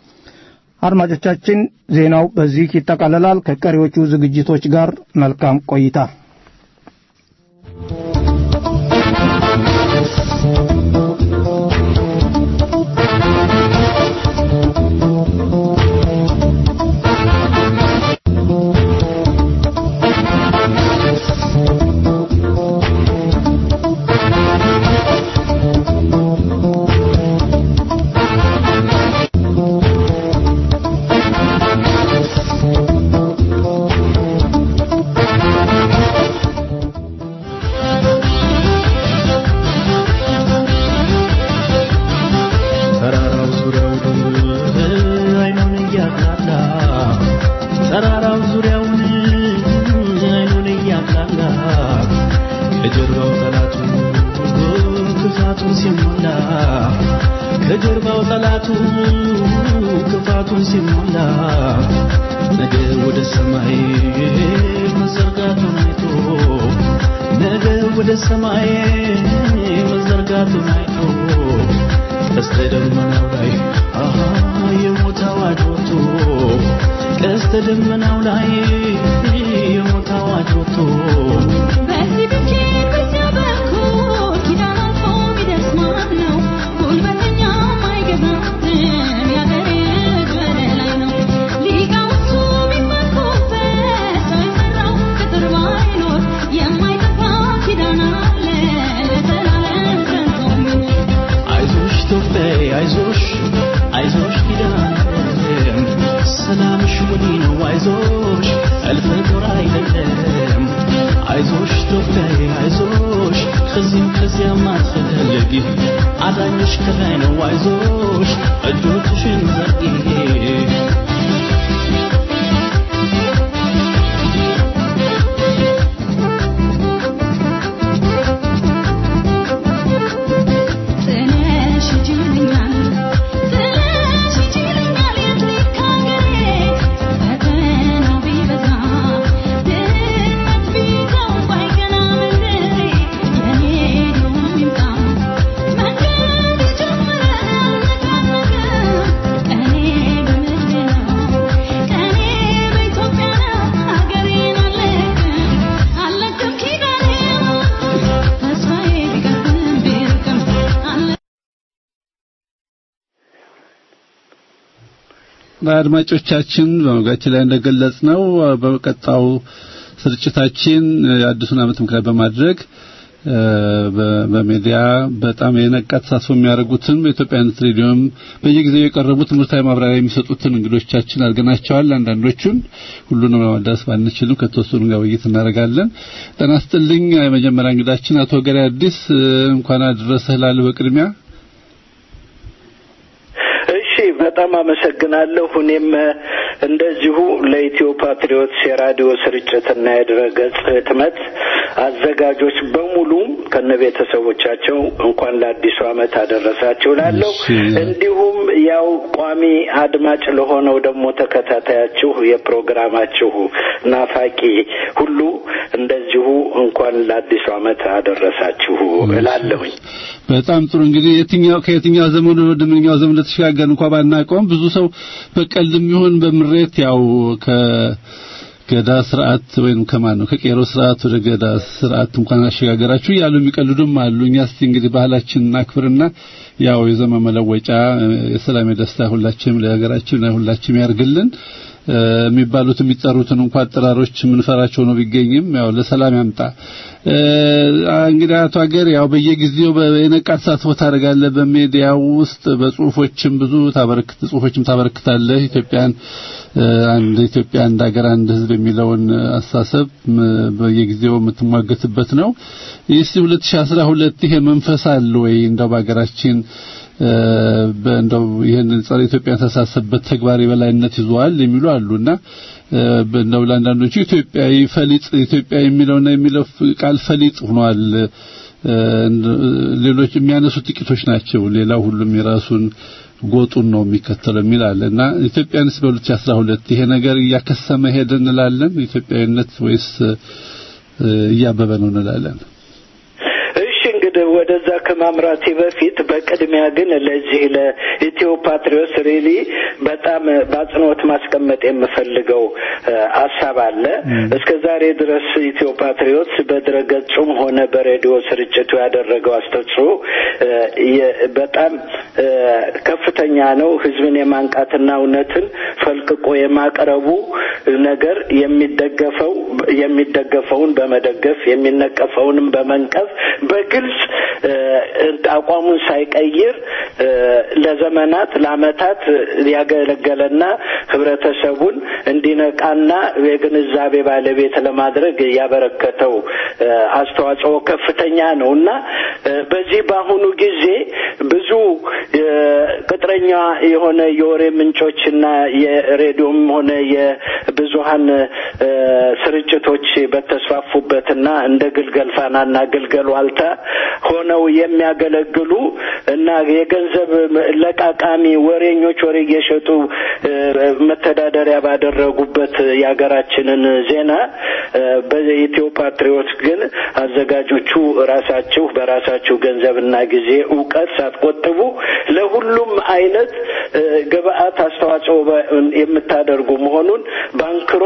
አድማጮቻችን ዜናው በዚህ ይጠቃለላል። ከቀሪዎቹ ዝግጅቶች ጋር መልካም ቆይታ። ትንሽ አድማጮቻችን በመግቢያችን ላይ እንደገለጽ ነው በቀጣው ስርጭታችን የአዲሱን ዓመት ምክንያት በማድረግ በሚዲያ በጣም የነቃ ተሳትፎ የሚያደርጉትን በኢትዮጵያነት ሬዲዮም በየጊዜው የቀረቡ ትምህርታዊ ማብራሪያ የሚሰጡትን እንግዶቻችን አድርገናቸዋል። አንዳንዶቹን ሁሉንም ለማዳረስ ባንችልም ከተወሰኑ ጋር ውይይት እናደርጋለን። ጤና ይስጥልኝ። የመጀመሪያ እንግዳችን አቶ ገሪ አዲስ እንኳን አደረሰህ እላለሁ በቅድሚያ በጣም አመሰግናለሁ። እኔም እንደዚሁ ለኢትዮ ፓትሪዮትስ የራዲዮ ስርጭትና የድረገጽ ህትመት አዘጋጆች በሙሉ ከነ ቤተሰቦቻቸው እንኳን ለአዲሱ ዓመት አደረሳችሁ ላለሁ እንዲሁም ያው ቋሚ አድማጭ ለሆነው ደግሞ ተከታታያችሁ የፕሮግራማችሁ ናፋቂ ሁሉ እንደዚሁ እንኳን ለአዲሱ ዓመት አደረሳችሁ እላለሁኝ። በጣም ጥሩ እንግዲህ የትኛው ከየትኛው ዘመን ወደ ምንኛው ዘመን እንደተሸጋገር እንኳን ባናውቀውም ብዙ ሰው በቀልድም ይሁን በምሬት ያው ከገዳ ስርዓት ወይም ከማን ነው ከቄሮ ስርዓት ወደ ገዳ ስርዓት እንኳን አሸጋገራችሁ ያሉ የሚቀልዱም አሉ። እኛ እስቲ እንግዲህ ባህላችንን አክብርና ያው የዘመን መለወጫ የሰላም የደስታ ሁላችንም ለሀገራችን ሁላችንም ያርግልን የሚባሉት የሚጠሩትን እንኳን አጠራሮች የምንፈራቸው ነው ቢገኝም ያው ለሰላም ያምጣ። እንግዲህ አቶ ሀገር ያው በየጊዜው የነቃ ተሳትፎ ታደርጋለህ። በሚዲያው ውስጥ በጽሁፎችም ብዙ ታበረክት ጽሁፎችም ታበረክታለህ። ኢትዮጵያን አንድ ኢትዮጵያ አንድ ሀገር አንድ ህዝብ የሚለውን አስተሳሰብ በየጊዜው የምትሟገትበት ነው። ይህ 2012 ይሄ መንፈስ አለ ወይ እንደው በሀገራችን እንደው ይህንን ጸረ ኢትዮጵያ ተሳሰበት ተግባር የበላይነት ይዟል የሚሉ አሉና እንደው ለአንዳንዶቹ ኢትዮጵያዊ ፈሊጥ ኢትዮጵያ የሚለውና የሚለው ቃል ፈሊጥ ሆኗል። ሌሎች የሚያነሱት ጥቂቶች ናቸው። ሌላው ሁሉም የራሱን ጎጡን ነው የሚከተለው የሚል አለ እና ኢትዮጵያንስ በ2012 ይሄ ነገር እያከሰመ ሄደ እንላለን ኢትዮጵያዊነት ወይስ እያበበ ነው እንላለን? እንግዲህ ወደዛ ከማምራቴ በፊት በቅድሚያ ግን ለዚህ ለኢትዮ ፓትሪዮስ ሪሊ በጣም በአጽንኦት ማስቀመጥ የምፈልገው ሀሳብ አለ። እስከ ዛሬ ድረስ ኢትዮ ፓትሪዮት በድረገጹም ሆነ በሬዲዮ ስርጭቱ ያደረገው አስተዋጽኦ በጣም ከፍተኛ ነው። ህዝብን የማንቃትና እውነትን ፈልቅቆ የማቅረቡ ነገር የሚደገፈው የሚደገፈውን በመደገፍ የሚነቀፈውንም በመንቀፍ በግልጽ አቋሙን ሳይቀይር ለዘመናት ለአመታት ያገለገለና ህብረተሰቡን እንዲነቃና የግንዛቤ ባለቤት ለማድረግ ያበረከተው አስተዋጽኦ ከፍተኛ ነው እና በዚህ በአሁኑ ጊዜ ብዙ ቅጥረኛ የሆነ የወሬ ምንጮችና የሬዲዮም ሆነ የብዙሀን ስርጭቶች በተስፋፉበትና እንደ ግልገል ፋናና ግልገል ዋልታ ሆነው የሚያገለግሉ እና የገንዘብ ለቃቃሚ ወሬኞች ወሬ እየሸጡ መተዳደሪያ ባደረጉበት የሀገራችንን ዜና በኢትዮ ፓትሪዮት ግን አዘጋጆቹ ራሳችሁ በራሳችሁ ገንዘብና ጊዜ እውቀት ሳትቆጥቡ ለሁሉም አይነት ግብአት አስተዋጽኦ የምታደርጉ መሆኑን ባንክሮ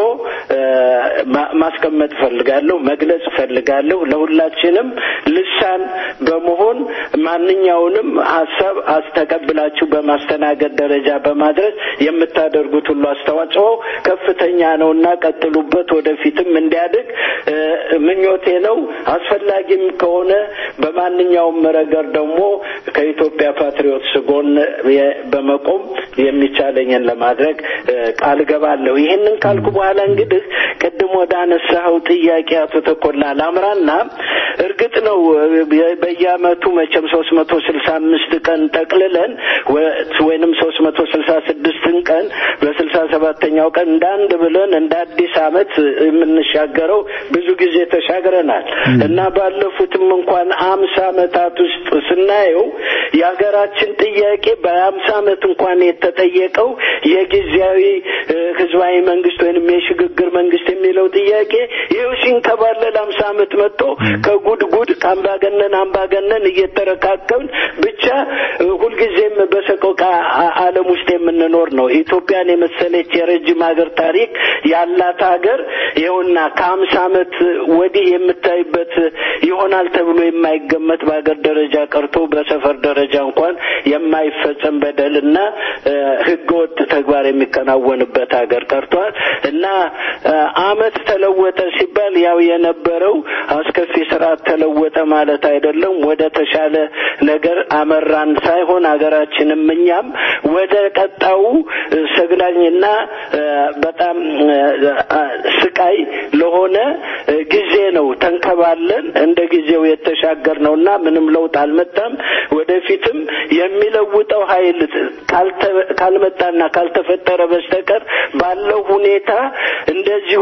ማስቀመጥ ፈልጋለሁ፣ መግለጽ ፈልጋለሁ። ለሁላችንም ልሳን በመሆን ማንኛውንም ሀሳብ አስተቀብላችሁ በማስተናገድ ደረጃ በማድረስ የምታደርጉት ሁሉ አስተዋጽኦ ከፍተኛ ነው እና ቀጥሉበት። ወደፊትም እንዲያድግ ምኞቴ ነው። አስፈላጊም ከሆነ በማንኛውም ረገድ ደግሞ ከኢትዮጵያ ፓትሪዮትስ ጎን በመቆም የሚቻለኝን ለማድረግ ቃል ገባለሁ። ይህንን ካልኩ በኋላ እንግዲህ ቅድም ወደ አነሳኸው ጥያቄ አቶ ተኮላ ላምራና እርግጥ ነው በየአመቱ መቼም ሶስት መቶ ስልሳ አምስት ቀን ጠቅልለን ወይንም ሶስት መቶ ስልሳ ስድስትን ቀን በስልሳ ሰባተኛው ቀን እንደ አንድ ብለን እንደ አዲስ አመት የምንሻገረው ብዙ ጊዜ ተሻግረናል እና ባለፉትም እንኳን አምሳ አመታት ውስጥ ስናየው የሀገራችን ጥያቄ በአምሳ አመት እንኳን የተጠየቀው የጊዜያዊ ህዝባዊ መንግስት ወይንም የሽግግር መንግስት የሚለው የሚለው ጥያቄ ይኸው ሲንከባለል አምሳ ዓመት መጥቶ ከጉድጉድ ከአምባገነን አምባገነን እየተረካከብን ብቻ እ፣ ሁልጊዜም በሰቆቃ አ- ዓለም ውስጥ የምንኖር ነው። ኢትዮጵያን የመሰለች የረጅም ሀገር ታሪክ ያላት ሀገር ይኸውና ከሀምሳ ዓመት ወዲህ የምታይበት ይሆናል ተብሎ የማይገመት በሀገር ደረጃ ቀርቶ በሰፈር ደረጃ እንኳን የማይፈጸም በደልና እ፣ ህገወጥ ተግባር የሚከናወንበት ሀገር ቀርቷል እና እ፣ አመት ተለወጠ ሲባል ያው የነበረው አስከፊ ስርዓት ተለወጠ ማለት አይደለም። ወደ ተሻለ ነገር አመራን ሳይሆን ሀገራችንም እኛም ወደ ቀጣዩ እ፣ ሰግናኝና እ፣ በጣም እ፣ እ፣ ስቃይ ለሆነ እ፣ ጊዜ ነው ተንከባለን እንደ ጊዜው የተሻገር ነውና ምንም ለውጥ አልመጣም። ወደፊትም የሚለውጠው ኃይል ካልተ- ካልመጣና ካልተፈጠረ በስተቀር ባለው ሁኔታ እንደዚሁ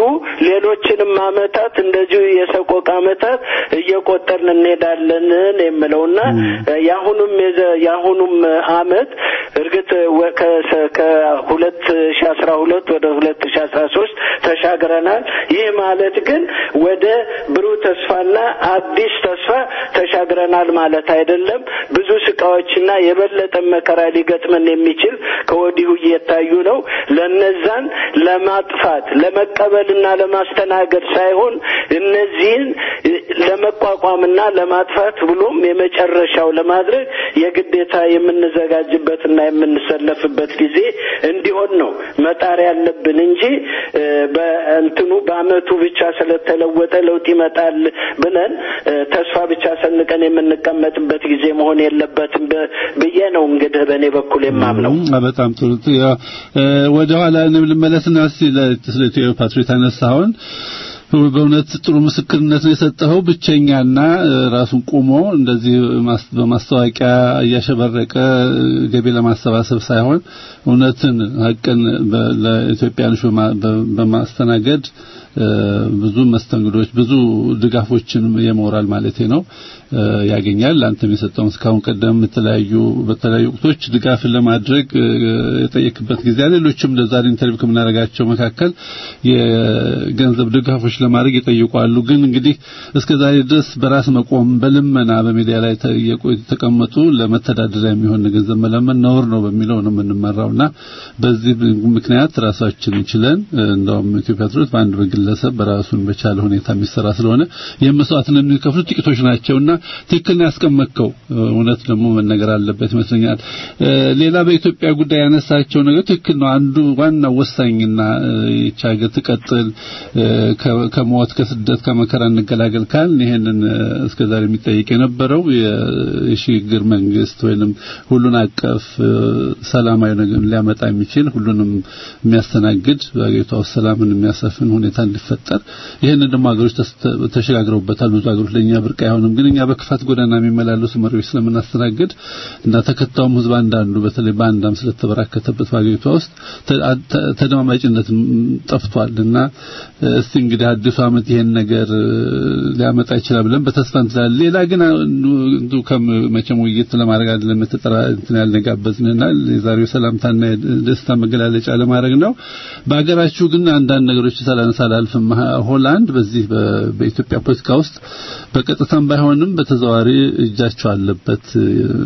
ሌሎችንም አመታት እንደዚሁ የሰቆቃ አመታት እየቆጠርን እንሄዳለን የምለውና የአሁኑም የዘ- የአሁኑም አመት እርግጥ ወ- ከ- ከሁለት ሺ አስራ ሁለት ወደ ሁለት ሺ አስራ ሶስት ተሻግረናል። ይህ ማለት ግን ወደ ብሩህ ተስፋና አዲስ ተስፋ ተሻግረናል ማለት አይደለም። ብዙ ስቃዎችና የበለጠ መከራ ሊገጥመን የሚችል ከወዲሁ እየታዩ ነው። ለነዛን ለማጥፋት ለመቀበልና ለማስተናገድ ሳይሆን እነዚህን እ፣ ለመቋቋምና ለማጥፋት ብሎም የመጨረሻው ለማድረግ የግዴታ የምንዘጋጅበትና የምንሰለፍበት ጊዜ እንዲሆን ነው መጣር ያለብን እንጂ እ፣ በእንትኑ በአመቱ ብቻ ስለተለወጠ ለውጥ ይመጣል ብለን እ፣ ተስፋ ብቻ ሰንቀን የምንቀመጥበት ጊዜ መሆን የለበትም ብ- ብዬ ነው እንግዲህ በእኔ በኩል የማምነው። አ፣ በጣም ጥሩ ያ፣ እ፣ ወደ ኋላ እኔም ልመለስና እስቲ ለ- ስለ ኢትዮ ፓትሪዮት አነሳኸውን በእውነት ጥሩ ምስክርነት ነው የሰጠኸው። ብቸኛና እ፣ ራሱን ቆሞ እንደዚህ ማስ- በማስታወቂያ እያሸበረቀ እ፣ ገቢ ለማሰባሰብ ሳይሆን እውነትን ሀቅን በ- ለኢትዮጵያኖች በማ- በ- በማስተናገድ እ፣ ብዙ መስተንግዶች ብዙ ድጋፎችን የሞራል ማለቴ ነው እ፣ ያገኛል። አንተም የሰጠውን እስካሁን ቀደም የተለያዩ በተለያዩ ወቅቶች ድጋፍን ለማድረግ እ፣ የጠየቅበት ጊዜ አለ። ሌሎችም ለዛሬ ኢንተርቪው ከምናደርጋቸው መካከል የገንዘብ ድጋፎች ለማድረግ ይጠይቋሉ። ግን እንግዲህ እስከ ዛሬ ድረስ በራስ መቆም በልመና በሚዲያ ላይ ተየቁ የተቀመጡ ለመተዳደሪያ የሚሆን ገንዘብ መለመን ነውር ነው በሚለው ነው የምንመራውና በዚህ ምክንያት ራሳችን ችለን እ፣ እንደውም ኢትዮጵያ ትሮት በአንድ በግለሰብ በራሱን በቻለ ሁኔታ የሚሰራ ስለሆነ የመስዋዕትነት የሚከፍሉት ጥቂቶች ናቸውና ትክክል ነው ያስቀመጥከው። እውነት ደግሞ መነገር አለበት ይመስለኛል። እ፣ ሌላ በኢትዮጵያ ጉዳይ ያነሳቸው ነገር ትክክል ነው። አንዱ ዋና ወሳኝና እ፣ ይህች ሀገር ትቀጥል እ፣ ከ- ከሞት ከስደት ከመከራ እንገላገል ካልን ይሄንን እ፣ እስከዛሬ የሚጠይቅ የነበረው የ- የሽግግር መንግስት ወይንም ሁሉን አቀፍ እ፣ ሰላማዊ ነገር ሊያመጣ የሚችል ሁሉንም የሚያስተናግድ በአገሪቷ ውስጥ ሰላምን የሚያሰፍን ሁኔታ እንዲፈጠር ይህንን ደግሞ ሀገሮች ተስ- ተሸጋግረውበታል። ብዙ ሀገሮች ለእኛ ብርቅ አይሆንም። ግን እኛ በክፋት ጎዳና የሚመላለሱ መሪዎች ስለምናስተናግድ እና ተከታዩም ህዝብ አንዳንዱ በተለይ በአንዳም ስለተበራከተበት በሀገሪቷ ውስጥ ተ- ተ- ተደማማጭነት ጠፍቷል እና እስቲ እንግዲህ አዲሱ ዓመት ይሄን ነገር እ፣ ሊያመጣ ይችላል ብለን በተስፋ እንችላለን። ሌላ ግን እንዱ ከመቼም ውይይት ለማድረግ አይደለም የተጠራ እንትን ያልነጋበዝንና የዛሬው ሰላምታና የደስታ መገላለጫ ለማድረግ ነው። በሀገራችሁ ግን አንዳንድ ነገሮች ሳላነሳ አላልፍም። ሆላንድ በዚህ በ- በኢትዮጵያ ፖለቲካ ውስጥ በቀጥታም ባይሆንም በተዘዋዋሪ እጃቸው አለበት። እ፣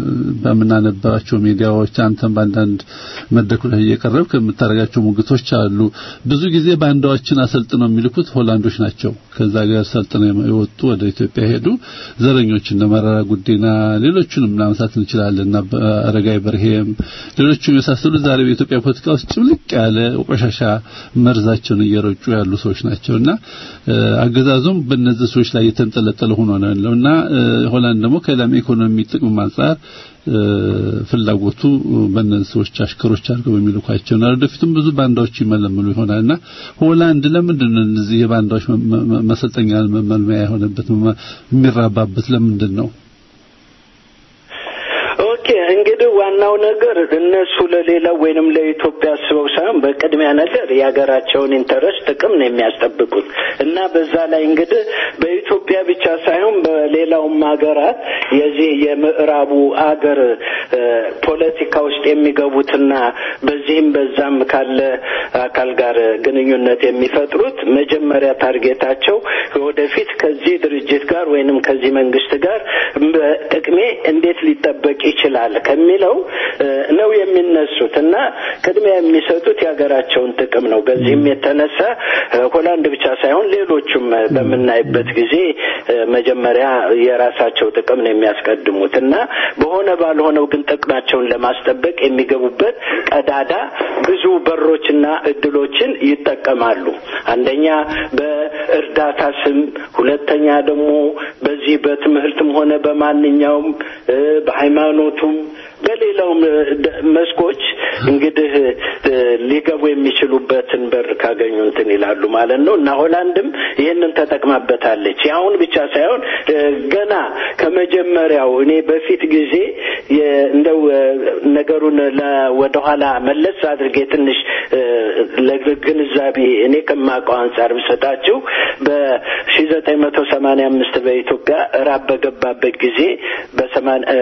በምናነባቸው ሚዲያዎች አንተም በአንዳንድ መድረኮች ላይ እየቀረብክ የምታደርጋቸው ሙግቶች አሉ። ብዙ ጊዜ ባንዳዎችን አሰልጥነው የሚልኩት ሆላንዶች ናቸው። ከዛ ጋር ሰልጥነው የወጡ ወደ ኢትዮጵያ ሄዱ ዘረኞች እነ መረራ ጉዲና ሌሎቹንም ማንሳት እንችላለን እና አረጋይ በርሄም ሌሎቹም የመሳሰሉት ዛሬ በኢትዮጵያ ፖለቲካ ውስጥ ጭምልቅ ያለ ቆሻሻ መርዛቸውን እየረጩ ያሉ ሰዎች ናቸውና እ፣ አገዛዙም በእነዚህ ሰዎች ላይ የተንጠለጠለ ሆኖ ነው ያለውና እ፣ ሆላንድ ደግሞ ከሌላም ኢኮኖሚ ጥቅም አንጻር እ፣ ፍላጎቱ በእነዚህ ሰዎች አሽከሮች አድርገው በሚልኳቸው እና ወደፊትም ብዙ ባንዳዎች ይመለምሉ ይሆናልና ሆላንድ ለምንድን ነው እነዚህ የባንዳዎች መ- መ- መሰልጠኛ መመልመያ የሆነበት መ- የሚራባበት ለምንድን ነው? ኦኬ እንግዲህ ዋናው ነገር እነሱ ለሌላው ወይንም ለኢትዮጵያ አስበው ሳይሆን በቅድሚያ ነገር የሀገራቸውን ኢንተረስት ጥቅም ነው የሚያስጠብቁት እና በዛ ላይ እንግዲህ በኢትዮጵያ ብቻ ሳይሆን በ- በሌላውም ሀገራት የዚህ የምዕራቡ አገር እ፣ ፖለቲካ ውስጥ የሚገቡትና በዚህም በዛም ካለ አካል ጋር ግንኙነት የሚፈጥሩት መጀመሪያ ታርጌታቸው ወደፊት ከዚህ ድርጅት ጋር ወይንም ከዚህ መንግስት ጋር ጥቅሜ እንዴት ሊጠበቅ ይችላል ከሚለው እ፣ ነው የሚነሱት እና ቅድሚያ የሚሰጡት የሀገራቸውን ጥቅም ነው። በዚህም የተነሳ እ፣ ሆላንድ ብቻ ሳይሆን ሌሎቹም እ፣ በምናይበት ጊዜ እ፣ መጀመሪያ የራሳቸው ጥቅም ነው የሚያስቀድሙት እና በሆነ ባልሆነው ግን ጥቅማቸውን ለማስጠበቅ የሚገቡበት ቀዳዳ ብዙ በሮችና እድሎችን ይጠቀማሉ። አንደኛ በእርዳታ ስም፣ ሁለተኛ ደግሞ በዚህ በትምህርትም ሆነ በማንኛውም እ፣ በሃይማኖቱም በሌላውም እ፣ ደ- መስኮች እንግዲህ እ፣ ሊገቡ የሚችሉበትን በር ካገኙ እንትን ይላሉ ማለት ነው እና ሆላንድም ይህንን ተጠቅማበታለች። የአሁን ብቻ ሳይሆን እ፣ ገና ከመጀመሪያው እኔ በፊት ጊዜ የ- እንደው እ፣ ነገሩን ለ- ወደኋላ መለስ አድርጌ ትንሽ እ፣ ለግንዛቤ እኔ ከማውቀው አንጻር ብሰጣችሁ በሺ ዘጠኝ መቶ ሰማንያ አምስት በኢትዮጵያ ራብ በገባበት ጊዜ በሰማን እ፣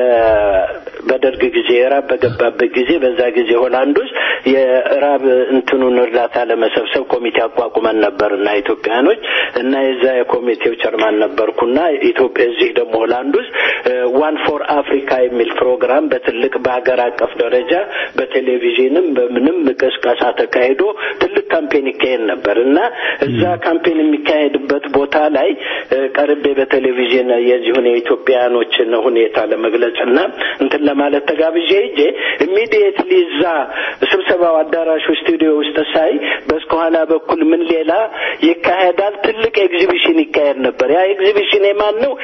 በደርግ ጊዜ ራብ በገባበት ጊዜ በዛ ጊዜ ሆላንድ ውስጥ የራብ እንትኑን እርዳታ ለመሰብሰብ ኮሚቴ አቋቁመን ነበር እና ኢትዮጵያኖች እና የዛ የኮሚቴው ቸርማን ነበርኩና ኢትዮጵያ እዚህ ደግሞ ሆላንድ ውስጥ ዋን ፎር አፍሪካ የሚል ፕሮግራም በትልቅ በሀገር አቀፍ ደረጃ በቴሌቪዥንም በምንም ቅስቀሳ ተካሂዶ ትልቅ ካምፔን ይካሄድ ነበር እና እዛ ካምፔን የሚካሄድበት ቦታ ላይ እ፣ ቀርቤ በቴሌቪዥን የዚሁን የኢትዮጵያኖችን ሁኔታ ለመግለጽ እና እንትን ለማለት ተጋብዤ ሄጄ ኢሚዲየትሊ እዛ ስብሰባው አዳራሹ ስቱዲዮ ውስጥ ሳይ በስከኋላ በኩል ምን ሌላ ይካሄዳል? ትልቅ ኤግዚቢሽን ይካሄድ ነበር። ያ ኤግዚቢሽን የማን ነው?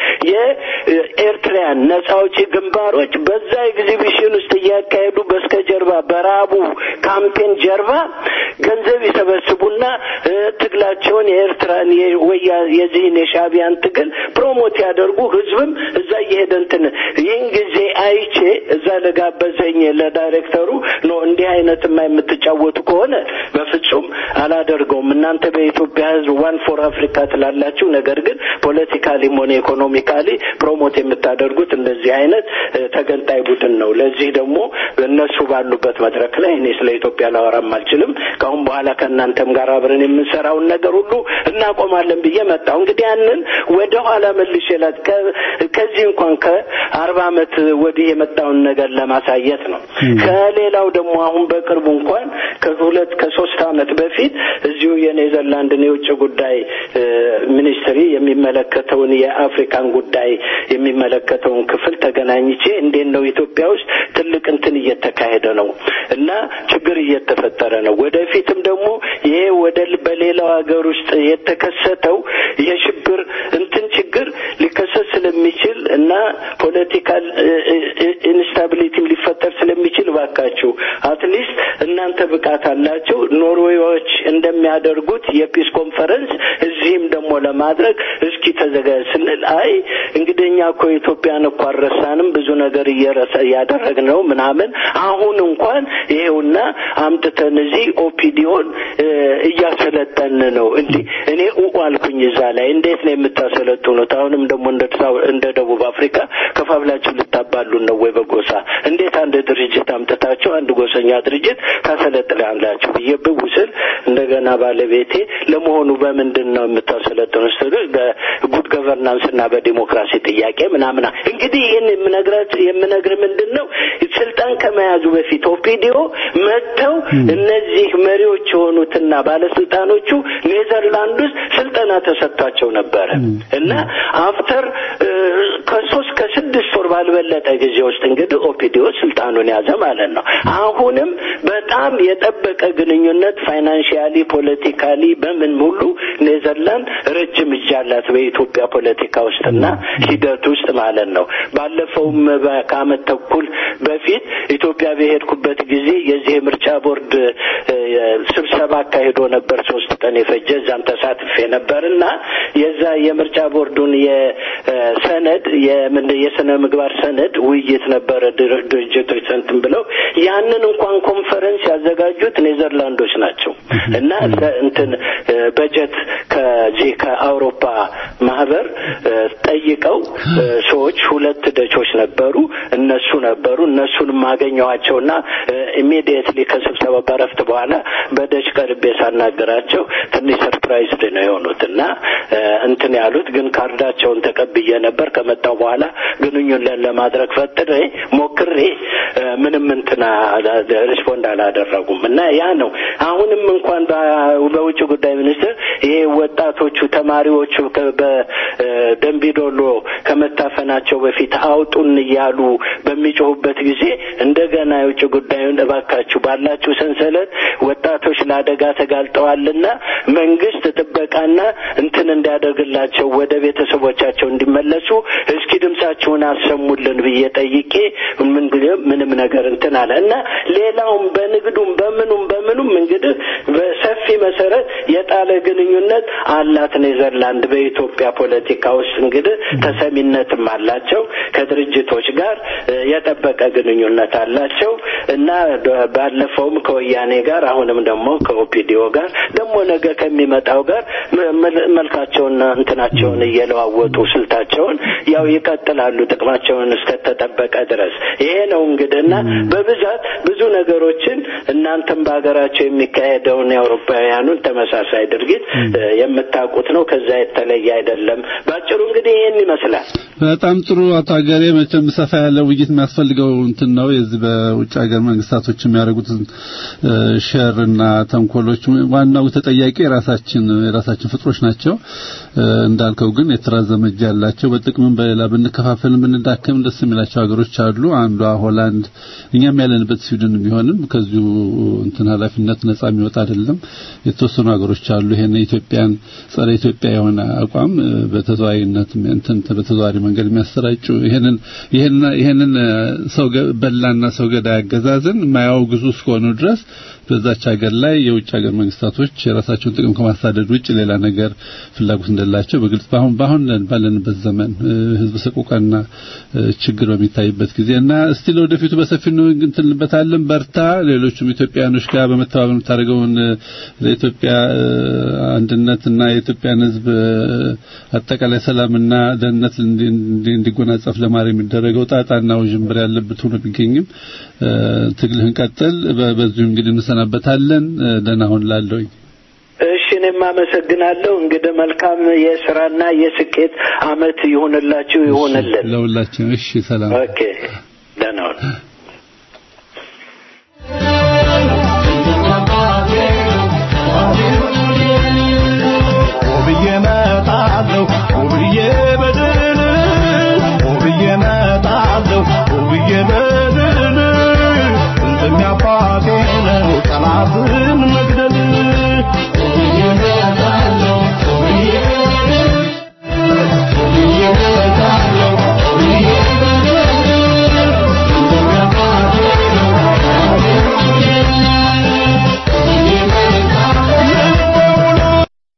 የኤርትራያን ነጻ አውጪ ግንባሮች በዛ ኤግዚቢሽን ውስጥ እያካሄዱ በስተጀርባ በራቡ ካምፔን ጀርባ ገንዘብ ይሰበስቡና እ፣ ትግላቸውን የኤርትራን የወያ የዚህን የሻቢያን ትግል ፕሮሞት ያደርጉ ህዝብም እዛ እየሄደ እንትን ይህን ጊዜ አይቼ እዛ ለጋበዘኝ ለዳይሬክተሩ ኖ እንዲህ አይነትማ የምትጫወቱ ከሆነ በፍጹም አላደርገውም። እናንተ በኢትዮጵያ ህዝብ ዋን ፎር አፍሪካ ትላላችሁ፣ ነገር ግን ፖለቲካሊም ሆነ ኢኮኖሚካሊ ፕሮሞት የምታደርጉት እንደዚህ አይነት እ፣ ተገንጣይ ቡድን ነው። ለዚህ ደግሞ እነሱ ባሉበት መድረክ ላይ እኔ ስለ ኢትዮጵያ ላወራም አልችልም። ከአሁን በኋላ ከእናንተም ጋር አብረን የምንሰራውን ነገር ሁሉ እናቆማለን ብዬ መጣሁ። እንግዲህ ያንን ወደ ኋላ መልሼ ላት ከ- ከዚህ እንኳን ከአርባ ዓመት ወዲህ የመጣውን ነገር ለማሳየት ነው። ከሌላው ደግሞ አሁን በቅርቡ እንኳን ከሁለት ከሶስት ዓመት በፊት እዚሁ የኔዘርላንድን የውጭ ጉዳይ እ፣ ሚኒስትሪ የሚመለከተውን የአፍሪካን ጉዳይ የሚመለከተውን ክፍል ተገናኝቼ እንዴት ነው ኢትዮጵያ ውስጥ ትልቅ እንትን እየተካሄደ ነው እና ችግር እየተፈጠረ ነው። ወደፊትም ደግሞ ይሄ ወደ በሌላው ሀገር ውስጥ የተከሰተው የሽብር እንትን ችግር ሊከሰት ስለሚችል እና ፖለቲካል ኢንስታቢሊቲም ሊፈጠር ስለሚችል ባካችሁ አትሊስት እናንተ ብቃት አላቸው ኖርዌዮች እንደሚያደርጉት የፒስ ኮንፈረንስ እዚህም ደግሞ ለማድረግ እስኪ ተዘጋጅ ስንል አይ እንግዲህ እኛ እኮ ኢትዮጵያን እኮ አልረሳንም ብዙ ነገር እየረሳ እያደረግን ነው ምናምን አሁን እንኳን ይሄውና አምጥተን እዚህ ኦፒዲዮን እያሰለጠን ነው እንዲህ እኔ ኡ አልኩኝ እዛ ላይ እንዴት ነው የምታሰለጥኑት አሁንም ደግሞ እንደ እንደ ደቡብ አፍሪካ ከፋብላችሁ ልታባሉን ነው ወይ በጎሳ እንዴት አንድ ድርጅት አምጥታችሁ አንድ ጎሰኛ ድርጅት ታሰለጥናላችሁ ብዬ ብው ስል እንደገና ባለቤቴ ለመሆኑ በምንድን ነው የምታሰለጥኑት ስትል በጉድ ገቨርናንስ እና በዲሞክራሲ ጥያቄ ምናምና እንግዲህ ይህን የምነግራት የምነግር ምንድን ነው ስልጣን ከመያዙ በፊት ኦፒዲዮ መጥተው እነዚህ መሪዎች የሆኑትና ባለስልጣኖቹ ኔዘርላንድ ውስጥ ስልጠና ተሰጥቷቸው ነበረ እና አፍተር ከሶስት ከስድስት ወር ባልበለጠ ጊዜ ውስጥ እንግዲህ ኦፒዲዮ ስልጣኑን ያዘ ማለት ነው። አሁንም በጣም የጠበቀ ግንኙነት ፋይናንሽያሊ፣ ፖለቲካሊ በምን ሁሉ ኔዘርላንድ ረጅም እጅ አላት በኢትዮጵያ ፖለቲካ ውስጥና ሂደት ውስጥ ማለት ነው። ባለፈውም ከአመት ተኩል በፊት ኢትዮጵያ በሄድኩበት ጊዜ የዚህ የምርጫ ቦርድ ስብሰባ አካሂዶ ነበር። ሶስት ቀን የፈጀ እዛም ተሳትፌ ነበር እና የዛ የምርጫ ቦርዱን የሰነድ የምን የስነ ምግባር ሰነድ ውይይት ነበረ ድር- ድርጅቶች ሰንትን ብለው ያንን እንኳን ኮንፈረንስ ያዘጋጁት ኔዘርላንዶች ናቸው እና ለ- እንትን እ፣ በጀት ከዚህ ከአውሮፓ ማህበር እ፣ ጠይቀው እ፣ ሰዎች ሁለት ደቾች ነበሩ እነሱ ነበሩ እነሱን ማገኘዋቸውና ኢሚዲየትሊ ከስብሰባ በረፍት በኋላ በደች ቀርቤ ሳናገራቸው ትንሽ ሰርፕራይዝድ ነው የሆኑት እና እ፣ እንትን ያሉት ግን ካርዳቸውን ተቀብዬ ነበር ከመጣው በኋላ ግንኙነት ለማድረግ ፈጥሬ ሞክሬ እ፣ ምንም እንትና ሪስፖንድ አላደረጉም እና ያ ነው አሁንም እንኳን በ- በውጭ ጉዳይ ሚኒስትር ይሄ ወጣቶቹ ተማሪዎቹ ከ- በደንቢዶሎ ከመታፈናቸው በፊት አውጡን እያሉ በሚጮሁበት ጊዜ እንደገና የውጭ ጉዳዩን እባካችሁ ባላችሁ ሰንሰለት ወጣቶች ለአደጋ ተጋልጠዋልና መንግስት ጥበቃና እንትን እንዲያደርግላቸው ወደ ቤተሰቦቻቸው እንዲመለሱ እስኪ ድምጻችሁን አሰሙልን ብዬ ጠይቄ ምን ምንም ነገር እንትን አለ እና ሌላውም በንግዱም በምኑም በምኑም እንግዲህ በሰፊ መሰረት የጣለ ግንኙነት አላት ኔዘርላንድ በኢትዮጵያ ፖለቲካ ውስጥ እንግዲህ ተሰሚነትም አላቸው ከድርጅቶች ጋር እ፣ የጠበቀ ግንኙነት አላቸው እና ደ- ባለፈውም ከወያኔ ጋር አሁንም ደግሞ ከኦፒዲዮ ጋር ደግሞ ነገ ከሚመጣው ጋር መ- መል- መልካቸውንና እንትናቸውን እየለዋወጡ ስልታቸውን ያው ይቀጥላሉ ጥቅማቸውን እስከተጠበቀ ድረስ ይሄ ነው እንግዲህ እና በብዛት ብዙ ነገሮችን እናንተም በሀገራቸው የሚካሄደውን የአውሮፓውያኑን ተመሳሳይ ድርጊት እ፣ የምታውቁት ነው ከዛ የተለየ አይደለም ባጭሩ እንግዲህ ይሄን ይመስላል በጣም ጥሩ አቶ ሀገሬ መቼም ሰፋ ያለ ውይይት የሚያስፈልገው እንትን ነው የዚህ በውጭ ሀገር መንግስታቶች የሚያደርጉትን እ፣ ሸር እና ተንኮሎች ዋናው ተጠያቂ የራሳችን የራሳችን ፍጥሮች ናቸው እ፣ እንዳልከው ግን የተራዘመ እጅ ያላቸው በጥቅምም በሌላ ብንከፋፈል ብንዳከም ደስ የሚላቸው ሀገሮች አሉ አንዷ ሆላንድ እኛም ያለንበት ስዊድን ቢሆንም ከዚሁ እንትን ኃላፊነት ነጻ የሚወጣ አይደለም የተወሰኑ ሀገሮች አሉ ይሄን ኢትዮጵያን ጸረ ኢትዮጵያ የሆነ አቋም እ፣ በተዘዋዋሪነት እንትን በተዘዋዋሪ መንገድ የሚያሰራጩ ይሄንን ይሄንን ይሄንን እ፣ ሰው ገ- በላና ሰው ገዳይ አገዛዝን የማያወግዙ እስከሆኑ ድረስ በዛች ሀገር ላይ የውጭ ሀገር መንግስታቶች የራሳቸውን ጥቅም ከማሳደድ ውጭ ሌላ ነገር ፍላጎት እንደሌላቸው በግልጽ በአሁን በአሁን ባለንበት ዘመን እ፣ ህዝብ ሰቆቃና እ፣ ችግር በሚታይበት ጊዜ እና እስቲ ለወደፊቱ በሰፊው ነው እንትንበታለን በርታ ሌሎችም ኢትዮጵያኖች ጋር በመተባበር የምታደርገውን እ፣ ለኢትዮጵያ እ፣ አንድነትና የኢትዮጵያን ህዝብ እ፣ አጠቃላይ ሰላምና ደህንነት እንዲ- እንዲ- እንዲጎናጸፍ ለማድረግ የሚደረገው ጣጣና ውዥንብር ያለበት ሆኖ ቢገኝም እ፣ ትግልህን ቀጥል በ- በዚሁ እንግዲህ እንሰናበታለን እ፣ ደህና ሁን ላለሁኝ እሺ እኔም አመሰግናለሁ እንግዲህ መልካም የስራና የስኬት አመት ይሁንላችሁ ይሁንልን ለሁላችን እሺ ሰላም ኦኬ ደህና ሁኑ ውብዬ መጣለሁ ውብዬ በድል ውብዬ መጣለሁ ውብዬ በድል ጥንትም ያባቴ ነው ጠላትን መግደል ውብዬ መጣለሁ ውብዬ ውብዬ መጣለሁ ውብዬ በድል ጥንትም ያባቴ ነው ውብዬ መጣለሁ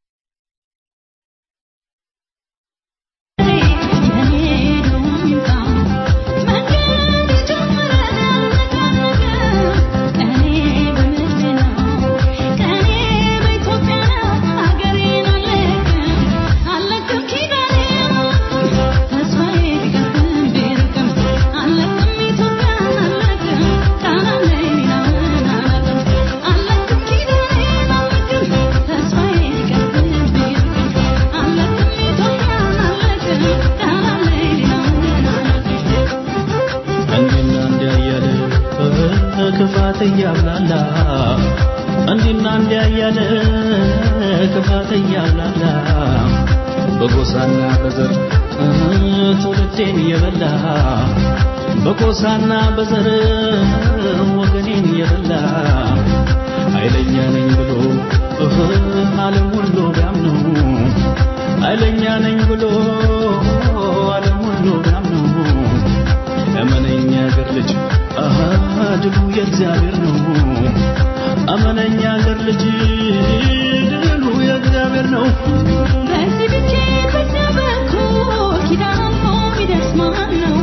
እንዲና እንዲያ እያለ ክፋት እያብላላ እንዲና እንዲያ እያለ ክፋት እያብላላ በጎሳና በዘር ትውልዴን እየበላ በጎሳና በዘር ወገኔን እየበላ ኃይለኛ ነኝ ብሎ ዓለም ሁሉ ቢያምነው ኃይለኛ ነኝ ብሎ ዓለም ሁሉ ቢያምነው እመነኛ አገር ልጅ አሃ ድሉ የእግዚአብሔር ነው። እመነኛ አገር ልጅ ድሉ የእግዚአብሔር ነው። በዚህ ብቻ በዚያ በኩል ኪዳን ሚደርስ ማን ነው?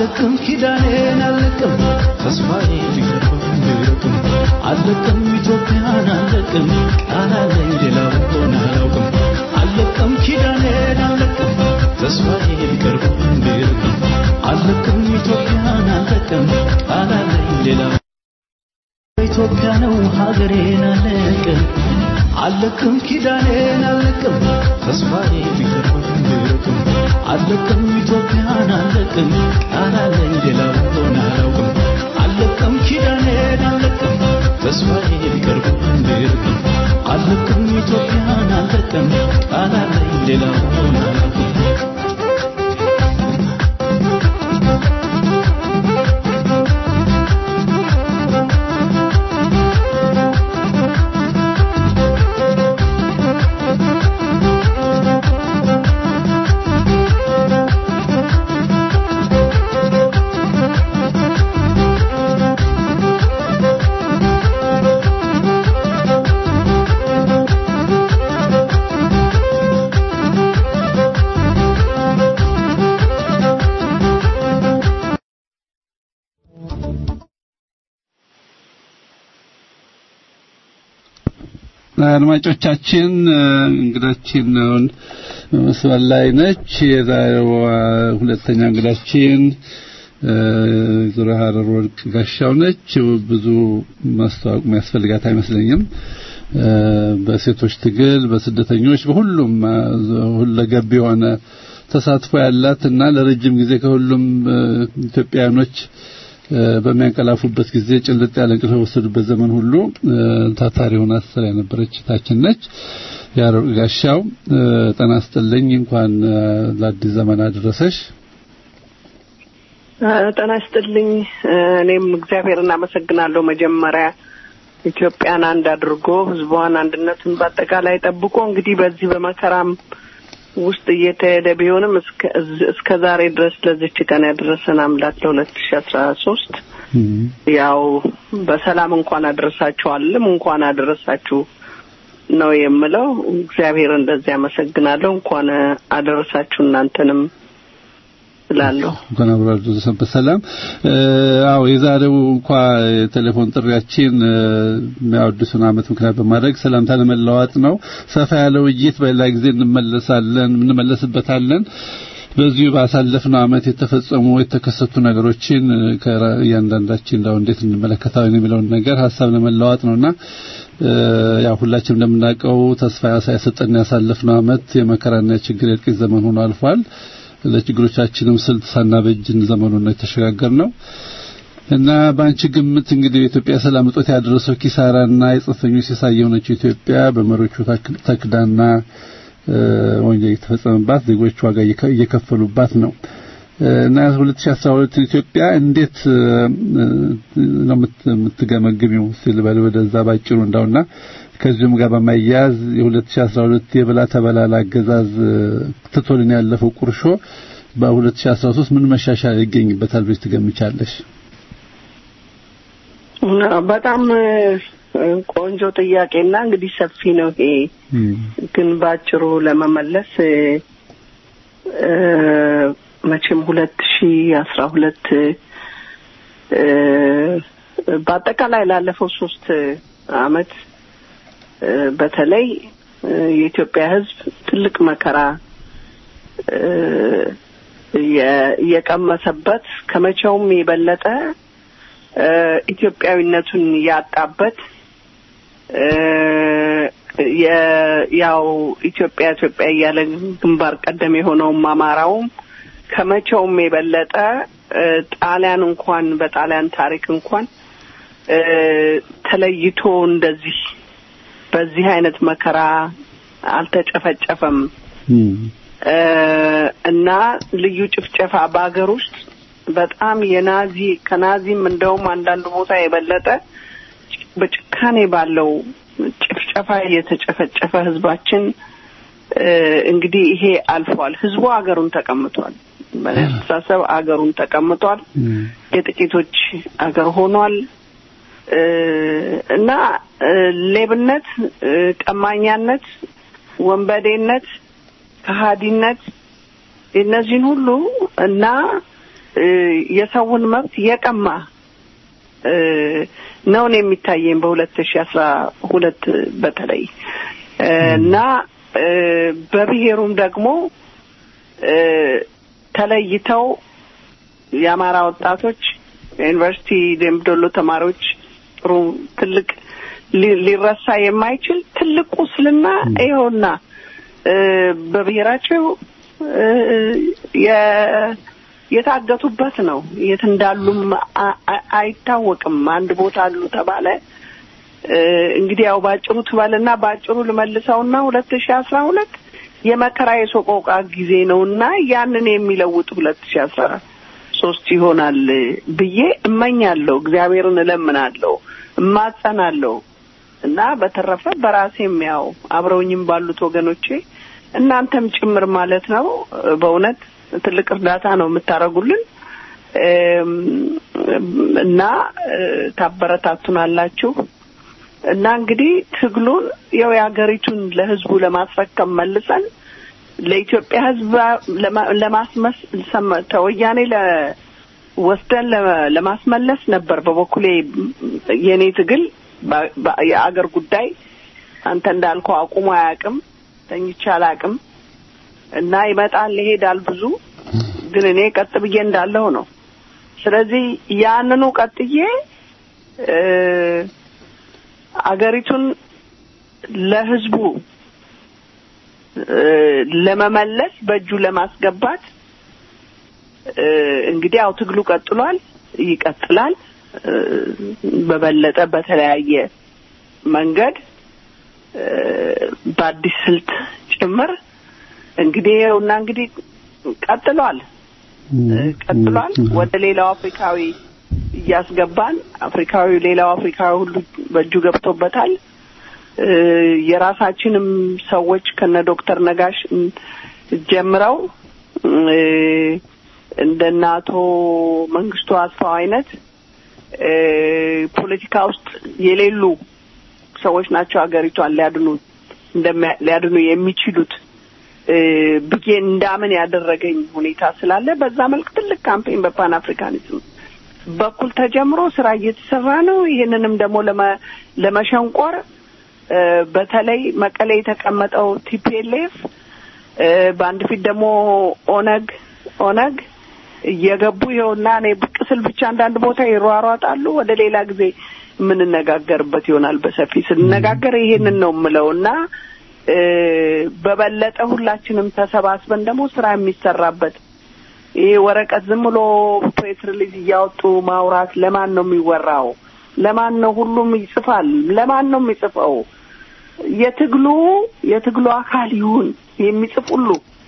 አለቅም ኪዳኔን አለቅም ተስፋዬ ቢቀርብም ቢርቅም አለቅም ኢትዮጵያን አለቅም ቃል አለኝ ሌላው ሆነ አላውቅም አለቅም ኪዳኔን አለቅም ተስፋዬ ቢቀርብም ቢርቅም አለቅም ኢትዮጵያን አለቅም ቃል አለኝ ሌላው ኢትዮጵያ ነው ሀገሬን አለቅም አለቅም ኪዳኔን አለቅም ተስፋዬ ቢቀርብም ቢርቅም አለቅም ኢትዮጵያን አለቅም ቃል አለኝ ሌላው ሆነ አላውቅም አለቅም ኪዳኔን አለቅም ተስፋዬ ቢቀርብም ቢርቅም አለቅም ኢትዮጵያን አለቅም ቃል አለኝ ሌላው ሆነ አላውቅም አድማጮቻችን እንግዳችን አሁን በመስመር ላይ ነች። የዛሬው ሁለተኛ እንግዳችን ዙረ ሀረር ወርቅ ጋሻው ነች። ብዙ ማስተዋወቅ የሚያስፈልጋት አይመስለኝም። በሴቶች ትግል፣ በስደተኞች፣ በሁሉም ሁለገብ የሆነ ተሳትፎ ያላት እና ለረጅም ጊዜ ከሁሉም ኢትዮጵያውያኖች በሚያንቀላፉበት ጊዜ ጭልጥ ያለ እንቅልፍ በወሰዱበት ዘመን ሁሉ ታታሪ ሆና ስትሰራ የነበረች ታችን ነች። ያረቅ ጋሻው ጤና ይስጥልኝ። እንኳን ለአዲስ ዘመን አደረሰሽ። ጤና ይስጥልኝ። እኔም እግዚአብሔርን አመሰግናለሁ። መጀመሪያ ኢትዮጵያን አንድ አድርጎ ሕዝቧን አንድነቱን በአጠቃላይ ጠብቆ እንግዲህ በዚህ በመከራም ውስጥ እየተሄደ ቢሆንም እስከ ዛሬ ድረስ ለዚች ቀን ያደረሰን አምላክ ለሁለት ሺ አስራ ሶስት ያው በሰላም እንኳን አደረሳችሁ አለም እንኳን አደረሳችሁ ነው የምለው። እግዚአብሔር እንደዚህ አመሰግናለሁ። እንኳን አደረሳችሁ እናንተንም እላለሁ። እንኳን አብሮ አደረሰን በሰላም። አዎ የዛሬው እንኳ የቴሌፎን ጥሪያችን የሚያወድሱን ዓመት ምክንያት በማድረግ ሰላምታ ለመለዋወጥ ነው። ሰፋ ያለ ውይይት በሌላ ጊዜ እንመለሳለን እንመለስበታለን። በዚሁ ባሳለፍነው ዓመት የተፈጸሙ የተከሰቱ ነገሮችን ከእያንዳንዳችን እንዳው እንዴት እንመለከታለን የሚለውን ነገር ሀሳብ ለመለዋወጥ ነውና ያው ሁላችንም እንደምናውቀው ተስፋ ያሰጠን ያሳለፍነው ዓመት የመከራና የችግር የእልቂት ዘመን ሆኖ አልፏል። ለችግሮቻችንም ስልት ሳናበጅን ዘመኑን ነው የተሸጋገርነው እና በአንቺ ግምት እንግዲህ የኢትዮጵያ ሰላም እጦት ያደረሰው ኪሳራና የጽንፈኞች ሲሳይ የሆነችው ኢትዮጵያ በመሪዎቹ ተክዳና ወንጀል የተፈጸመባት ዜጎች ዋጋ እየከፈሉባት ነው እና 2012 ኢትዮጵያ እንዴት ነው የምትገመግሚው ሲል በል ወደዛ ባጭሩ እንዳውና ከዚሁም ጋር በማያያዝ የ2012 የበላ ተበላላ አገዛዝ ትቶልን ያለፈው ቁርሾ በ2013 ምን መሻሻል ይገኝበታል ብለሽ ትገምቻለሽ? በጣም ቆንጆ ጥያቄና እንግዲህ ሰፊ ነው ይሄ ግን ባጭሩ ለመመለስ መቼም ሁለት ሺ አስራ ሁለት በአጠቃላይ ላለፈው ሶስት አመት በተለይ የኢትዮጵያ ሕዝብ ትልቅ መከራ የቀመሰበት ከመቼውም የበለጠ ኢትዮጵያዊነቱን ያጣበት ያው ኢትዮጵያ ኢትዮጵያ እያለ ግንባር ቀደም የሆነውም አማራውም ከመቼውም የበለጠ ጣሊያን እንኳን በጣሊያን ታሪክ እንኳን ተለይቶ እንደዚህ በዚህ አይነት መከራ አልተጨፈጨፈም እና ልዩ ጭፍጨፋ በሀገር ውስጥ በጣም የናዚ ከናዚም እንደውም አንዳንድ ቦታ የበለጠ በጭካኔ ባለው ጭፍጨፋ የተጨፈጨፈ ህዝባችን እንግዲህ ይሄ አልፏል። ህዝቡ አገሩን ተቀምጧል። በአስተሳሰብ አገሩን ተቀምጧል። የጥቂቶች አገር ሆኗል እና ሌብነት፣ ቀማኛነት፣ ወንበዴነት፣ ከሀዲነት እነዚህን ሁሉ እና እ፣ የሰውን መብት የቀማ እ፣ ነው ነው የሚታየኝ በሁለት ሺ አስራ ሁለት በተለይ እ፣ እና እ፣ በብሔሩም ደግሞ እ፣ ተለይተው የአማራ ወጣቶች የዩኒቨርሲቲ ደምቢዶሎ ተማሪዎች ጥሩ ትልቅ ሊ- ሊረሳ የማይችል ትልቅ ቁስልና ይኸውና እ፣ በብሔራቸው እ፣ የ- የታገቱበት ነው። የት እንዳሉም አ- አ- አይታወቅም። አንድ ቦታ አሉ ተባለ። እ፣ እንግዲህ ያው ባጭሩ ትበልና ባጭሩ ልመልሰውና ሁለት ሺ አስራ ሁለት የመከራ የሶቆቃ ጊዜ ነውና ያንን የሚለውጥ ሁለት ሺ አስራ ሶስት ይሆናል ብዬ እመኛለሁ። እግዚአብሔርን እለምናለሁ፣ እማጸናለሁ እና በተረፈ በራሴም ያው አብረውኝም ባሉት ወገኖቼ እናንተም ጭምር ማለት ነው በእውነት ትልቅ እርዳታ ነው የምታደርጉልን እም፣ እና እ፣ ታበረታቱናላችሁ እና እንግዲህ ትግሉን ያው የሀገሪቱን ለሕዝቡ ለማስረከብ መልሰን ለኢትዮጵያ ሕዝብ ለማ- ለማስመስ ሰመ- ተወያኔ ለ ወስደን ለመ- ለማስመለስ ነበር በበኩሌ የኔ ትግል በ- በ- የአገር ጉዳይ አንተ እንዳልከው አቁሞ አያውቅም፣ ተኝቼ አላውቅም እና ይመጣል ይሄዳል ብዙ ግን እኔ ቀጥ ብዬ እንዳለሁ ነው። ስለዚህ ያንኑ ቀጥዬ እ፣ አገሪቱን ለህዝቡ እ፣ ለመመለስ በእጁ ለማስገባት እ፣ እንግዲህ ያው ትግሉ ቀጥሏል፣ ይቀጥላል እ፣ በበለጠ በተለያየ መንገድ እ፣ በአዲስ ስልት ጭምር እንግዲህ ይኸውና እንግዲህ ቀጥሏል እ፣ ቀጥሏል ወደ ሌላው አፍሪካዊ እያስገባን አፍሪካዊ ሌላው አፍሪካዊ ሁሉ በእጁ ገብቶበታል። እ፣ የራሳችንም ሰዎች ከነ ዶክተር ነጋሽ እ፣ ጀምረው እ፣ እንደነ አቶ መንግስቱ አስፋው አይነት እ፣ ፖለቲካ ውስጥ የሌሉ ሰዎች ናቸው ሀገሪቷን ሊያድኑ እንደሚያ- ሊያድኑ የሚችሉት እ፣ ብዬ እንዳምን ያደረገኝ ሁኔታ ስላለ በዛ መልክ ትልቅ ካምፔን በፓን አፍሪካኒዝም በኩል ተጀምሮ ስራ እየተሰራ ነው። ይህንንም ደግሞ ለመ- ለመሸንቆር እ፣ በተለይ መቀሌ የተቀመጠው ቲፒኤልኤፍ እ፣ በአንድ ፊት ደግሞ ኦነግ ኦነግ እየገቡ ይኸውና እኔ ብቅ ስል ብቻ አንዳንድ ቦታ ይሯሯጣሉ። ወደ ሌላ ጊዜ የምንነጋገርበት ይሆናል። በሰፊ ስንነጋገር ይሄንን ነው የምለው እና እ፣ በበለጠ ሁላችንም ተሰባስበን ደግሞ ስራ የሚሰራበት ይሄ ወረቀት ዝም ብሎ ፕሬስ ሪሊዝ እያወጡ ማውራት ለማን ነው የሚወራው? ለማን ነው ሁሉም ይጽፋል? ለማን ነው የሚጽፈው? የትግሉ የትግሉ አካል ይሁን የሚጽፍ ሁሉ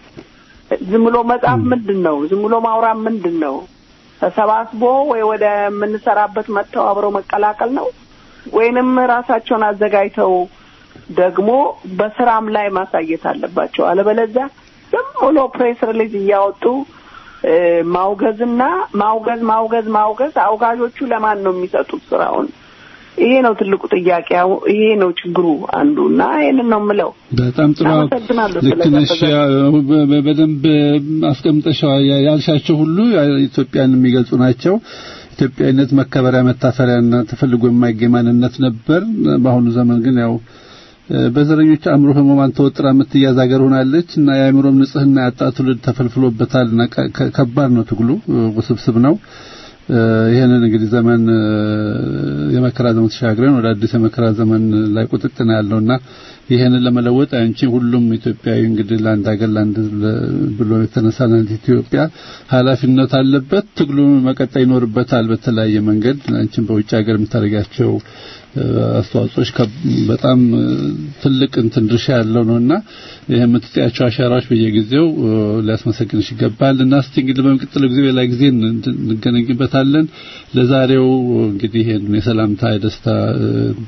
ዝም ብሎ መጻፍ ምንድን ነው? ዝም ብሎ ማውራት ምንድን ነው? ተሰባስቦ ወይ ወደ የምንሰራበት መጥተው አብረው መቀላቀል ነው ወይንም ራሳቸውን አዘጋጅተው ደግሞ በስራም ላይ ማሳየት አለባቸው። አለበለዚያ ዝም ብሎ ፕሬስ ሪሊዝ እያወጡ እ፣ ማውገዝና ማውገዝ ማውገዝ ማውገዝ አውጋዦቹ ለማን ነው የሚሰጡት ስራውን? ይሄ ነው ትልቁ ጥያቄ። አሁ- ይሄ ነው ችግሩ አንዱ እና ይሄንን ነው የምለው። በጣም ጥሩ አመሰግናለሁ ልክ ነሽ። ስለጋበዛችሁኝ። ያው በ- በ- በደንብ አስቀምጠሻል። ያ- ያልሻቸው ሁሉ ኢትዮጵያን የሚገልጹ ናቸው። ኢትዮጵያዊነት መከበሪያ መታፈሪያና ተፈልጎ የማይገኝ ማንነት ነበር። በአሁኑ ዘመን ግን ያው እ፣ በዘረኞች አእምሮ ህሙማን ተወጥራ የምትያዝ ሀገር ሆናለች እና የአእምሮም ንጽህና ያጣ ትውልድ ተፈልፍሎበታል እና ከ- ከ- ከባድ ነው ትግሉ፣ እ፣ ውስብስብ ነው። እ፣ ይህንን እንግዲህ ዘመን እ፣ የመከራ ዘመን ተሻግረን ወደ አዲስ የመከራ ዘመን ላይ ቁጥጥ ነው ያለውና ይህንን ለመለወጥ አንቺ ሁሉም ኢትዮጵያዊ እንግዲህ ለአንድ ሀገር ለአንድ ህዝብ ለ- ብሎ የተነሳ ለአንድ ኢትዮጵያ ኃላፊነት አለበት። ትግሉ መቀጠል ይኖርበታል በተለያየ መንገድ። አንቺም በውጭ ሀገር የምታደርጋቸው እ፣ አስተዋጽኦች ከ- በጣም እ፣ ትልቅ እንትን ድርሻ ያለው ነውና ይህ የምትጥያቸው አሻራዎች በየጊዜው እ፣ ሊያስመሰግንሽ ይገባል እና እስቲ እንግዲህ በሚቀጥለው ጊዜ ሌላ ጊዜ እን- እንገናኝበታለን። ለዛሬው እንግዲህ ይሄን የሰላምታ የደስታ እ፣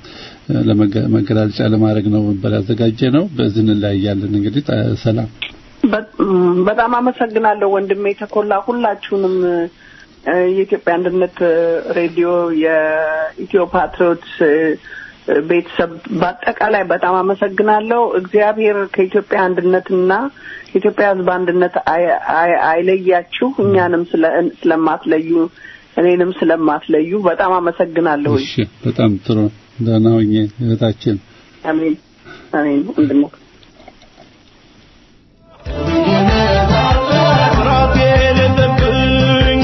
ለመገላለጫ ለማድረግ ነው ነበር ያዘጋጀ ነው። በዚህ እንለያያለን። እንግዲህ ጣ- ሰላም በ- ም፣ በጣም አመሰግናለሁ ወንድሜ ተኮላ። ሁላችሁንም እ፣ የኢትዮጵያ አንድነት እ፣ ሬዲዮ፣ የኢትዮ ፓትሪዮትስ እ፣ ቤተሰብ በአጠቃላይ በጣም አመሰግናለሁ። እግዚአብሔር ከኢትዮጵያ አንድነትና ከኢትዮጵያ ሕዝብ አንድነት አይ- አይ- አይለያችሁ። እኛንም ስለ- ስለማትለዩ እኔንም ስለማትለዩ በጣም አመሰግናለሁ። እሺ በጣም ጥሩ ደህና ሁኚ እህታችን አሜን አሜን ወንድሞ ፍርሃት የሌለብኝ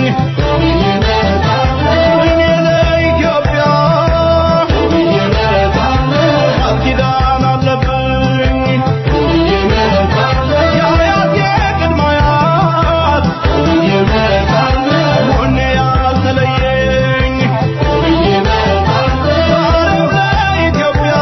እኔ ለኢትዮጵያ ቃል ኪዳን አለብኝ የአያቴ ቅድመ አያት ጎኔ ያልተለየኝ ዛሬም ለኢትዮጵያ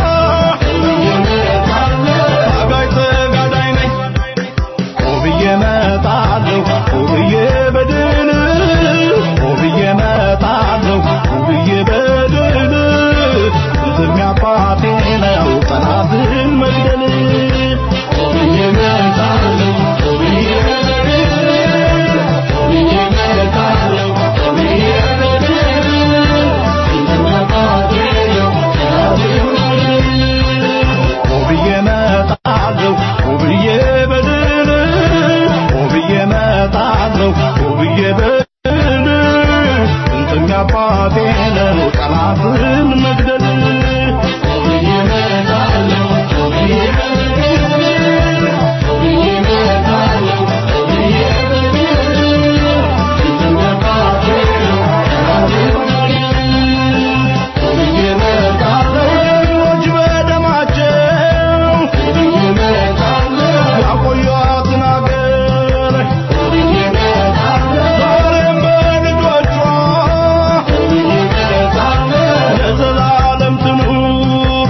ታጋይ ተጋዳይ ነኝ ቆብዬ እመጣለሁ ቆብዬ በድል ቆብዬ እመጣለሁ ቆብዬ በድል ዝም አባቴ ነው ጠላትን መግደል ቆብዬ እመጣለሁ ቆብዬ በድል ቆብዬ እመጣለሁ ቆብዬ በድል ዝም አባቴ ነው ጠላትን መግደል ቆብዬ እመጣለሁ ቆብዬ በድል ቆብዬ እመጣለሁ ቆብዬ በድል ጥንጥም አባቴ ነው ጠላትን መግደል ቆብዬ እመጣለሁ ቆብዬ በድል ቆብዬ እመጣለሁ ቆብዬ በድል ጥንጥም አባቴ ነው ጠላትን ቆብዬ እመጣለሁ ሌሎች በደማቸው ያቆዩአትን አገር ዛሬም በልጆቿ ለዘላለም ትኑር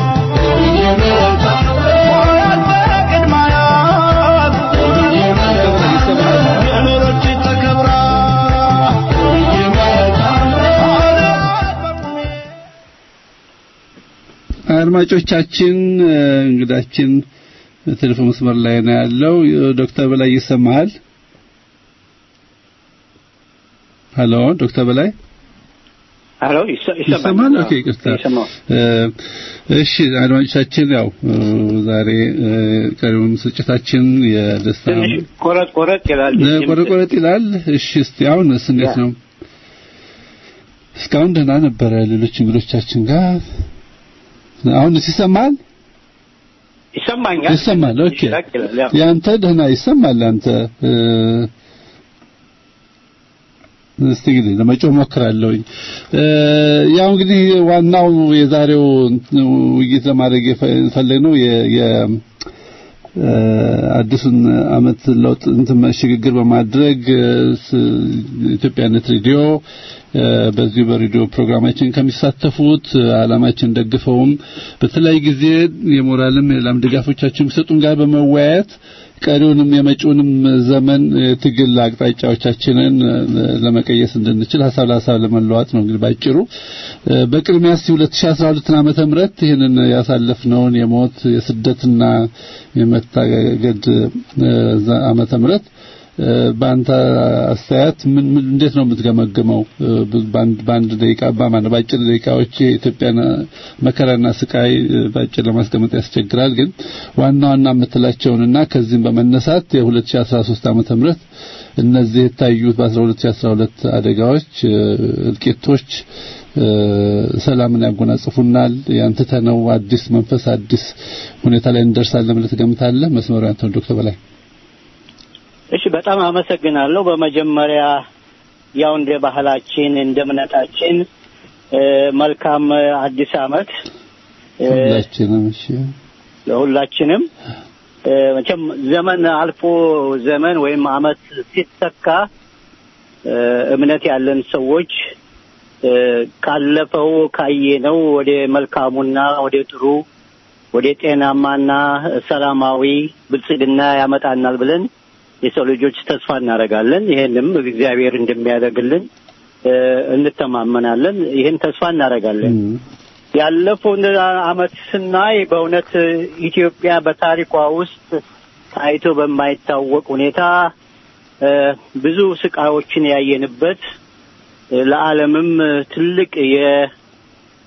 ሆናት በቅድመ አያት የኖረች ተከብራ አድዋት በቁሜ አድማጮቻችን እ፣ እንግዳችን በቴሌፎን መስመር ላይ ነው ያለው ዶክተር በላይ ይሰማሃል ሄሎ ዶክተር በላይ አሎ ይሰማል ኦኬ ይቅርታ እ፣ እሺ አድማጮቻችን ያው እ፣ ዛሬ እ፣ ቀሪውን ስርጭታችን የደስታ ትንሽ ቆረጥ ቆረጥ ይላል ቆረጥ ቆረጥ ይላል እሺ እስቲ አሁንስ እንዴት ነው እስካሁን ደህና ነበረ ሌሎች እንግዶቻችን ጋር አሁንስ ይሰማል ይሰማኛል ይሰማል ኦኬ ይላል ይላል ያው ያንተ ደህና ይሰማል አንተ እ፣ እስቲ እንግዲህ ለመጮህ ሞክራለሁኝ እ፣ ያው እንግዲህ ዋናው የዛሬው እንትን ውይይት ለማድረግ የፈለግነው የ የ- እ፣ አዲሱን አመት ለውጥ እንትን ሽግግር በማድረግ እ፣ ስ- ኢትዮጵያነት ሬዲዮ እ፣ በዚሁ በሬዲዮ ፕሮግራማችን ከሚሳተፉት እ፣ ዓላማችን ደግፈውም በተለያየ ጊዜ የሞራልም የላም ድጋፎቻችን የሚሰጡን ጋር በመወያየት ቀሪውንም የመጪውንም ዘመን የትግል አቅጣጫዎቻችንን እ፣ ለመቀየስ እንድንችል ሀሳብ ለሀሳብ ለመለዋጥ ነው እንግዲህ ባጭሩ እ፣ በቅድሚያ እስቲ 2012 ዓመተ ምህረት ይህንን ያሳለፍነውን የሞት የስደትና የመታገድ እ፣ ዘ- ዓመተ ምህረት እ፣ በአንተ አስተያየት ምን ምን እንዴት ነው የምትገመግመው? እ፣ በአንድ በአንድ ደቂቃ በማን በአጭር ደቂቃዎች የኢትዮጵያን መከራና ስቃይ እ፣ በአጭር ለማስቀመጥ ያስቸግራል። ግን ዋና ዋና የምትላቸውንና ከዚህም በመነሳት የ2013 ዓመተ ምህረት እነዚህ የታዩት በ2012 አደጋዎች እ፣ እልቂቶች እ፣ ሰላምን ያጎናጽፉናል። ያንተተነው አዲስ መንፈስ አዲስ ሁኔታ ላይ እንደርሳለን ብለህ ትገምታለህ? መስመሩ ያንተ ነው ዶክተር በላይ እሺ በጣም አመሰግናለሁ። በመጀመሪያ ያው እንደ ባህላችን እንደ እምነታችን እ፣ መልካም አዲስ አመት እ፣ ሁላችንም እሺ ለሁላችንም እ፣ መቼም ዘመን አልፎ ዘመን ወይም አመት ሲተካ እ፣ እምነት ያለን ሰዎች እ፣ ካለፈው ካየነው ወደ መልካሙና ወደ ጥሩ ወደ ጤናማና ሰላማዊ ብልጽግና ያመጣናል ብለን የሰው ልጆች ተስፋ እናደርጋለን። ይሄንም እግዚአብሔር እንደሚያደርግልን እ፣ እንተማመናለን። ይህን ተስፋ እናደርጋለን። ያለፈውን አመት ስናይ በእውነት ኢትዮጵያ በታሪኳ ውስጥ ታይቶ በማይታወቅ ሁኔታ እ፣ ብዙ ስቃዮችን ያየንበት እ፣ ለዓለምም ትልቅ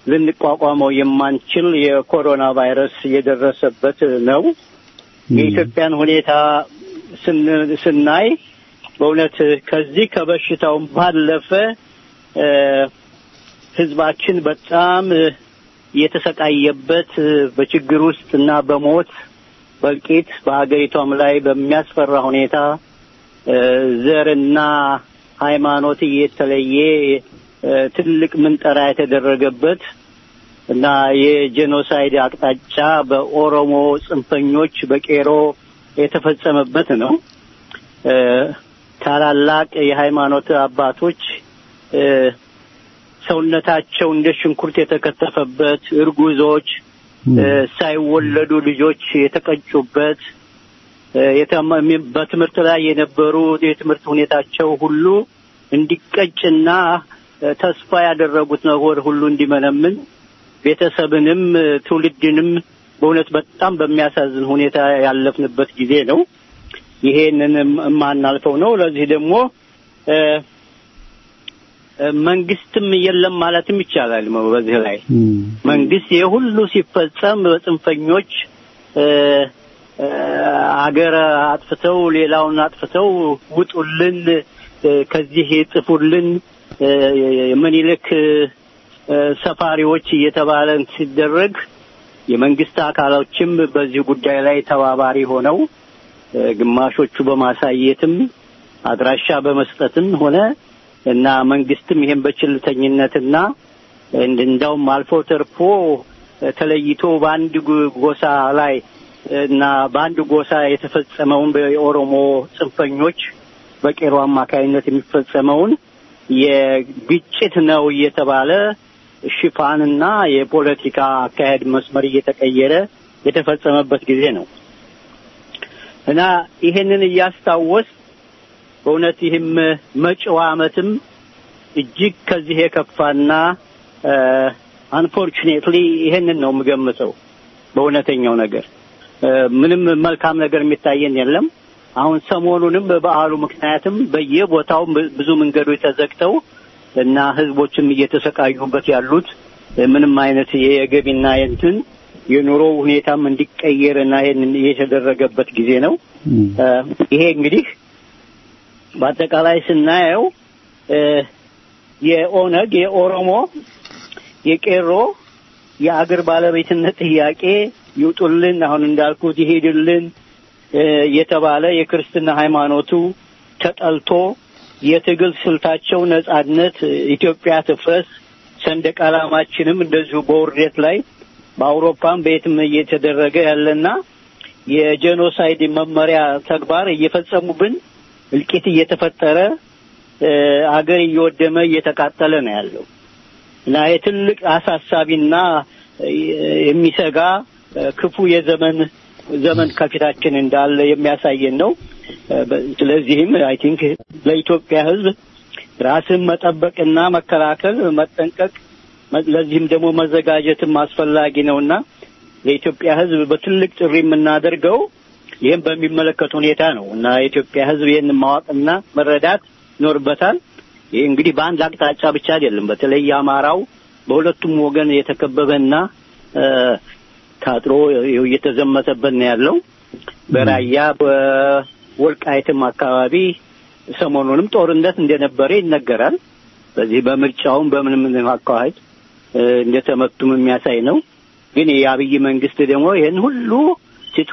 ልንቋቋመው የማንችል የኮሮና ቫይረስ የደረሰበት ነው። የኢትዮጵያን ሁኔታ ስን- ስናይ በእውነት ከዚህ ከበሽታውም ባለፈ እ፣ ህዝባችን በጣም እ፣ የተሰቃየበት እ፣ በችግር ውስጥ እና በሞት በእልቂት በሀገሪቷም ላይ በሚያስፈራ ሁኔታ እ፣ ዘርና ሃይማኖት እየተለየ እ፣ ትልቅ ምንጠራ የተደረገበት እና የጄኖሳይድ አቅጣጫ በኦሮሞ ጽንፈኞች በቄሮ የተፈጸመበት ነው። እ፣ ታላላቅ የሃይማኖት አባቶች እ፣ ሰውነታቸው እንደ ሽንኩርት የተከተፈበት፣ እርጉዞች እ፣ ሳይወለዱ ልጆች የተቀጩበት እ፣ የተማ- በትምህርት ላይ የነበሩ የትምህርት ሁኔታቸው ሁሉ እንዲቀጭና እ፣ ተስፋ ያደረጉት ነገር ሁሉ እንዲመነምን ቤተሰብንም እ፣ ትውልድንም በእውነት በጣም በሚያሳዝን ሁኔታ ያለፍንበት ጊዜ ነው። ይሄንን የማናልፈው ነው። ለዚህ ደግሞ እ፣ እ፣ መንግስትም የለም ማለትም ይቻላል። በዚህ ላይ መንግስት ይህ ሁሉ ሲፈጸም በጽንፈኞች እ፣ እ፣ አገር አጥፍተው ሌላውን አጥፍተው ውጡልን፣ እ፣ ከዚህ ጥፉልን፣ እ፣ ምኒልክ እ፣ ሰፋሪዎች እየተባለ ሲደረግ የመንግስት አካሎችም በዚህ ጉዳይ ላይ ተባባሪ ሆነው እ፣ ግማሾቹ በማሳየትም አድራሻ በመስጠትም ሆነ እና መንግስትም ይሄን በችልተኝነትና እንድ- እንዳውም አልፎ ተርፎ እ፣ ተለይቶ በአንድ ጎ- ጎሳ ላይ እና በአንድ ጎሳ የተፈጸመውን የኦሮሞ ጽንፈኞች በቄሮ አማካይነት የሚፈጸመውን የግጭት ነው እየተባለ ሽፋንና የፖለቲካ አካሄድ መስመር እየተቀየረ የተፈጸመበት ጊዜ ነው እና ይሄንን እያስታወስ በእውነት ይህም መጪው ዓመትም እጅግ ከዚህ የከፋና አንፎርቹኔትሊ ይሄንን ነው የምገምተው። በእውነተኛው ነገር እ፣ ምንም መልካም ነገር የሚታየን የለም። አሁን ሰሞኑንም በበዓሉ ምክንያትም በየቦታው ብ- ብዙ መንገዶች ተዘግተው እና ህዝቦችም እየተሰቃዩበት ያሉት እ፣ ምንም አይነት የገቢና የእንትን የኑሮ ሁኔታም እንዲቀየር እና ይሄን የተደረገበት ጊዜ ነው። እ፣ ይሄ እንግዲህ በአጠቃላይ ስናየው እ፣ የኦነግ የኦሮሞ የቄሮ የአገር ባለቤትነት ጥያቄ ይውጡልን፣ አሁን እንዳልኩት ይሄድልን እ፣ የተባለ የክርስትና ሃይማኖቱ ተጠልቶ የትግል ስልታቸው ነጻነት፣ ኢትዮጵያ ትፍረስ፣ ሰንደቅ ዓላማችንም እንደዚሁ በውርደት ላይ በአውሮፓም በየትም እየተደረገ ያለና የጄኖሳይድ መመሪያ ተግባር እየፈጸሙብን እልቂት እየተፈጠረ እ፣ አገር እየወደመ እየተቃጠለ ነው ያለው እና የትልቅ አሳሳቢና እ፣ የሚሰጋ እ፣ ክፉ የዘመን ዘመን ከፊታችን እንዳለ የሚያሳየን ነው። እ፣ በ- ስለዚህም አይ ቲንክ ለኢትዮጵያ ሕዝብ ራስን መጠበቅና መከላከል መጠንቀቅ፣ መ- ለዚህም ደግሞ መዘጋጀትም አስፈላጊ ነውና የኢትዮጵያ ሕዝብ በትልቅ ጥሪ የምናደርገው ይህም በሚመለከት ሁኔታ ነው እና የኢትዮጵያ ሕዝብ ይህን ማወቅና መረዳት ይኖርበታል። ይህ እንግዲህ በአንድ አቅጣጫ ብቻ አይደለም። በተለይ አማራው በሁለቱም ወገን የተከበበና እ፣ ታጥሮ ይኸው እየተዘመተበት ነው ያለው። በራያ በወልቃይትም አካባቢ ሰሞኑንም ጦርነት እንደነበረ ይነገራል። በዚህ በምርጫውም በምንም አካሄድ እ፣ እንደተመቱም የሚያሳይ ነው። ግን የአብይ መንግስት ደግሞ ይህን ሁሉ ትቶ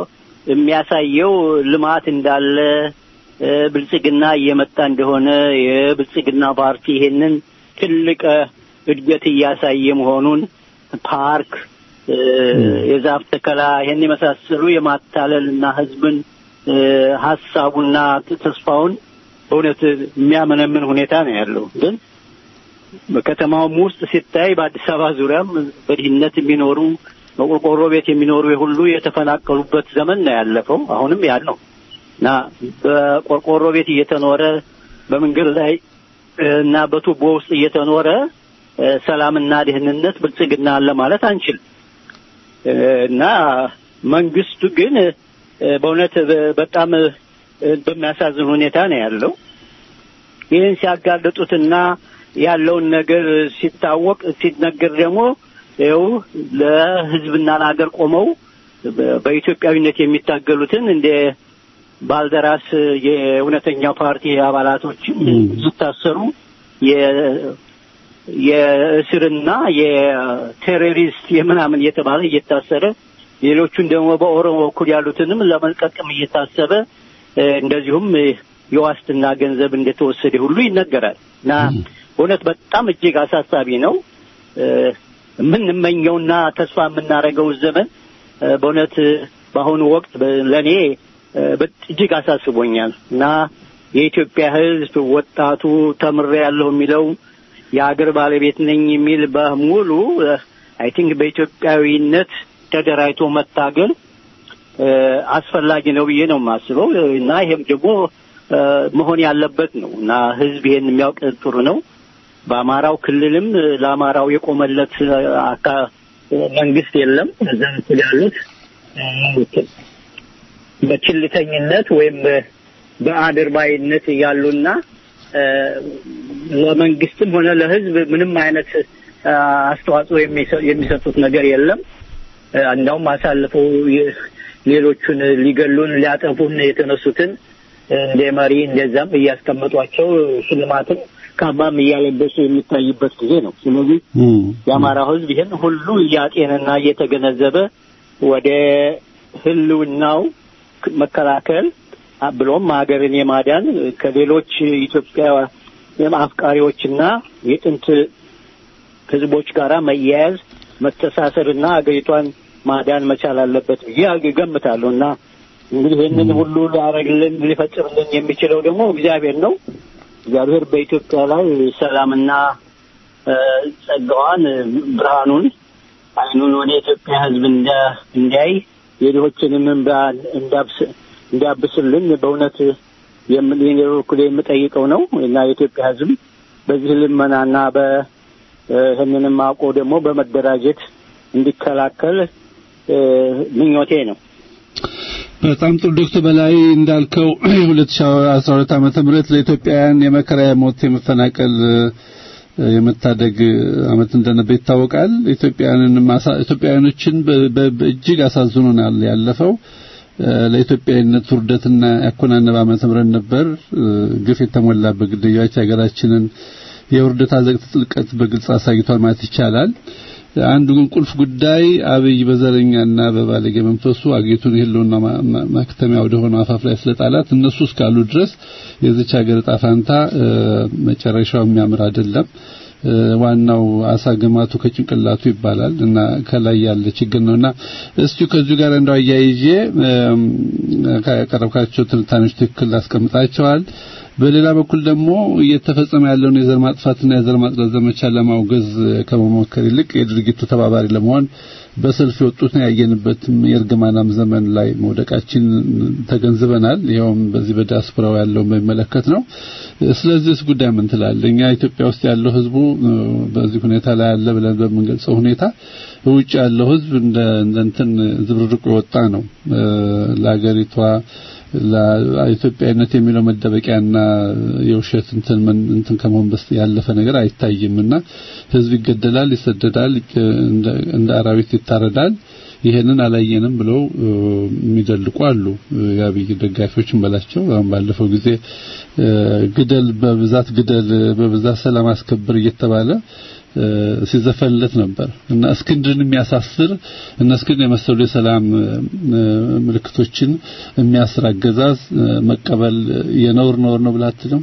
የሚያሳየው ልማት እንዳለ እ፣ ብልጽግና እየመጣ እንደሆነ የብልጽግና ፓርቲ ይሄንን ትልቅ እ፣ እድገት እያሳየ መሆኑን ፓርክ እ፣ የዛፍ ተከላ ይሄን የመሳሰሉ የማታለል እና ህዝብን እ፣ ሀሳቡና ተስፋውን በእውነት የሚያመነምን ሁኔታ ነው ያለው ግን በከተማውም ውስጥ ሲታይ በአዲስ አበባ ዙሪያም በድህነት የሚኖሩ በቆርቆሮ ቤት የሚኖሩ ሁሉ የተፈናቀሉበት ዘመን ነው ያለፈው። አሁንም ያለው እና በቆርቆሮ ቤት እየተኖረ በመንገድ ላይ እ፣ እና በቱቦ ውስጥ እየተኖረ እ፣ ሰላምና ደህንነት ብልጽግና አለ ማለት አንችልም። እ፣ እና መንግስቱ ግን እ፣ በእውነት በ- በጣም እ፣ በሚያሳዝን ሁኔታ ነው ያለው። ይህን ሲያጋልጡትና ያለውን ነገር ሲታወቅ ሲነገር ደግሞ ይኸው ለሕዝብና ለሀገር ቆመው በ- በኢትዮጵያዊነት የሚታገሉትን እንደ ባልደራስ የእውነተኛው ፓርቲ አባላቶች ሲታሰሩ የ- የእስርና የቴሮሪስት የምናምን እየተባለ እየታሰረ ሌሎቹን ደግሞ በኦሮሞ በኩል ያሉትንም ለመልቀቅም እየታሰበ እ፣ እንደዚሁም እ፣ የዋስትና ገንዘብ እንደተወሰደ ሁሉ ይነገራል እና እውነት በጣም እጅግ አሳሳቢ ነው። እ፣ የምንመኘውና ተስፋ የምናደርገው ዘመን እ፣ በእውነት እ፣ በአሁኑ ወቅት በ- ለእኔ እ፣ በ- እጅግ አሳስቦኛል እና የኢትዮጵያ ሕዝብ ወጣቱ ተምሬ ያለሁ የሚለው የሀገር ባለቤት ነኝ የሚል በሙሉ አይ ቲንክ በኢትዮጵያዊነት ተደራጅቶ መታገል እ፣ አስፈላጊ ነው ብዬ ነው የማስበው እና ይሄም ደግሞ እ፣ መሆን ያለበት ነው እና ህዝብ ይሄን የሚያውቅ ጥሩ ነው። በአማራው ክልልም እ፣ ለአማራው የቆመለት እ፣ አካ- መንግስት የለም። እዛ በኩል ያሉት እ፣ በችልተኝነት ወይም በ- በአድርባይነት ያሉና እ፣ ለመንግስትም ሆነ ለህዝብ ምንም አይነት እ፣ አስተዋጽኦ የሚሰ- የሚሰጡት ነገር የለም። እ፣ እንዳውም አሳልፈው የ- ሌሎቹን ሊገሉን ሊያጠፉን የተነሱትን እንደ መሪ እንደዛም እያስቀመጧቸው ሽልማትም ካባም እያለበሱ የሚታይበት ጊዜ ነው። ስለዚህ የአማራው ህዝብ ይህን ሁሉ እያጤንና እየተገነዘበ ወደ ህልውናው መከላከል አ- ብሎም ሀገርን የማዳን ከሌሎች ኢትዮጵያ አፍቃሪዎችና የጥንት ህዝቦች ጋራ መያያዝ መተሳሰርና ሀገሪቷን ማዳን መቻል አለበት ብዬ እገምታለሁ እና እንግዲህ ይህንን ሁሉ ሊያደርግልን ሊፈጽምልን የሚችለው ደግሞ እግዚአብሔር ነው። እግዚአብሔር በኢትዮጵያ ላይ ሰላምና እ፣ ጸጋዋን ብርሃኑን አይኑን ወደ ኢትዮጵያ ህዝብ እንዳ- እንዲያይ የድሆችንም እንባ እንዳብስ- እንዲያብስልን በእውነት የም- የኔ በኩል የምጠይቀው ነው እና የኢትዮጵያ ህዝብ በዚህ ልመናና በ እ፣ ይህንንም አውቆ ደግሞ በመደራጀት እንዲከላከል እ፣ ምኞቴ ነው። በጣም ጥሩ ዶክተር በላይ እንዳልከው የ2012 ዓመተ ምህረት ለኢትዮጵያውያን የመከራ የሞት የመፈናቀል እ፣ የመታደግ አመት እንደነበር ይታወቃል። ኢትዮጵያውያንን ማሳ- ኢትዮጵያውያኖችን በ- በ- በእጅግ አሳዝኖናል ያለፈው እ፣ ለኢትዮጵያዊነት ውርደትና ያኮናነበ ዓመተ ምህረት ነበር። እ፣ ግፍ የተሞላበት ግድያዎች ሀገራችንን የውርደት አዘቅት ጥልቀት በግልጽ አሳይቷል ማለት ይቻላል። አንዱ ግን ቁልፍ ጉዳይ አብይ በዘረኛና በባለጌ መንፈሱ አገሪቱን የህልውና ማ- ማ- ማክተሚያ ወደ ሆነው አፋፍ ላይ ስለጣላት እነሱ እስካሉ ድረስ የዚች ሀገር ዕጣ ፈንታ እ፣ መጨረሻው የሚያምር አይደለም። እ፣ ዋናው አሳ ግማቱ ከጭንቅላቱ ይባላል እና ከላይ ያለ ችግር ነውና እስቲ ከዚሁ ጋር እንደው አያይዤ እም፣ ካቀረብካቸው ትንታኔዎች ትክክል አስቀምጣቸዋል። በሌላ በኩል ደግሞ እየተፈጸመ ያለውን የዘር ማጥፋትና የዘር ማጥራት ዘመቻ ለማውገዝ ከመሞከር ይልቅ የድርጊቱ ተባባሪ ለመሆን በሰልፍ የወጡትን ያየንበትም የእርግማናም ዘመን ላይ መውደቃችን ተገንዝበናል። ይኸውም በዚህ በዲያስፖራው ያለውን በሚመለከት ነው። ስለዚህስ ጉዳይ ምን ትላለህ? እኛ ኢትዮጵያ ውስጥ ያለው ህዝቡ እ፣ በዚህ ሁኔታ ላይ አለ ብለን በምንገልጸው ሁኔታ ውጭ ያለው ህዝብ እንደ እንደ እንትን ዝብርርቁ የወጣ ነው እ፣ ለሀገሪቷ ለኢትዮጵያዊነት የሚለው መደበቂያና የውሸት እንትን ምን እንትን ከመሆን በስ ያለፈ ነገር አይታይምና ህዝብ ይገደላል፣ ይሰደዳል፣ እንደ እንደ አራዊት ይታረዳል። ይሄንን አላየንም ብለው እ፣ የሚደልቁ አሉ። እ፣ የአብይ ደጋፊዎችን በላቸው። አሁን ባለፈው ጊዜ እ፣ ግደል በብዛት ግደል በብዛት ሰላም አስከብር እየተባለ እ፣ ሲዘፈንለት ነበር እና እስክንድርን የሚያሳስር እነ እስክንድር የመሰሉ የሰላም እ፣ ምልክቶችን የሚያስር አገዛዝ እ፣ መቀበል የነውር ነውር ነው ብለህ አትልም?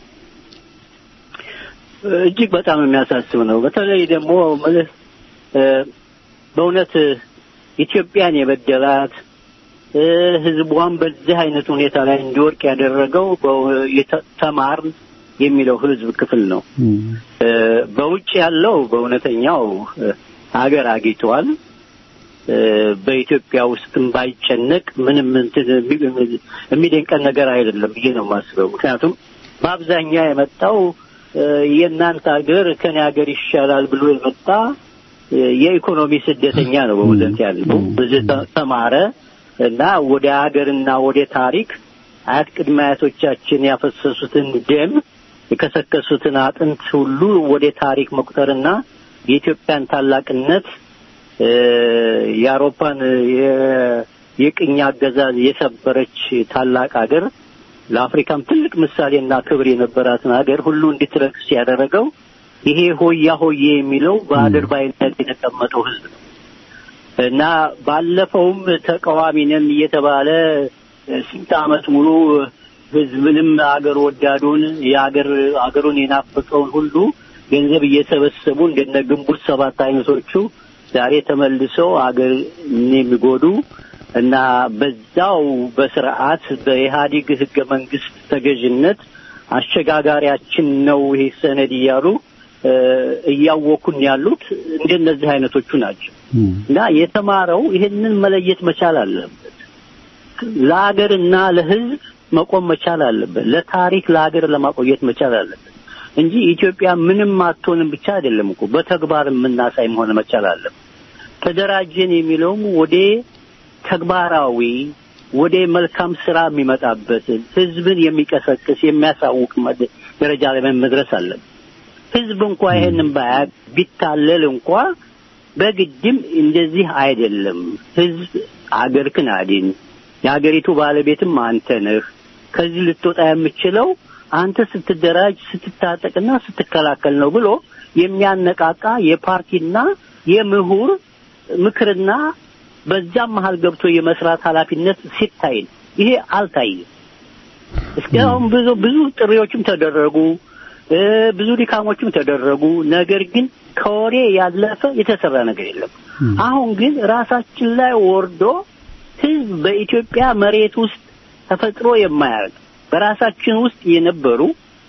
እጅግ በጣም የሚያሳስብ ነው። በተለይ ደግሞ ምልህ እ፣ በእውነት ኢትዮጵያን የበደላት እ፣ ህዝቧን በዚህ አይነት ሁኔታ ላይ እንዲወድቅ ያደረገው በ- የተ- ተማርን የሚለው ህዝብ ክፍል ነው። እ፣ በውጭ ያለው በእውነተኛው እ፣ ሀገር አግኝተዋል። እ፣ በኢትዮጵያ ውስጥም ባይጨነቅ ምንም እንትን የሚ- የሚደንቀን ነገር አይደለም ብዬ ነው የማስበው። ምክንያቱም በአብዛኛው የመጣው እ፣ የእናንተ ሀገር ከኔ ሀገር ይሻላል ብሎ የመጣ እ፣ የኢኮኖሚ ስደተኛ ነው በእውነት ያለው ብዙ ተ- ተማረ እና ወደ ሀገርና ወደ ታሪክ አያት ቅድመ አያቶቻችን ያፈሰሱትን ደም የከሰከሱትን አጥንት ሁሉ ወደ ታሪክ መቁጠርና የኢትዮጵያን ታላቅነት እ፣ የአውሮፓን የ- የቅኝ አገዛዝ የሰበረች ታላቅ ሀገር ለአፍሪካም ትልቅ ምሳሌና ክብር የነበራትን ሀገር ሁሉ እንድትረክስ ያደረገው ይሄ ሆያ ሆዬ የሚለው በአድርባይነት የተቀመጠው ህዝብ ነው እና ባለፈውም ተቃዋሚ ነን እየተባለ እ፣ ስንት ዓመት ሙሉ ህዝብንም አገር ወዳዱን የአገር አገሩን የናፈቀውን ሁሉ ገንዘብ እየሰበሰቡ እንደነ ግንቦት ሰባት አይነቶቹ ዛሬ ተመልሰው አገር የሚጎዱ እና በዛው በስርዓት በኢህአዴግ ህገ መንግስት ተገዥነት አሸጋጋሪያችን ነው ይሄ ሰነድ እያሉ እ፣ እያወኩን ያሉት እንደነዚህ አይነቶቹ ናቸው እና የተማረው ይህንን መለየት መቻል አለበት። ለሀገርና ለህዝብ መቆም መቻል አለበት። ለታሪክ ለሀገር ለማቆየት መቻል አለበት እንጂ ኢትዮጵያ ምንም አትሆንም ብቻ አይደለም እኮ በተግባር የምናሳይ መሆን መቻል አለበት። ተደራጀን የሚለውም ወደ ተግባራዊ ወደ መልካም ስራ የሚመጣበትን ህዝብን የሚቀሰቅስ የሚያሳውቅ መድ- ደረጃ ላይ መድረስ አለበት። ህዝብ እንኳ ይሄንን ባያቅ ቢታለል እንኳ በግድም እንደዚህ አይደለም። ህዝብ አገርክን አድን፣ የሀገሪቱ ባለቤትም አንተ ነህ። ከዚህ ልትወጣ የምችለው አንተ ስትደራጅ ስትታጠቅና ስትከላከል ነው ብሎ የሚያነቃቃ የፓርቲና የምሁር ምክርና በዛም መሀል ገብቶ የመስራት ኃላፊነት ሲታይ ነው። ይሄ አልታየም። እስካሁን ብዙ ብዙ ጥሪዎችም ተደረጉ፣ እ ብዙ ድካሞችም ተደረጉ። ነገር ግን ከወሬ ያለፈ የተሰራ ነገር የለም። አሁን ግን ራሳችን ላይ ወርዶ ህዝብ በኢትዮጵያ መሬት ውስጥ ተፈጥሮ የማያውቅ በራሳችን ውስጥ የነበሩ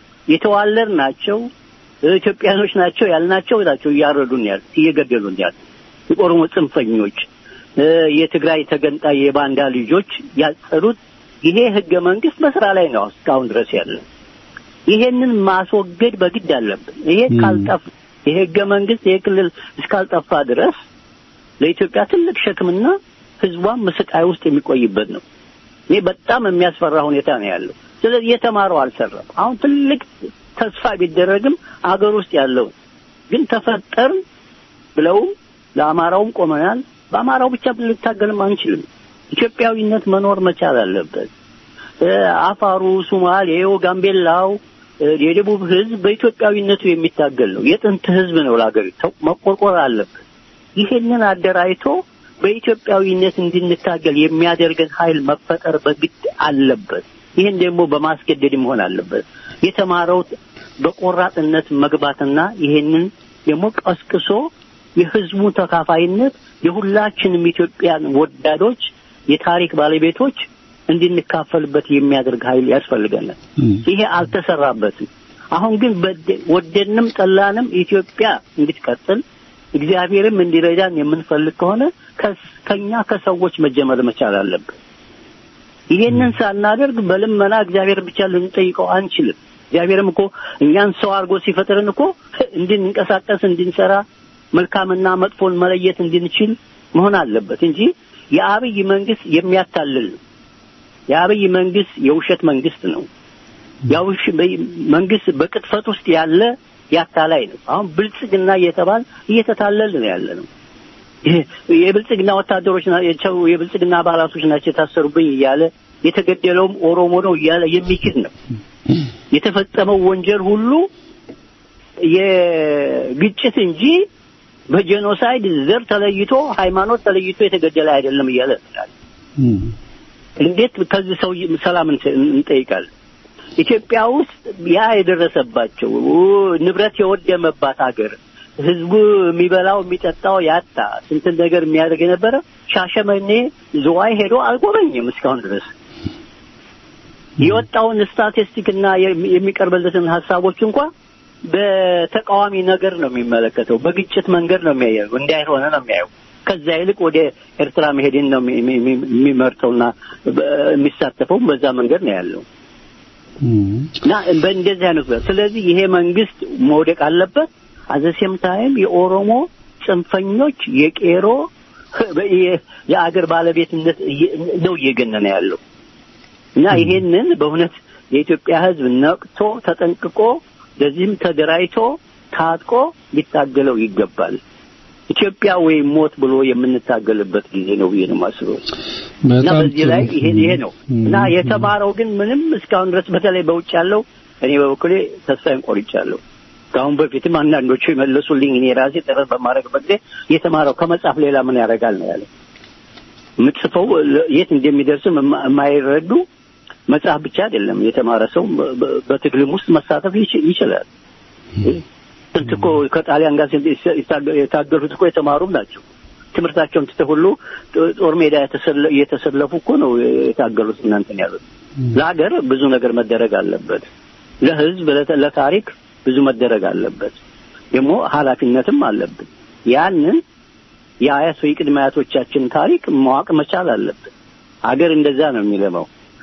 የተዋለድ ናቸው ኢትዮጵያኖች ናቸው ያልናቸው ናቸው እያረዱን ያሉ እየገደሉን ያሉ የኦሮሞ ጽንፈኞች እ የትግራይ ተገንጣይ የባንዳ ልጆች ያጸዱት ይሄ ህገ መንግስት በስራ ላይ ነው እስካሁን ድረስ ያለ። ይሄንን ማስወገድ በግድ አለብን። ይሄ ካልጠፋ ይሄ ህገ መንግስት ይሄ ክልል እስካልጠፋ ድረስ ለኢትዮጵያ ትልቅ ሸክምና ህዝቧን በስቃይ ውስጥ የሚቆይበት ነው። ይሄ በጣም የሚያስፈራ ሁኔታ ነው ያለው። ስለዚህ የተማረው አልሰራም። አሁን ትልቅ ተስፋ ቢደረግም አገር ውስጥ ያለው ግን ተፈጠርን ብለውም ለአማራውም ቆመናል። በአማራው ብቻ ልንታገልም አንችልም። ኢትዮጵያዊነት መኖር መቻል አለበት። እ አፋሩ፣ ሱማሌው፣ ጋምቤላው፣ እ የደቡብ ህዝብ በኢትዮጵያዊነቱ የሚታገል ነው። የጥንት ህዝብ ነው። ለሀገሪቱ መቆርቆር አለበት። ይሄንን አደራጅቶ በኢትዮጵያዊነት እንድንታገል የሚያደርገን ኃይል መፈጠር በግድ አለበት። ይህን ደግሞ በማስገደድ መሆን አለበት። የተማረው በቆራጥነት መግባትና ይሄንን ደግሞ ቀስቅሶ የህዝቡ ተካፋይነት የሁላችንም ኢትዮጵያን ወዳዶች የታሪክ ባለቤቶች እንድንካፈልበት የሚያደርግ ኃይል ያስፈልገናል። ይሄ አልተሰራበትም። አሁን ግን በደ- ወደድንም ጠላንም ኢትዮጵያ እንድትቀጥል እግዚአብሔርም እንዲረዳን የምንፈልግ ከሆነ ከስ- ከኛ ከሰዎች መጀመር መቻል አለብን። ይሄንን ሳናደርግ በልመና እግዚአብሔር ብቻ ልንጠይቀው አንችልም። እግዚአብሔርም እኮ እኛን ሰው አድርጎ ሲፈጥረን እኮ እንድንንቀሳቀስ፣ እንድንሰራ፣ መልካምና መጥፎን መለየት እንድንችል መሆን አለበት እንጂ የአብይ መንግስት የሚያታልል ነው። የአብይ መንግስት የውሸት መንግስት ነው። ያውሽ መንግስት በቅጥፈት ውስጥ ያለ ያታላይ ነው። አሁን ብልጽግና እየተባል እየተታለል ነው ያለ ነው። ይሄ የብልጽግና ወታደሮች ናቸው፣ የብልጽግና አባላቶች ናቸው የታሰሩብኝ እያለ የተገደለውም ኦሮሞ ነው እያለ የሚክድ ነው። የተፈጸመው ወንጀል ሁሉ የግጭት እንጂ በጄኖሳይድ ዘር ተለይቶ ሃይማኖት ተለይቶ የተገደለ አይደለም እያለ ይላል። እንዴት ከዚህ ሰው ሰላም እንተ- እንጠይቃለን? ኢትዮጵያ ውስጥ ያ የደረሰባቸው ንብረት የወደመባት ሀገር ህዝቡ የሚበላው የሚጠጣው ያጣ ስንትን ነገር የሚያደርግ የነበረ ሻሸመኔ ዝዋይ ሄዶ አልጎበኝም እስካሁን ድረስ የወጣውን ስታቲስቲክ እና የሚ- የሚቀርብለትን ሀሳቦች እንኳ በተቃዋሚ ነገር ነው የሚመለከተው። በግጭት መንገድ ነው የሚያየው። እንዳይሆነ ነው የሚያየው። ከዛ ይልቅ ወደ ኤርትራ መሄድን ነው የሚ- የሚ- የሚመርጠውና በ- የሚሳተፈውም በዛ መንገድ ነው ያለው እና በእንደዚህ አይነት ስለዚህ ይሄ መንግስት መውደቅ አለበት። አዘሴም ታይም የኦሮሞ ጽንፈኞች የቄሮ የ- የአገር ባለቤትነት እየ- ነው እየገነነ ያለው እና ይሄንን በእውነት የኢትዮጵያ ሕዝብ ነቅቶ ተጠንቅቆ ለዚህም ተደራጅቶ ታጥቆ ሊታገለው ይገባል። ኢትዮጵያ ወይም ሞት ብሎ የምንታገልበት ጊዜ ነው ብዬ ነው የማስበው እና በጣም በዚህ ላይ ጥሩ። ይሄ ይሄ ነው እና የተማረው ግን ምንም እስካሁን ድረስ በተለይ በውጭ ያለው እኔ በበኩሌ ተስፋዬን ቆርጫለሁ። ከአሁን በፊትም አንዳንዶቹ የመለሱልኝ እኔ ራሴ ጥረት በማድረግበት ጊዜ የተማረው ከመጽሐፍ ሌላ ምን ያደርጋል ነው ያለ። የምትጽፈው ለ- የት እንደሚደርስም የማ- የማይረዱ መጽሐፍ ብቻ አይደለም የተማረ ሰው በ- በ- በትግልም ውስጥ መሳተፍ ይች- ይችላል። ስንት እኮ ከጣሊያን ጋር ስንት የታ- የታገሉት እኮ የተማሩም ናቸው። ትምህርታቸውን ትተው ሁሉ ጦ- ጦር ሜዳ የተሰለ- እየተሰለፉ እኮ ነው የታገሉት እናንተን ያሉት። ለሀገር ብዙ ነገር መደረግ አለበት። ለሕዝብ ለተ- ለታሪክ ብዙ መደረግ አለበት። ደግሞ ኃላፊነትም አለብን። ያንን የአያት ወይ ቅድመ አያቶቻችን ታሪክ ማወቅ መቻል አለብን። ሀገር እንደዛ ነው የሚለመው።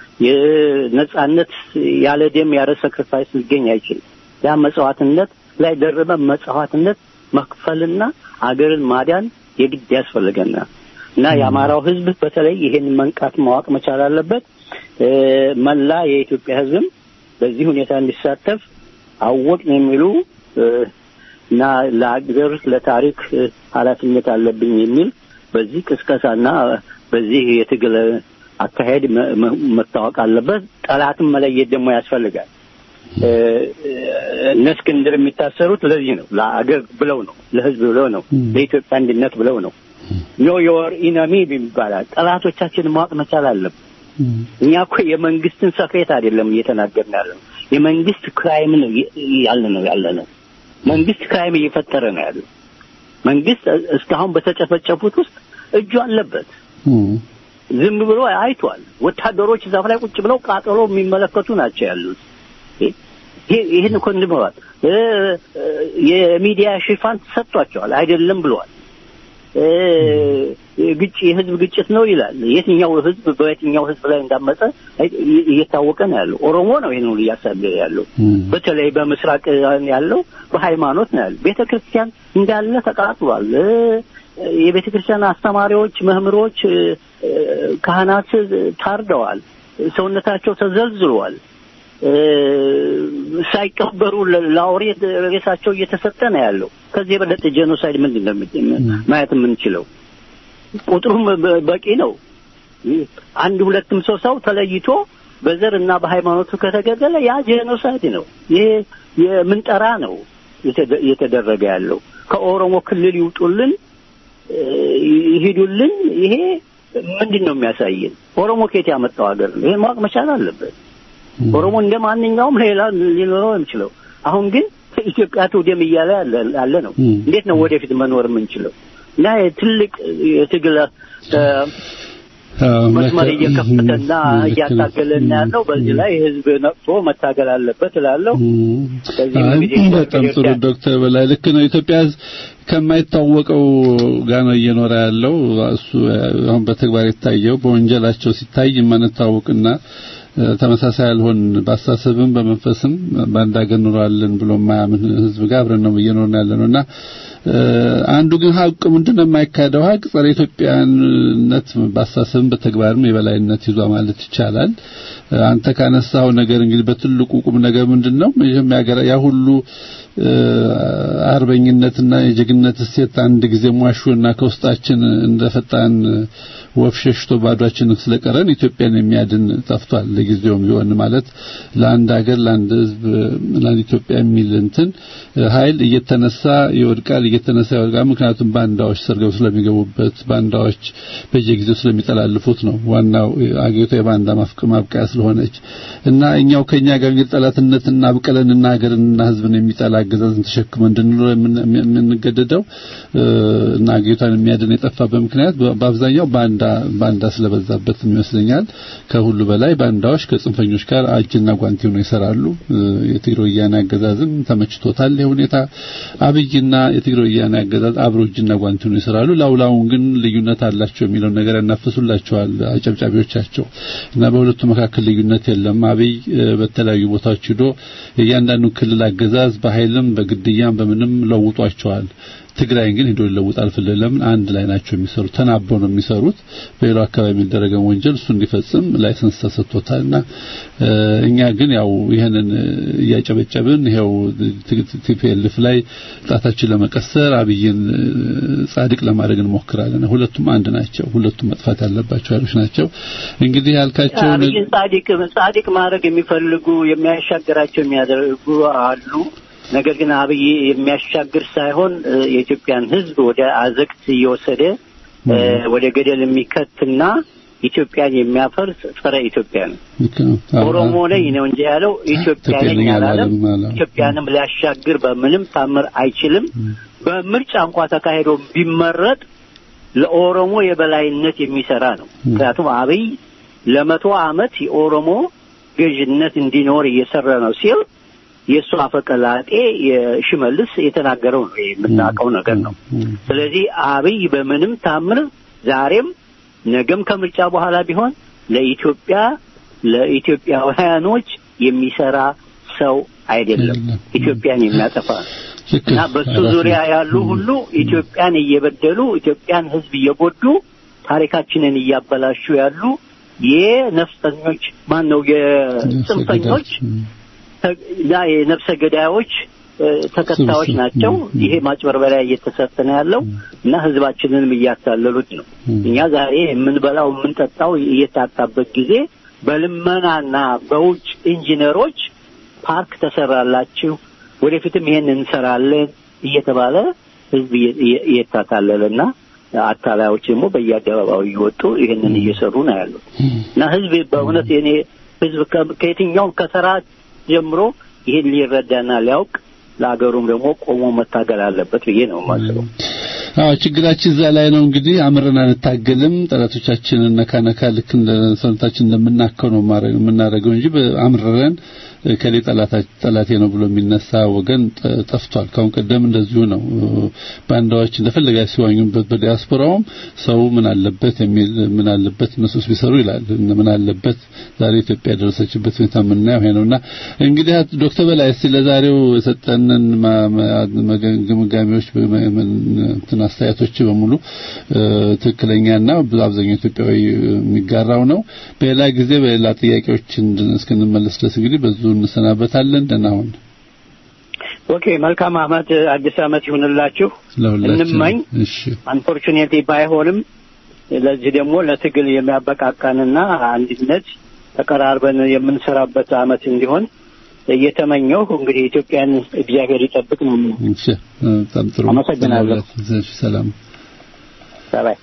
የነጻነት ያለ ደም ያለ ሰክሪፋይስ ሊገኝ አይችልም። ያ መጽዋዕትነት ላይ ደረበ መጽዋዕትነት መክፈልና አገርን ማዳን የግድ ያስፈልገናል እና የአማራው ሕዝብ በተለይ ይሄን መንቃት ማወቅ መቻል አለበት። እ፣ መላ የኢትዮጵያ ሕዝብም በዚህ ሁኔታ እንዲሳተፍ አወቅን የሚሉ እ፣ እና ለሀገር ለታሪክ እ፣ ኃላፊነት አለብኝ የሚል በዚህ ቅስቀሳና በዚህ የትግል አካሄድ መ- መ- መታወቅ አለበት። ጠላትን መለየት ደግሞ ያስፈልጋል። እ፣ እነ እስክንድር የሚታሰሩት ለዚህ ነው። ለአገር ብለው ነው፣ ለህዝብ ብለው ነው፣ ለኢትዮጵያ አንድነት ብለው ነው። ኖ ዮር ኢነሚ ይባላል። ጠላቶቻችን ማወቅ መቻል አለብን። እኛ እኮ የመንግስትን ሰክሬት አይደለም እየተናገርን ያለ ነው። የመንግስት ክራይም ነው ያለ ነው ያለ ነው። መንግስት ክራይም እየፈጠረ ነው ያለው። መንግስት እስካሁን በተጨፈጨፉት ውስጥ እጁ አለበት። ዝም ብሎ አይቷል። ወታደሮች ዛፍ ላይ ቁጭ ብለው ቃጠሎ የሚመለከቱ ናቸው ያሉት። ይሄ- ይህን እኮ እንትን ብለዋል። እ፣ እ፣ የሚዲያ ሽፋን ሰጥቷቸዋል። አይደለም ብለዋል። እ፣ ግጭ የህዝብ ግጭት ነው ይላል። የትኛው ህዝብ በየትኛው ህዝብ ላይ እንዳመፀ አይ- እየ- እየታወቀ ነው ያለው። ኦሮሞ ነው ይህን ሁሉ እያሳደደ ያለው። በተለይ በምስራቅ ያለው በሃይማኖት ነው ያለው። ቤተ ክርስቲያን እንዳለ ተቃጥሏል። እ፣ የቤተ ክርስቲያን አስተማሪዎች፣ መምህሮች፣ እ፣ እ፣ ካህናት ታርደዋል። ሰውነታቸው ተዘልዝሏል። እ፣ ሳይቀበሩ ለ- ለአውሬ ሬሳቸው እየተሰጠ ነው ያለው። ከዚህ የበለጠ ጄኖሳይድ ምንድን ነው የሚ- ማየት የምንችለው? ቁጥሩም በ- በቂ ነው። አንድ ሁለትም ሰው ሰው ተለይቶ በዘር እና በሃይማኖቱ ከተገደለ ያ ጄኖሳይድ ነው። ይሄ የምንጠራ ነው የተደ- እየተደረገ ያለው። ከኦሮሞ ክልል ይውጡልን፣ እ፣ ይሂዱልን። ይሄ ምንድን ነው የሚያሳየን? ኦሮሞ ከየት ያመጣው ሀገር ነው? ይሄን ማወቅ መቻል አለበት። ኦሮሞ እንደ ማንኛውም ሌላ ሊኖረው የሚችለው አሁን ግን ኢትዮጵያ ትውደም እያለ ያለ ያለ ነው። እንዴት ነው ወደፊት መኖር የምንችለው? እና ትልቅ የትግል እ፣ መስመር እየከፈተና እያታገለና ያለው በዚህ ላይ ህዝብ ነቅቶ መታገል አለበት እላለሁ። በዚህ አይ፣ እንግዲህ በጣም ጥሩ ዶክተር በላይ ልክ ነው። ኢትዮጵያ ህዝብ ከማይታወቀው ጋር ነው እየኖረ ያለው። እሱ አሁን በተግባር የታየው በወንጀላቸው ሲታይ የማንታወቅና እ፣ ተመሳሳይ ያልሆን በአስተሳሰብም በመንፈስም በአንድ ሀገር ኑሯለን ብሎ የማያምን ህዝብ ጋር አብረን ነው እየኖርን ያለ ነውና እ፣ አንዱ ግን ሀቅ ምንድነው የማይካደው ሀቅ ጸረ ኢትዮጵያነት በአስተሳሰብም በተግባርም የበላይነት ይዟ ማለት ይቻላል። እ፣ አንተ ካነሳው ነገር እንግዲህ በትልቁ ቁም ነገር ምንድነው መጀመሪያ ሀገር ያ ሁሉ እ፣ አርበኝነትና የጀግንነት እሴት አንድ ጊዜ ሟሹና ከውስጣችን እንደ ፈጣን ወፍ ሸሽቶ ባዷችንን ስለቀረን ኢትዮጵያን የሚያድን ጠፍቷል። ለጊዜውም ቢሆን ማለት ለአንድ ሀገር ለአንድ ህዝብ ለአንድ ኢትዮጵያ የሚል እንትን ኃይል እየተነሳ ይወድቃል፣ እየተነሳ ይወድቃል። ምክንያቱም ባንዳዎች ሰርገው ስለሚገቡበት ባንዳዎች በየጊዜው ስለሚጠላልፉት ነው። ዋናው አገሪቷ የባንዳ ማፍቅ ማብቃያ ስለሆነች እና እኛው ከኛ ጋር እንግዲህ ጠላትነትና አብቀለንና ሀገርንና ህዝብን የሚጠላ አገዛዝን ተሸክመን እንድንኖር የምን- የምንገደደው እ፣ እና አገሪቷን የሚያድን የጠፋበት ምክንያት በ- በአብዛኛው ባንዳ ባንዳ ስለበዛበት ይመስለኛል። ከሁሉ በላይ ባንዳዎች ከጽንፈኞች ጋር እጅና ጓንቲ ሆነው ይሰራሉ። እ፣ የትግራይ ወያኔ አገዛዝም ተመችቶታል ይህ ሁኔታ። አብይና የትግራይ ወያኔ አገዛዝ አብሮ እጅና ጓንቲ ሆነው ይሰራሉ። ላውላውን ግን ልዩነት አላቸው የሚለውን ነገር ያናፍሱላቸዋል አጨብጫቢዎቻቸው እና በሁለቱ መካከል ልዩነት የለም። አብይ እ፣ በተለያዩ ቦታዎች ሂዶ የእያንዳንዱ ክልል አገዛዝ በኃይልም በግድያም በምንም ለውጧቸዋል። ትግራይን ግን ሄዶ ሊለውጥ አልፈለገም። ለምን አንድ ላይ ናቸው የሚሰሩት፣ ተናበው ነው የሚሰሩት። በሌላው አካባቢ የሚደረገው ወንጀል እሱ እንዲፈጽም ላይሰንስ ተሰጥቶታልና እኛ ግን ያው ይሄንን እያጨበጨብን ይሄው ቲፒኤልኤፍ ላይ ጣታችን ለመቀሰር አብይን ጻድቅ ለማድረግ እንሞክራለን። ሁለቱም አንድ ናቸው። ሁለቱም መጥፋት ያለባቸው ኃይሎች ናቸው። እንግዲህ ያልካቸው አብይን ጻድቅ ጻድቅ ማድረግ የሚፈልጉ የሚያሻግራቸው የሚያደርጉ አሉ። ነገር ግን አብይ የሚያሻግር ሳይሆን የኢትዮጵያን ሕዝብ ወደ አዘቅት እየወሰደ ወደ ገደል የሚከትና ኢትዮጵያን የሚያፈርስ ጸረ ኢትዮጵያ ነው። ኦሮሞ ነኝ ነው እንጂ ያለው ኢትዮጵያ ነኝ አላለም። ኢትዮጵያንም ሊያሻግር በምንም ታምር አይችልም። በምርጫ እንኳ ተካሂዶ ቢመረጥ ለኦሮሞ የበላይነት የሚሰራ ነው። ምክንያቱም አብይ ለመቶ ዓመት የኦሮሞ ገዥነት እንዲኖር እየሰራ ነው ሲል የእሱ አፈቀላጤ የሽመልስ የተናገረው ነው። የምናውቀው ነገር ነው። ስለዚህ አብይ በምንም ታምር ዛሬም ነገም ከምርጫ በኋላ ቢሆን ለኢትዮጵያ ለኢትዮጵያውያኖች የሚሰራ ሰው አይደለም። ኢትዮጵያን የሚያጠፋ እና በሱ ዙሪያ ያሉ ሁሉ ኢትዮጵያን እየበደሉ ኢትዮጵያን ሕዝብ እየጎዱ ታሪካችንን እያበላሹ ያሉ የነፍሰኞች ማን ነው የጽንፈኞች ያ የነፍሰ ገዳዮች ተከታዮች ናቸው። ይሄ ማጭበርበሪያ እየተሰጠ ነው ያለው እና ህዝባችንንም እያታለሉት ነው። እኛ ዛሬ የምንበላው የምንጠጣው እየታጣበት ጊዜ በልመናና በውጭ ኢንጂነሮች ፓርክ ተሰራላችሁ፣ ወደፊትም ይሄን እንሰራለን እየተባለ ህዝብ እየታታለለና አታላዮች ደግሞ በየአደባባዩ እየወጡ ይህንን እየሰሩ ነው ያሉት እና ህዝብ በእውነት የኔ ህዝብ ከየትኛውም ከሰራ ጀምሮ ይህን ሊረዳና ሊያውቅ ለሀገሩም ደግሞ ቆሞ መታገል አለበት ብዬ ነው የማስበው። አዎ ችግራችን እዛ ላይ ነው። እንግዲህ አምረን አንታገልም። ጠላቶቻችንን ነካ ነካ ልክ እንደ ሰውነታችን እንደምናከው ነው የምናደርገው እንጂ አምረን ከሌ ጠላቴ ነው ብሎ የሚነሳ ወገን ጠፍቷል። ካሁን ቀደም እንደዚሁ ነው። ባንዳዎች እንደፈለጋ ሲዋኙበት በዲያስፖራውም ሰው ምን አለበት የሚል ምን አለበት እነሱስ ቢሰሩ ይላል። ምን አለበት ዛሬ ኢትዮጵያ የደረሰችበት ሁኔታ የምናየው ይሄ ነውና እንግዲህ ዶክተር በላይ እስቲ ለዛሬው የሰጠንን ግምጋሜዎች እንትን አስተያየቶች በሙሉ ትክክለኛና አብዛኛው ኢትዮጵያዊ የሚጋራው ነው። በሌላ ጊዜ በሌላ ጥያቄዎች እስክንመለስ ድረስ እንግዲህ በዙ እንሰናበታለን። ደህና ሁን። ኦኬ፣ መልካም አመት፣ አዲስ አመት ይሁንላችሁ እንመኝ። እሺ፣ አንፎርቹኔትሊ ባይሆንም ለዚህ ደግሞ ለትግል የሚያበቃቃንና አንድነት ተቀራርበን የምንሰራበት አመት እንዲሆን እየተመኘሁ እንግዲህ ኢትዮጵያን እግዚአብሔር ይጠብቅ ነው። እሺ፣ በጣም ጥሩ። አመሰግናለሁ። ሰላም ባይ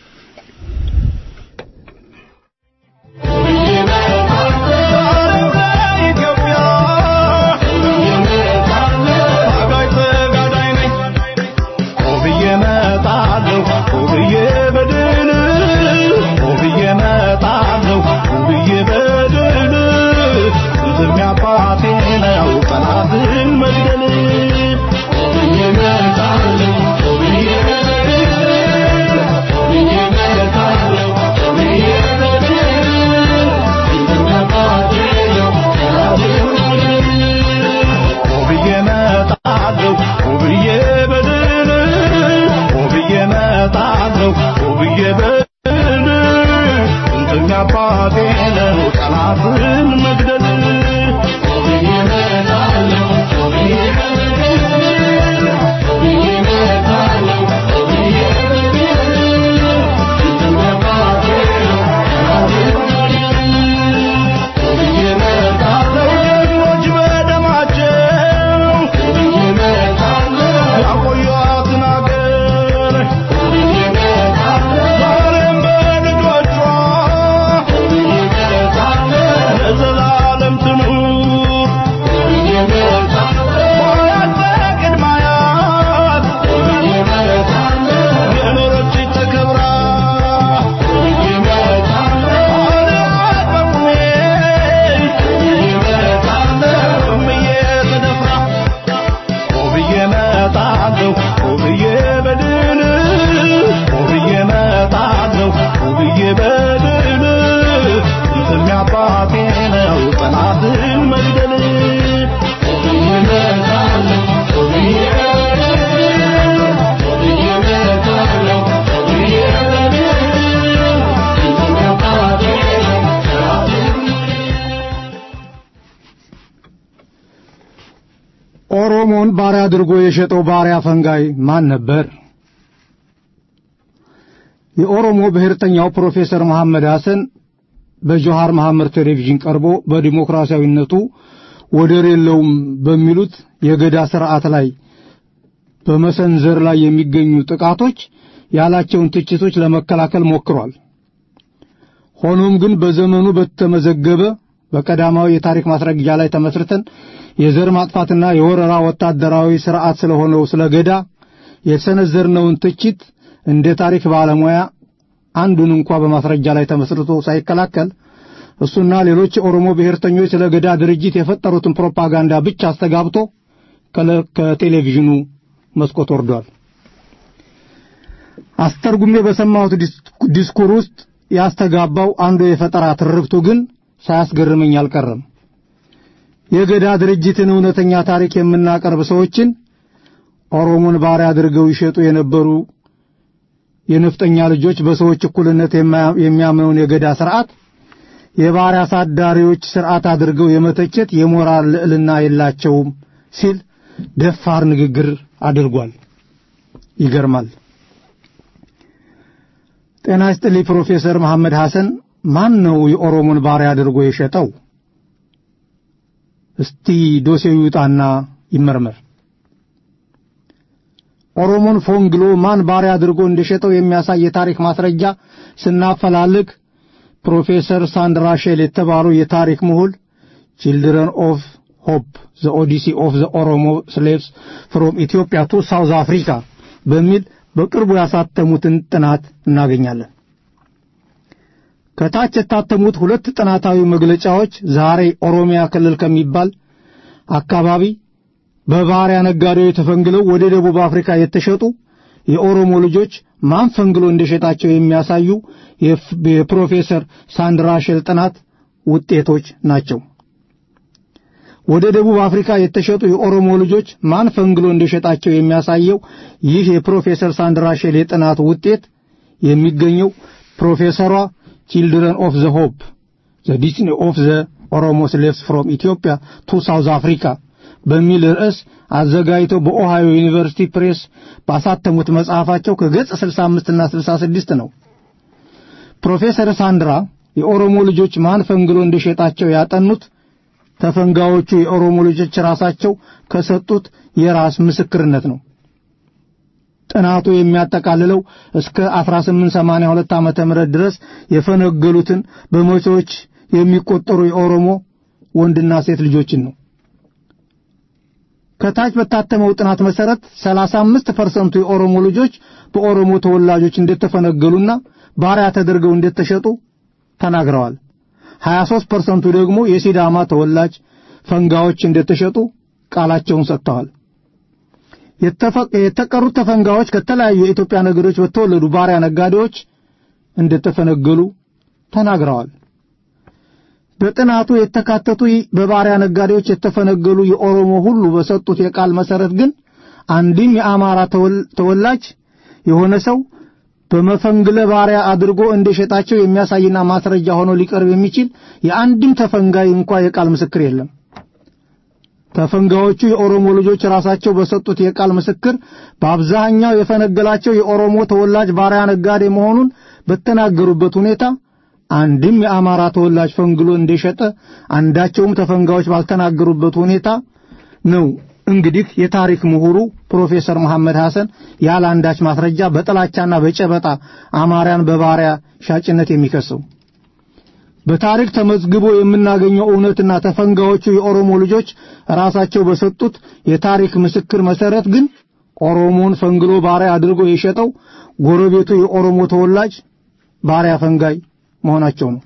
Oh ኦሮሞን ባሪያ አድርጎ የሸጠው ባሪያ ፈንጋይ ማን ነበር? የኦሮሞ ብሔርተኛው ፕሮፌሰር መሐመድ ሐሰን በጆሃር መሐመድ ቴሌቪዥን ቀርቦ በዲሞክራሲያዊነቱ ወደር የለውም በሚሉት የገዳ ስርዓት ላይ በመሰንዘር ላይ የሚገኙ ጥቃቶች ያላቸውን ትችቶች ለመከላከል ሞክሯል። ሆኖም ግን በዘመኑ በተመዘገበ በቀዳማዊ የታሪክ ማስረጃ ላይ ተመስርተን የዘር ማጥፋትና የወረራ ወታደራዊ ስርዓት ስለሆነው ስለ ገዳ የሰነዘርነውን ትችት እንደ ታሪክ ባለሙያ አንዱን እንኳ በማስረጃ ላይ ተመስርቶ ሳይከላከል እሱና ሌሎች የኦሮሞ ብሔርተኞች ስለ ገዳ ድርጅት የፈጠሩትን ፕሮፓጋንዳ ብቻ አስተጋብቶ ከቴሌቪዥኑ መስኮት ወርዷል። አስተርጉሜ በሰማሁት ዲስኩር ውስጥ ያስተጋባው አንዱ የፈጠራ ትርክቱ ግን ሳያስገርመኝ አልቀረም። የገዳ ድርጅትን እውነተኛ ታሪክ የምናቀርብ ሰዎችን ኦሮሞን ባሪያ አድርገው ይሸጡ የነበሩ የነፍጠኛ ልጆች በሰዎች እኩልነት የሚያምነውን የገዳ ስርዓት የባሪያ አሳዳሪዎች ስርዓት አድርገው የመተቸት የሞራል ልዕልና የላቸውም ሲል ደፋር ንግግር አድርጓል። ይገርማል። ጤና ይስጥልኝ ፕሮፌሰር መሐመድ ሐሰን ማን ነው የኦሮሞን ባሪያ አድርጎ የሸጠው? እስቲ ዶሴው ይውጣና ይመርመር። ኦሮሞን ፎንግሎ ማን ባሪያ አድርጎ እንደሸጠው የሚያሳይ የታሪክ ማስረጃ ስናፈላልግ ፕሮፌሰር ሳንድራ ሼል የተባሉ የታሪክ ምሁል ቺልድረን ኦፍ ሆፕ ዘ ኦዲሲ ኦፍ ዘ ኦሮሞ ስሌቭስ ፍሮም ኢትዮጵያ ቱ ሳውዝ አፍሪካ በሚል በቅርቡ ያሳተሙትን ጥናት እናገኛለን። ከታች የታተሙት ሁለት ጥናታዊ መግለጫዎች ዛሬ ኦሮሚያ ክልል ከሚባል አካባቢ በባሪያ ነጋዴዎች ተፈንግለው ወደ ደቡብ አፍሪካ የተሸጡ የኦሮሞ ልጆች ማን ፈንግሎ እንደሸጣቸው የሚያሳዩ የፕሮፌሰር ሳንድራ ሼል ጥናት ውጤቶች ናቸው። ወደ ደቡብ አፍሪካ የተሸጡ የኦሮሞ ልጆች ማን ፈንግሎ እንደሸጣቸው የሚያሳየው ይህ የፕሮፌሰር ሳንድራ ሼል የጥናት ውጤት የሚገኘው ፕሮፌሰሯ ቺልድረን ኦፍ ዘ ሆፕ ዘ ዲስኒ ኦፍ ዘ ኦሮሞ ስሌቭስ ፍሮም ኢትዮጵያ ቱ ሳውዝ አፍሪካ በሚል ርዕስ አዘጋጅተው በኦሃዮ ዩኒቨርሲቲ ፕሬስ ባሳተሙት መጽሐፋቸው ከገጽ 65 እና 66 ነው። ፕሮፌሰር ሳንድራ የኦሮሞ ልጆች ማን ፈንግሎ እንደሸጣቸው ያጠኑት ተፈንጋዎቹ የኦሮሞ ልጆች ራሳቸው ከሰጡት የራስ ምስክርነት ነው። ጥናቱ የሚያጠቃልለው እስከ 1882 ዓመተ ምህረት ድረስ የፈነገሉትን በመቶዎች የሚቆጠሩ የኦሮሞ ወንድና ሴት ልጆችን ነው። ከታች በታተመው ጥናት መሰረት 35% የኦሮሞ ልጆች በኦሮሞ ተወላጆች እንደተፈነገሉና ባሪያ ተደርገው እንደተሸጡ ተናግረዋል። 23%ቱ ደግሞ የሲዳማ ተወላጅ ፈንጋዎች እንደተሸጡ ቃላቸውን ሰጥተዋል። የተቀሩት ተፈንጋዎች ከተለያዩ የኢትዮጵያ ነገዶች በተወለዱ ባሪያ ነጋዴዎች እንደተፈነገሉ ተናግረዋል። በጥናቱ የተካተቱ በባሪያ ነጋዴዎች የተፈነገሉ የኦሮሞ ሁሉ በሰጡት የቃል መሰረት ግን አንድም የአማራ ተወላጅ የሆነ ሰው በመፈንግለ ባሪያ አድርጎ እንደሸጣቸው የሚያሳይና ማስረጃ ሆኖ ሊቀርብ የሚችል የአንድም ተፈንጋይ እንኳ የቃል ምስክር የለም። ተፈንጋዮቹ የኦሮሞ ልጆች ራሳቸው በሰጡት የቃል ምስክር በአብዛኛው የፈነገላቸው የኦሮሞ ተወላጅ ባሪያ ነጋዴ መሆኑን በተናገሩበት ሁኔታ አንድም የአማራ ተወላጅ ፈንግሎ እንደሸጠ አንዳቸውም ተፈንጋዮች ባልተናገሩበት ሁኔታ ነው። እንግዲህ የታሪክ ምሁሩ ፕሮፌሰር መሐመድ ሐሰን ያለ አንዳች ማስረጃ በጥላቻና በጨበጣ አማርያን በባሪያ ሻጭነት የሚከሰው በታሪክ ተመዝግቦ የምናገኘው እውነትና ተፈንጋዮቹ የኦሮሞ ልጆች ራሳቸው በሰጡት የታሪክ ምስክር መሰረት ግን ኦሮሞን ፈንግሎ ባሪያ አድርጎ የሸጠው ጎረቤቱ የኦሮሞ ተወላጅ ባሪያ ፈንጋይ መሆናቸው ነው።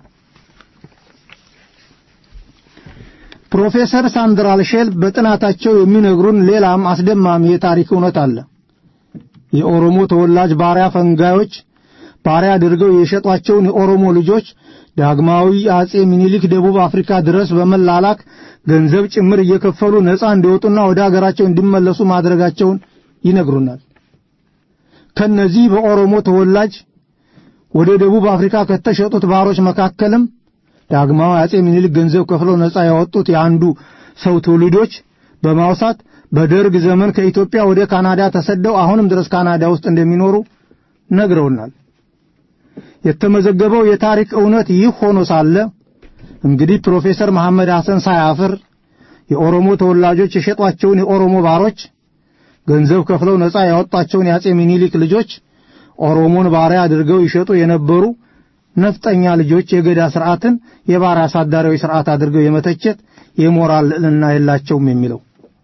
ፕሮፌሰር ሳንድራል ሼል በጥናታቸው የሚነግሩን ሌላም አስደማሚ የታሪክ እውነት አለ። የኦሮሞ ተወላጅ ባሪያ ፈንጋዮች ባሪያ አድርገው የሸጧቸውን የኦሮሞ ልጆች ዳግማዊ አጼ ሚኒሊክ ደቡብ አፍሪካ ድረስ በመላላክ ገንዘብ ጭምር እየከፈሉ ነፃ እንዲወጡና ወደ አገራቸው እንዲመለሱ ማድረጋቸውን ይነግሩናል። ከነዚህ በኦሮሞ ተወላጅ ወደ ደቡብ አፍሪካ ከተሸጡት ባሮች መካከልም ዳግማዊ አጼ ሚኒሊክ ገንዘብ ከፍለው ነፃ ያወጡት የአንዱ ሰው ትውልዶች በማውሳት በደርግ ዘመን ከኢትዮጵያ ወደ ካናዳ ተሰደው አሁንም ድረስ ካናዳ ውስጥ እንደሚኖሩ ነግረውናል። የተመዘገበው የታሪክ እውነት ይህ ሆኖ ሳለ እንግዲህ ፕሮፌሰር መሐመድ ሐሰን ሳያፍር የኦሮሞ ተወላጆች የሸጧቸውን የኦሮሞ ባሮች ገንዘብ ከፍለው ነፃ ያወጣቸውን የአጼ ሚኒሊክ ልጆች ኦሮሞን ባሪያ አድርገው ይሸጡ የነበሩ ነፍጠኛ ልጆች የገዳ ስርዓትን የባሪያ አሳዳሪያዊ ስርዓት አድርገው የመተቸት የሞራል ልዕልና የላቸውም የሚለው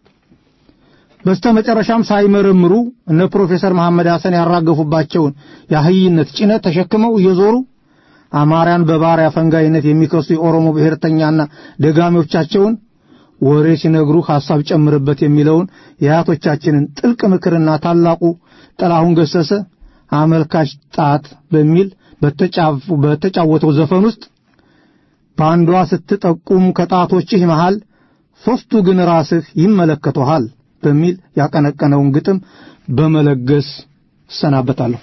በስተመጨረሻም ሳይመረምሩ እነ ፕሮፌሰር መሐመድ ሐሰን ያራገፉባቸውን የአህይነት ጭነት ተሸክመው እየዞሩ አማርያን በባሪያ ፈንጋይነት የሚከሱ የኦሮሞ ብሔርተኛና ደጋሚዎቻቸውን ወሬ ሲነግሩ ሐሳብ ጨምርበት የሚለውን የአያቶቻችንን ጥልቅ ምክርና ታላቁ ጥላሁን ገሰሰ አመልካች ጣት በሚል በተጫወተው ዘፈን ውስጥ በአንዷ ስትጠቁም ከጣቶችህ መሃል ሦስቱ ግን ራስህ ይመለከቱሃል በሚል ያቀነቀነውን ግጥም በመለገስ እሰናበታለሁ።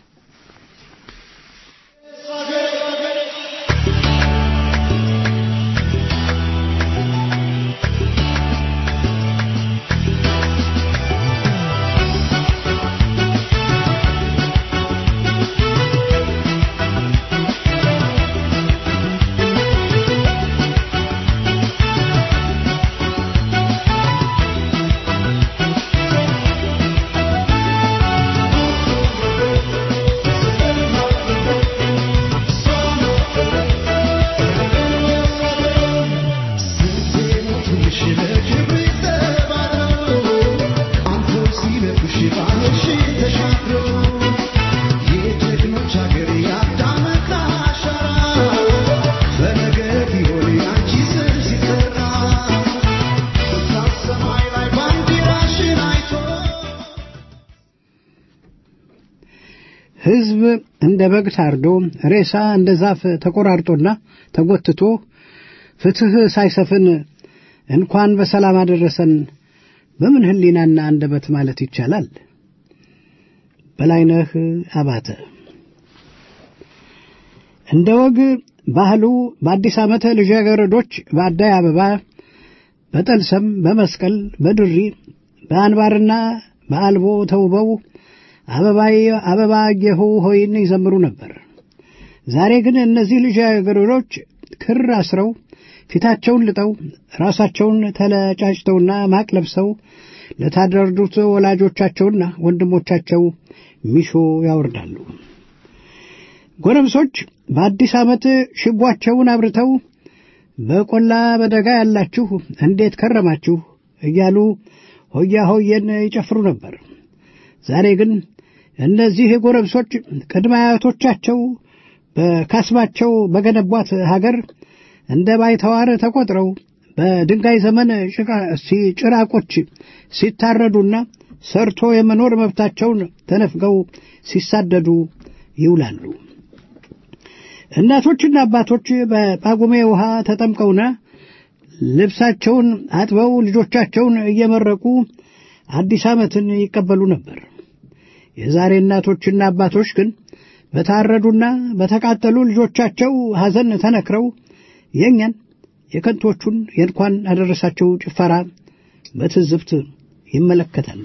ሕዝብ እንደ በግ ታርዶ ሬሳ እንደ ዛፍ ተቆራርጦና ተጎትቶ ፍትሕ ሳይሰፍን እንኳን በሰላም አደረሰን በምን ሕሊናና አንደበት ማለት ይቻላል? በላይነህ አባተ እንደ ወግ ባህሉ በአዲስ ዓመት ልጃገረዶች በአዳይ አበባ፣ በጠልሰም፣ በመስቀል፣ በድሪ፣ በአንባርና በአልቦ ተውበው አበባዬ አበባ ጌሁ ሆይን ይዘምሩ ነበር። ዛሬ ግን እነዚህ ልጃገረዶች ክር አስረው ፊታቸውን ልጠው ራሳቸውን ተለጫጭተውና ማቅ ለብሰው ለታረዱት ወላጆቻቸውና ወንድሞቻቸው ሚሾ ያወርዳሉ። ጎረምሶች በአዲስ ዓመት ሽቧቸውን አብርተው በቆላ በደጋ ያላችሁ እንዴት ከረማችሁ እያሉ ሆያ ሆየን ይጨፍሩ ነበር። ዛሬ ግን እነዚህ ጎረምሶች ቅድመ አያቶቻቸው በካስማቸው በገነቧት ሀገር እንደ ባይተዋር ተቆጥረው በድንጋይ ዘመን ጭራቆች ሲታረዱና ሰርቶ የመኖር መብታቸውን ተነፍገው ሲሳደዱ ይውላሉ። እናቶችና አባቶች በጳጉሜ ውሃ ተጠምቀውና ልብሳቸውን አጥበው ልጆቻቸውን እየመረቁ አዲስ ዓመትን ይቀበሉ ነበር። የዛሬ እናቶችና አባቶች ግን በታረዱና በተቃጠሉ ልጆቻቸው ሐዘን ተነክረው የእኛን የከንቶቹን የእንኳን አደረሳቸው ጭፈራ በትዝብት ይመለከታሉ።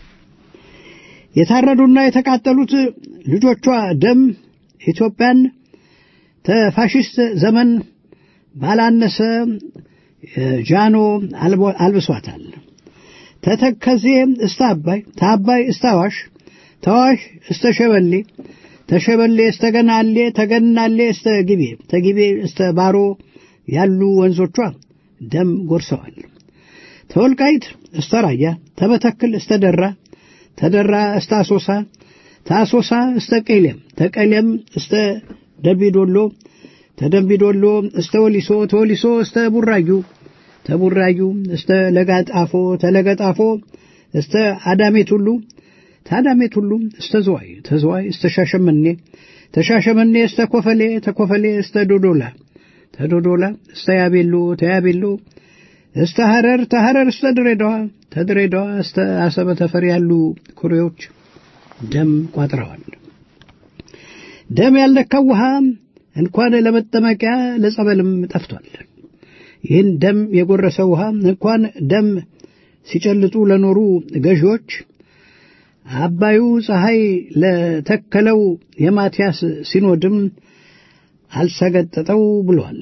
የታረዱና የተቃጠሉት ልጆቿ ደም ኢትዮጵያን ተፋሽስት ዘመን ባላነሰ ጃኖ አልብሷታል። ተተከዜ እስተ አባይ፣ ተአባይ እስተ አዋሽ፣ ተዋሽ እስተ ሸበሌ፣ ተሸበሌ እስተ ገናሌ፣ ተገናሌ እስተ ግቤ፣ ተግቤ እስተ ባሮ ያሉ ወንዞቿ ደም ጎርሰዋል። ተወልቃይት እስተ ራያ፣ ተመተክል እስተ ደራ፣ ተደራ እስተ አሶሳ፣ ተአሶሳ እስተ ቄሌም፣ ተቄሌም እስተ ደምቢዶሎ፣ ተደምቢዶሎ እስተ ወሊሶ፣ ተወሊሶ እስተ ቡራዩ፣ ተቡራዩ እስተ ለጋጣፎ፣ ተለገጣፎ እስተ አዳሜት ሁሉ፣ ታዳሜት ሁሉ እስተ ዝዋይ፣ ተዝዋይ እስተ ሻሸመኔ፣ ተሻሸመኔ እስተ ኮፈሌ፣ ተኮፈሌ እስተ ዶዶላ፣ ተዶዶላ እስተ ያቤሎ፣ ተያቤሎ እስተ ሐረር፣ ተሐረር እስተ ድሬዳዋ፣ ተድሬዳዋ እስተ አሰበ ተፈሪ ያሉ ኩሬዎች ደም ቋጥረዋል። ደም ያልነካው ውሃ እንኳን ለመጠመቂያ ለጸበልም ጠፍቷል። ይህን ደም የጎረሰ ውሃ እንኳን ደም ሲጨልጡ ለኖሩ ገዢዎች አባዩ ፀሐይ ለተከለው የማትያስ ሲኖድም አልሰገጠጠው ብሏል።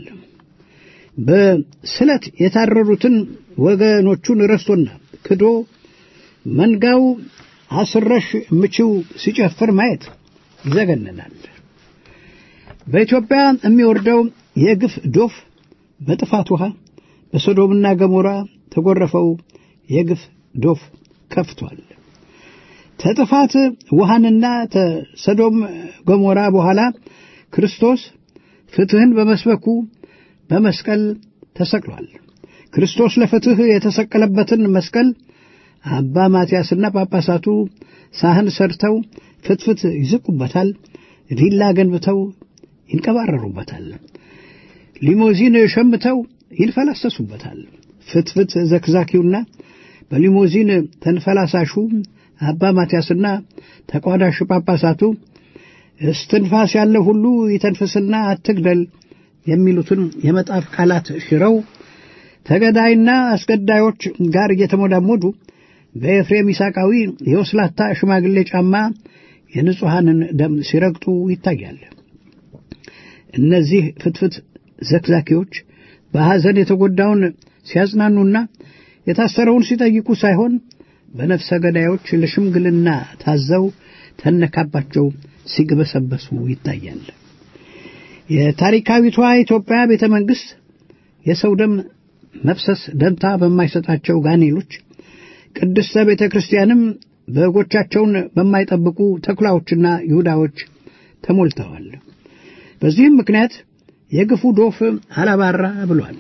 በስለት የታረሩትን ወገኖቹን ረስቶና ክዶ መንጋው አስረሽ ምችው ሲጨፍር ማየት ይዘገንናል። በኢትዮጵያ የሚወርደው የግፍ ዶፍ በጥፋት ውሃ በሶዶምና ገሞራ ተጎረፈው የግፍ ዶፍ ከፍቷል። ተጥፋት ውሃንና ተሰዶም ገሞራ በኋላ ክርስቶስ ፍትህን በመስበኩ በመስቀል ተሰቅሏል። ክርስቶስ ለፍትህ የተሰቀለበትን መስቀል አባ ማትያስና ጳጳሳቱ ሳህን ሰርተው ፍትፍት ይዝቁበታል፣ ዲላ ገንብተው ይንቀባረሩበታል፣ ሊሞዚን ሸምተው ይንፈላሰሱበታል። ፍትፍት ዘክዛኪውና በሊሞዚን ተንፈላሳሹ አባ ማትያስና ተቋዳሽ ጳጳሳቱ እስትንፋስ ያለ ሁሉ ይተንፍስና አትግደል የሚሉትን የመጣፍ ቃላት ሽረው ተገዳይና አስገዳዮች ጋር እየተሞዳሞዱ በኤፍሬም ይስሐቃዊ የወስላታ ሽማግሌ ጫማ የንጹሐንን ደም ሲረግጡ ይታያል። እነዚህ ፍትፍት ዘክዛኪዎች በሐዘን የተጎዳውን ሲያጽናኑና የታሰረውን ሲጠይቁ ሳይሆን በነፍሰ ገዳዮች ለሽምግልና ታዘው ተነካባቸው ሲግበሰበሱ ይታያል። የታሪካዊቷ ኢትዮጵያ ቤተ መንግሥት የሰው ደም መፍሰስ ደንታ በማይሰጣቸው ጋኔሎች ቅድስተ ቤተ ክርስቲያንም በጎቻቸውን በማይጠብቁ ተኩላዎችና ይሁዳዎች ተሞልተዋል። በዚህም ምክንያት የግፉ ዶፍ አላባራ ብሏል።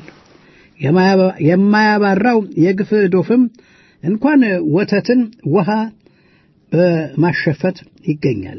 የማያባራው የግፍ ዶፍም እንኳን ወተትን ውሃ በማሸፈት ይገኛል።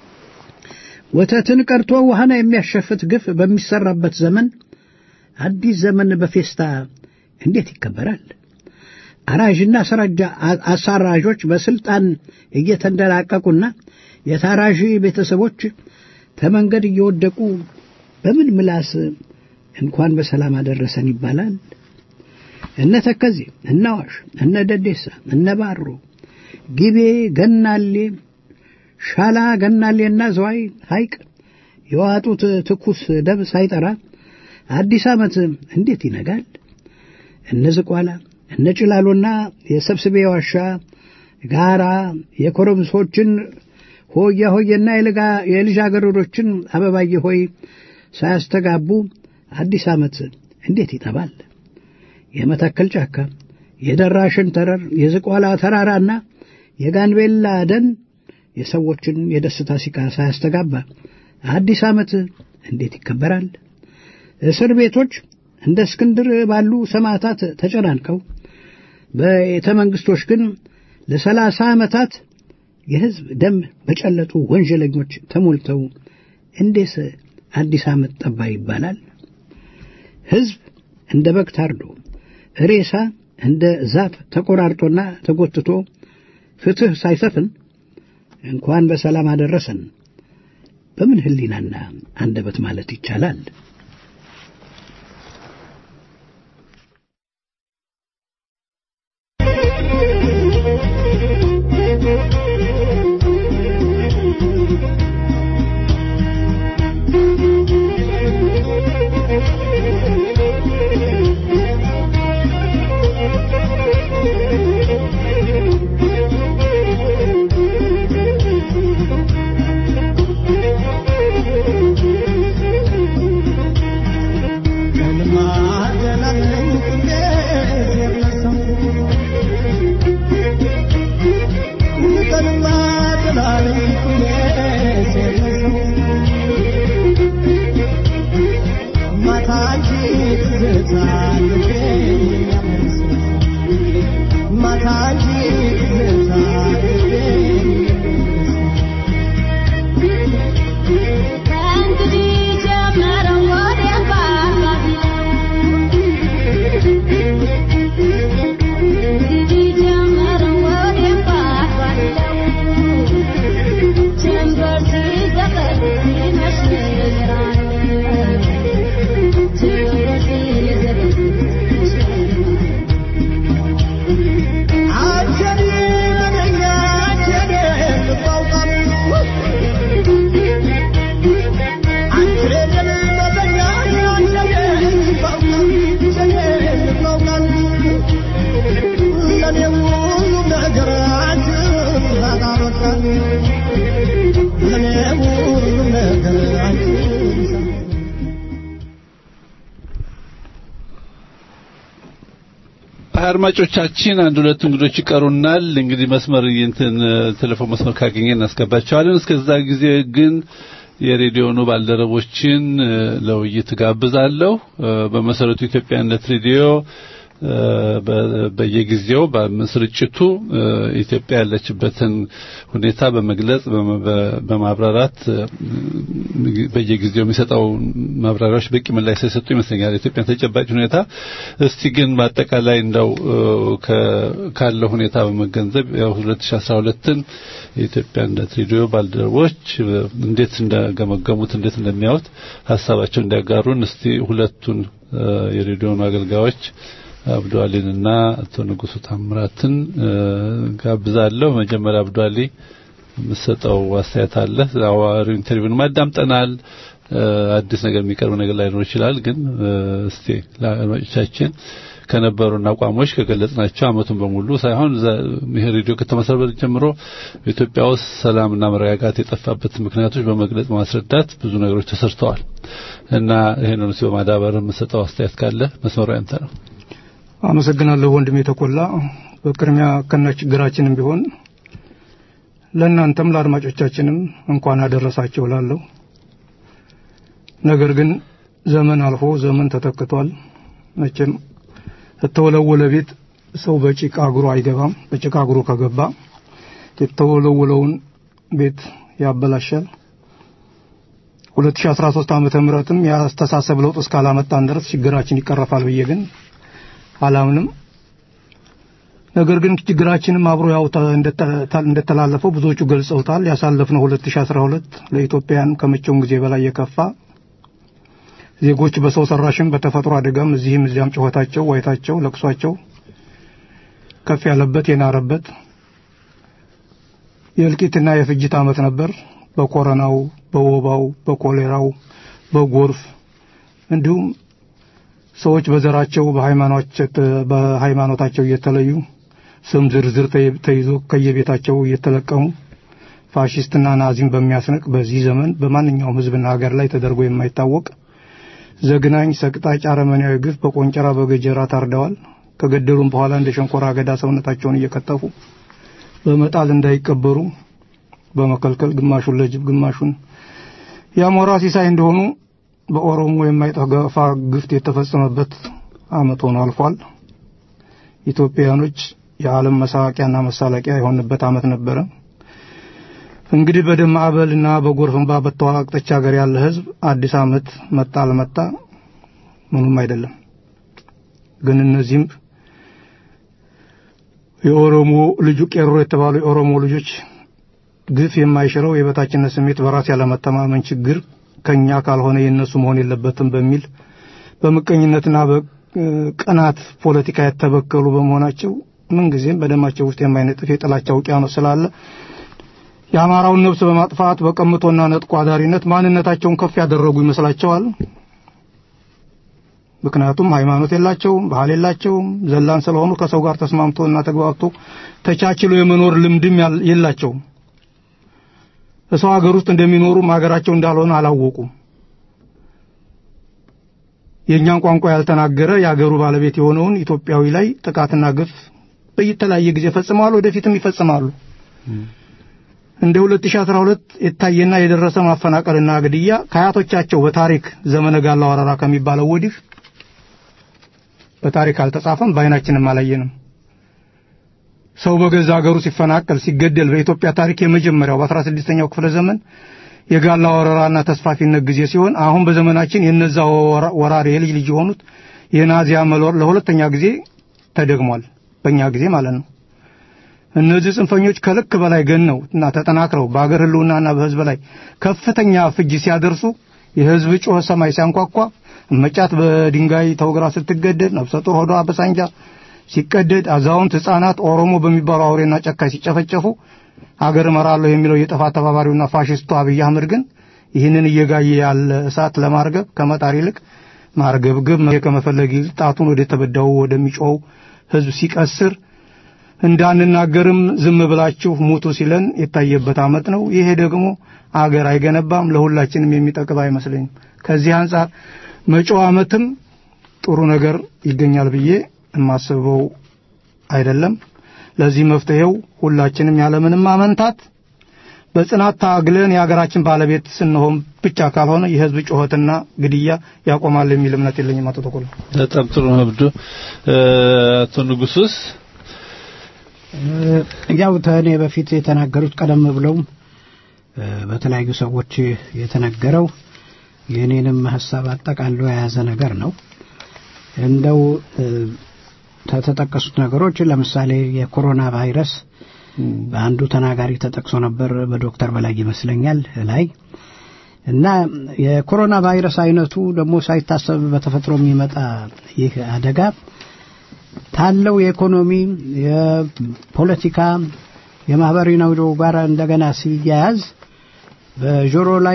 ወተትን ቀርቶ ውሃን የሚያሸፍት ግፍ በሚሰራበት ዘመን አዲስ ዘመን በፌስታ እንዴት ይከበራል? አራዥና አሳራዦች በስልጣን እየተንደላቀቁና የታራዥ ቤተሰቦች ተመንገድ እየወደቁ በምን ምላስ እንኳን በሰላም አደረሰን ይባላል? እነ ተከዜ፣ እነ አዋሽ፣ እነ ደዴሳ፣ እነ ባሮ፣ ጊቤ፣ ገናሌ፣ ሻላ፣ ገናሌና ዘዋይ ሐይቅ የዋጡት ትኩስ ደም ሳይጠራ አዲስ ዓመት እንዴት ይነጋል? እነ ዝቋላ፣ እነ ጭላሎና የሰብስቤ ዋሻ ጋራ የኮረምሶችን ሆያ ሆየና የልጃገረዶችን አበባየ ሆይ ሳያስተጋቡ አዲስ ዓመት እንዴት ይጠባል? የመተከል ጫካ፣ የደራ ሸንተረር፣ የዝቋላ ተራራና የጋንቤላ ደን የሰዎችን የደስታ ሲቃ ሳያስተጋባ አዲስ ዓመት እንዴት ይከበራል? እስር ቤቶች እንደ እስክንድር ባሉ ሰማዕታት ተጨናንቀው ቤተ መንግሥቶች ግን ለሰላሳ ዓመታት የሕዝብ ደም በጨለጡ ወንጀለኞች ተሞልተው እንዴት አዲስ ዓመት ጠባ ይባላል? ሕዝብ እንደ በግ ታርዶ ሬሳ እንደ ዛፍ ተቆራርጦና ተጎትቶ ፍትሕ ሳይሰፍን እንኳን በሰላም አደረሰን በምን ሕሊናና አንደበት ማለት ይቻላል? Thank you. አድማጮቻችን አንድ ሁለት እንግዶች ይቀሩናል። እንግዲህ መስመር እንትን ቴሌፎን መስመር ካገኘ እናስገባቸዋለን። እስከዛ ጊዜ ግን የሬዲዮኑ ባልደረቦችን ለውይይት ጋብዛለሁ። በመሰረቱ ኢትዮጵያነት ሬዲዮ በየጊዜው በስርጭቱ ኢትዮጵያ ያለችበትን ሁኔታ በመግለጽ በማብራራት በየጊዜው የሚሰጠው ማብራሪያዎች በቂ ምላሽ ሳይሰጡ ይመስለኛል የኢትዮጵያን ተጨባጭ ሁኔታ። እስቲ ግን በአጠቃላይ እንደው ካለው ሁኔታ በመገንዘብ ያው 2012ን የኢትዮጵያነት ሬዲዮ ባልደረቦች እንዴት እንደገመገሙት እንዴት እንደሚያዩት ሀሳባቸው እንዲያጋሩን እስቲ ሁለቱን የሬዲዮኑ አገልጋዮች አብዱ አሊንና አቶ ንጉሱ ታምራትን ጋብዛለሁ። መጀመሪያ አብዱ አሊ የምትሰጠው አስተያየት አለ። አዋሪው ኢንተርቪውን ማዳምጠናል። አዲስ ነገር የሚቀርብ ነገር ላይኖር ይችላል። ግን እስቲ ለአድማጮቻችን ከነበሩን አቋሞች ከገለጽናቸው አመቱን በሙሉ ሳይሆን ይሄ ሬዲዮ ከተመሰረተ ጀምሮ በኢትዮጵያ ውስጥ ሰላምና መረጋጋት የጠፋበት ምክንያቶች በመግለጽ ማስረዳት ብዙ ነገሮች ተሰርተዋል እና ይሄንን ሲ በማዳበር የምትሰጠው አስተያየት ካለ መስመሩ ያንተ ነው። አመሰግናለሁ ወንድሜ ተቆላ። በቅድሚያ ከነ ችግራችንም ቢሆን ለእናንተም ለአድማጮቻችንም እንኳን አደረሳቸው ላለሁ። ነገር ግን ዘመን አልፎ ዘመን ተተክቷል። መቼም የተወለወለ ቤት ሰው በጭቃ እግሩ አይገባም። በጭቃ እግሩ ከገባ የተወለወለውን ቤት ያበላሻል። 2013 ዓመተ ምህረትም የአስተሳሰብ ለውጥ እስካላመጣን ድረስ ችግራችን ይቀረፋል ብዬ ግን አላምንም። ነገር ግን ችግራችንም አብሮ ያው እንደተላለፈው ብዙዎቹ ገልጸውታል። ያሳለፍነው 2012 ለኢትዮጵያን ከመቼውም ጊዜ በላይ የከፋ ዜጎች በሰው ሰራሽም በተፈጥሮ አደጋም እዚህም እዚያም ጩኸታቸው፣ ዋይታቸው፣ ለቅሷቸው ከፍ ያለበት የናረበት የእልቂትና የፍጅት ዓመት ነበር። በኮረናው፣ በወባው፣ በኮሌራው፣ በጎርፍ እንዲሁም ሰዎች በዘራቸው በሃይማኖታቸው እየተለዩ ስም ዝርዝር ተይዞ ከየቤታቸው እየተለቀሙ ፋሽስትና ናዚም በሚያስንቅ በዚህ ዘመን በማንኛውም ሕዝብና ሀገር ላይ ተደርጎ የማይታወቅ ዘግናኝ ሰቅጣጭ አረመኔያዊ ግፍ በቆንጨራ በገጀራ ታርደዋል። ከገደሉም በኋላ እንደ ሸንኮራ አገዳ ሰውነታቸውን እየከተፉ በመጣል እንዳይቀበሩ በመከልከል ግማሹን ለጅብ ግማሹን የአሞራ ሲሳይ እንደሆኑ በኦሮሞ የማይጠፋ ግፍት የተፈጸመበት ዓመት ሆኖ አልፏል። ኢትዮጵያውያኖች የዓለም መሳቂያና መሳለቂያ የሆንበት ዓመት ነበረ። እንግዲህ በደም ማዕበልና በጎርፍ እንባ በተዋቀጠች ሀገር ያለ ህዝብ አዲስ ዓመት መጣ አልመጣ ምኑም አይደለም። ግን እነዚህም የኦሮሞ ልጁ ቄሮ የተባሉ የኦሮሞ ልጆች ግፍ የማይሽረው የበታችነት ስሜት በራስ ያለመተማመን ችግር ከኛ ካልሆነ የነሱ መሆን የለበትም በሚል በምቀኝነትና በቅናት ፖለቲካ የተበከሉ በመሆናቸው ምንጊዜም በደማቸው ውስጥ የማይነጥፍ የጥላቻ ውቅያኖስ ስላለ የአማራውን ነፍስ በማጥፋት በቀምቶና ነጥቆ አዳሪነት ማንነታቸውን ከፍ ያደረጉ ይመስላቸዋል። ምክንያቱም ሃይማኖት የላቸውም፣ ባህል የላቸውም። ዘላን ስለሆኑ ከሰው ጋር ተስማምቶና ተግባብቶ ተቻችሎ የመኖር ልምድም የላቸውም። በሰው ሀገር ውስጥ እንደሚኖሩም ሀገራቸው እንዳልሆነ አላወቁም። የእኛን ቋንቋ ያልተናገረ የአገሩ ባለቤት የሆነውን ኢትዮጵያዊ ላይ ጥቃትና ግፍ በየተለያየ ጊዜ ፈጽመዋል፣ ወደፊትም ይፈጽማሉ። እንደ 2012 የታየና የደረሰ ማፈናቀልና ግድያ ከአያቶቻቸው በታሪክ ዘመነ ጋላ ወረራ ከሚባለው ወዲህ በታሪክ አልተጻፈም፣ በአይናችንም አላየንም። ሰው በገዛ ሀገሩ ሲፈናቀል ሲገደል በኢትዮጵያ ታሪክ የመጀመሪያው በ16ኛው ክፍለ ዘመን የጋላ ወረራና ተስፋፊነት ጊዜ ሲሆን አሁን በዘመናችን የነዛ ወራሪ የልጅ ልጅ የሆኑት የናዚያ መሎር ለሁለተኛ ጊዜ ተደግሟል። በእኛ ጊዜ ማለት ነው። እነዚህ ጽንፈኞች ከልክ በላይ ገነው እና ተጠናክረው በአገር ህልውናና በህዝብ ላይ ከፍተኛ ፍጅ ሲያደርሱ የህዝብ ጩኸት ሰማይ ሲያንኳኳ መጫት በድንጋይ ተወግራ ስትገደድ ነፍሰ ጡር ሆዷ በሳንጃ ሲቀደድ አዛውንት ህፃናት ኦሮሞ በሚባሉ አውሬና ጨካኝ ሲጨፈጨፉ አገር እመራለሁ የሚለው የጥፋት ተባባሪውና ፋሽስቱ አብይ አህመድ ግን ይህንን እየጋየ ያለ እሳት ለማርገብ ከመጣር ይልቅ ማርገብገብ ከመፈለግ ይልቅ ጣቱን ወደ ተበዳው ወደሚጮው ህዝብ ሲቀስር እንዳንናገርም ዝም ብላችሁ ሙቱ ሲለን የታየበት አመት ነው። ይሄ ደግሞ አገር አይገነባም፣ ለሁላችንም የሚጠቅም አይመስለኝም። ከዚህ አንጻር መጪው አመትም ጥሩ ነገር ይገኛል ብዬ የማስበው አይደለም። ለዚህ መፍትሄው ሁላችንም ያለምንም አመንታት በጽናት ታግለን የሀገራችን ባለቤት ስንሆን ብቻ ካልሆነ የህዝብ ጩኸትና ግድያ ያቆማል የሚል እምነት የለኝም። አቶ ተኮላ በጣም ጥሩ ነው። አብዱ አቶ ንጉሱስ ያው ተኔ በፊት የተናገሩት ቀደም ብለው በተለያዩ ሰዎች የተነገረው የእኔንም ሀሳብ አጠቃሎ የያዘ ነገር ነው። እንደው ከተጠቀሱት ነገሮች ለምሳሌ የኮሮና ቫይረስ በአንዱ ተናጋሪ ተጠቅሶ ነበር፣ በዶክተር በላይ ይመስለኛል ላይ እና የኮሮና ቫይረስ አይነቱ ደግሞ ሳይታሰብ በተፈጥሮ የሚመጣ ይህ አደጋ ታለው የኢኮኖሚ፣ የፖለቲካ፣ የማህበራዊ ኑሮ ጋር እንደገና ሲያያዝ በጆሮ ላይ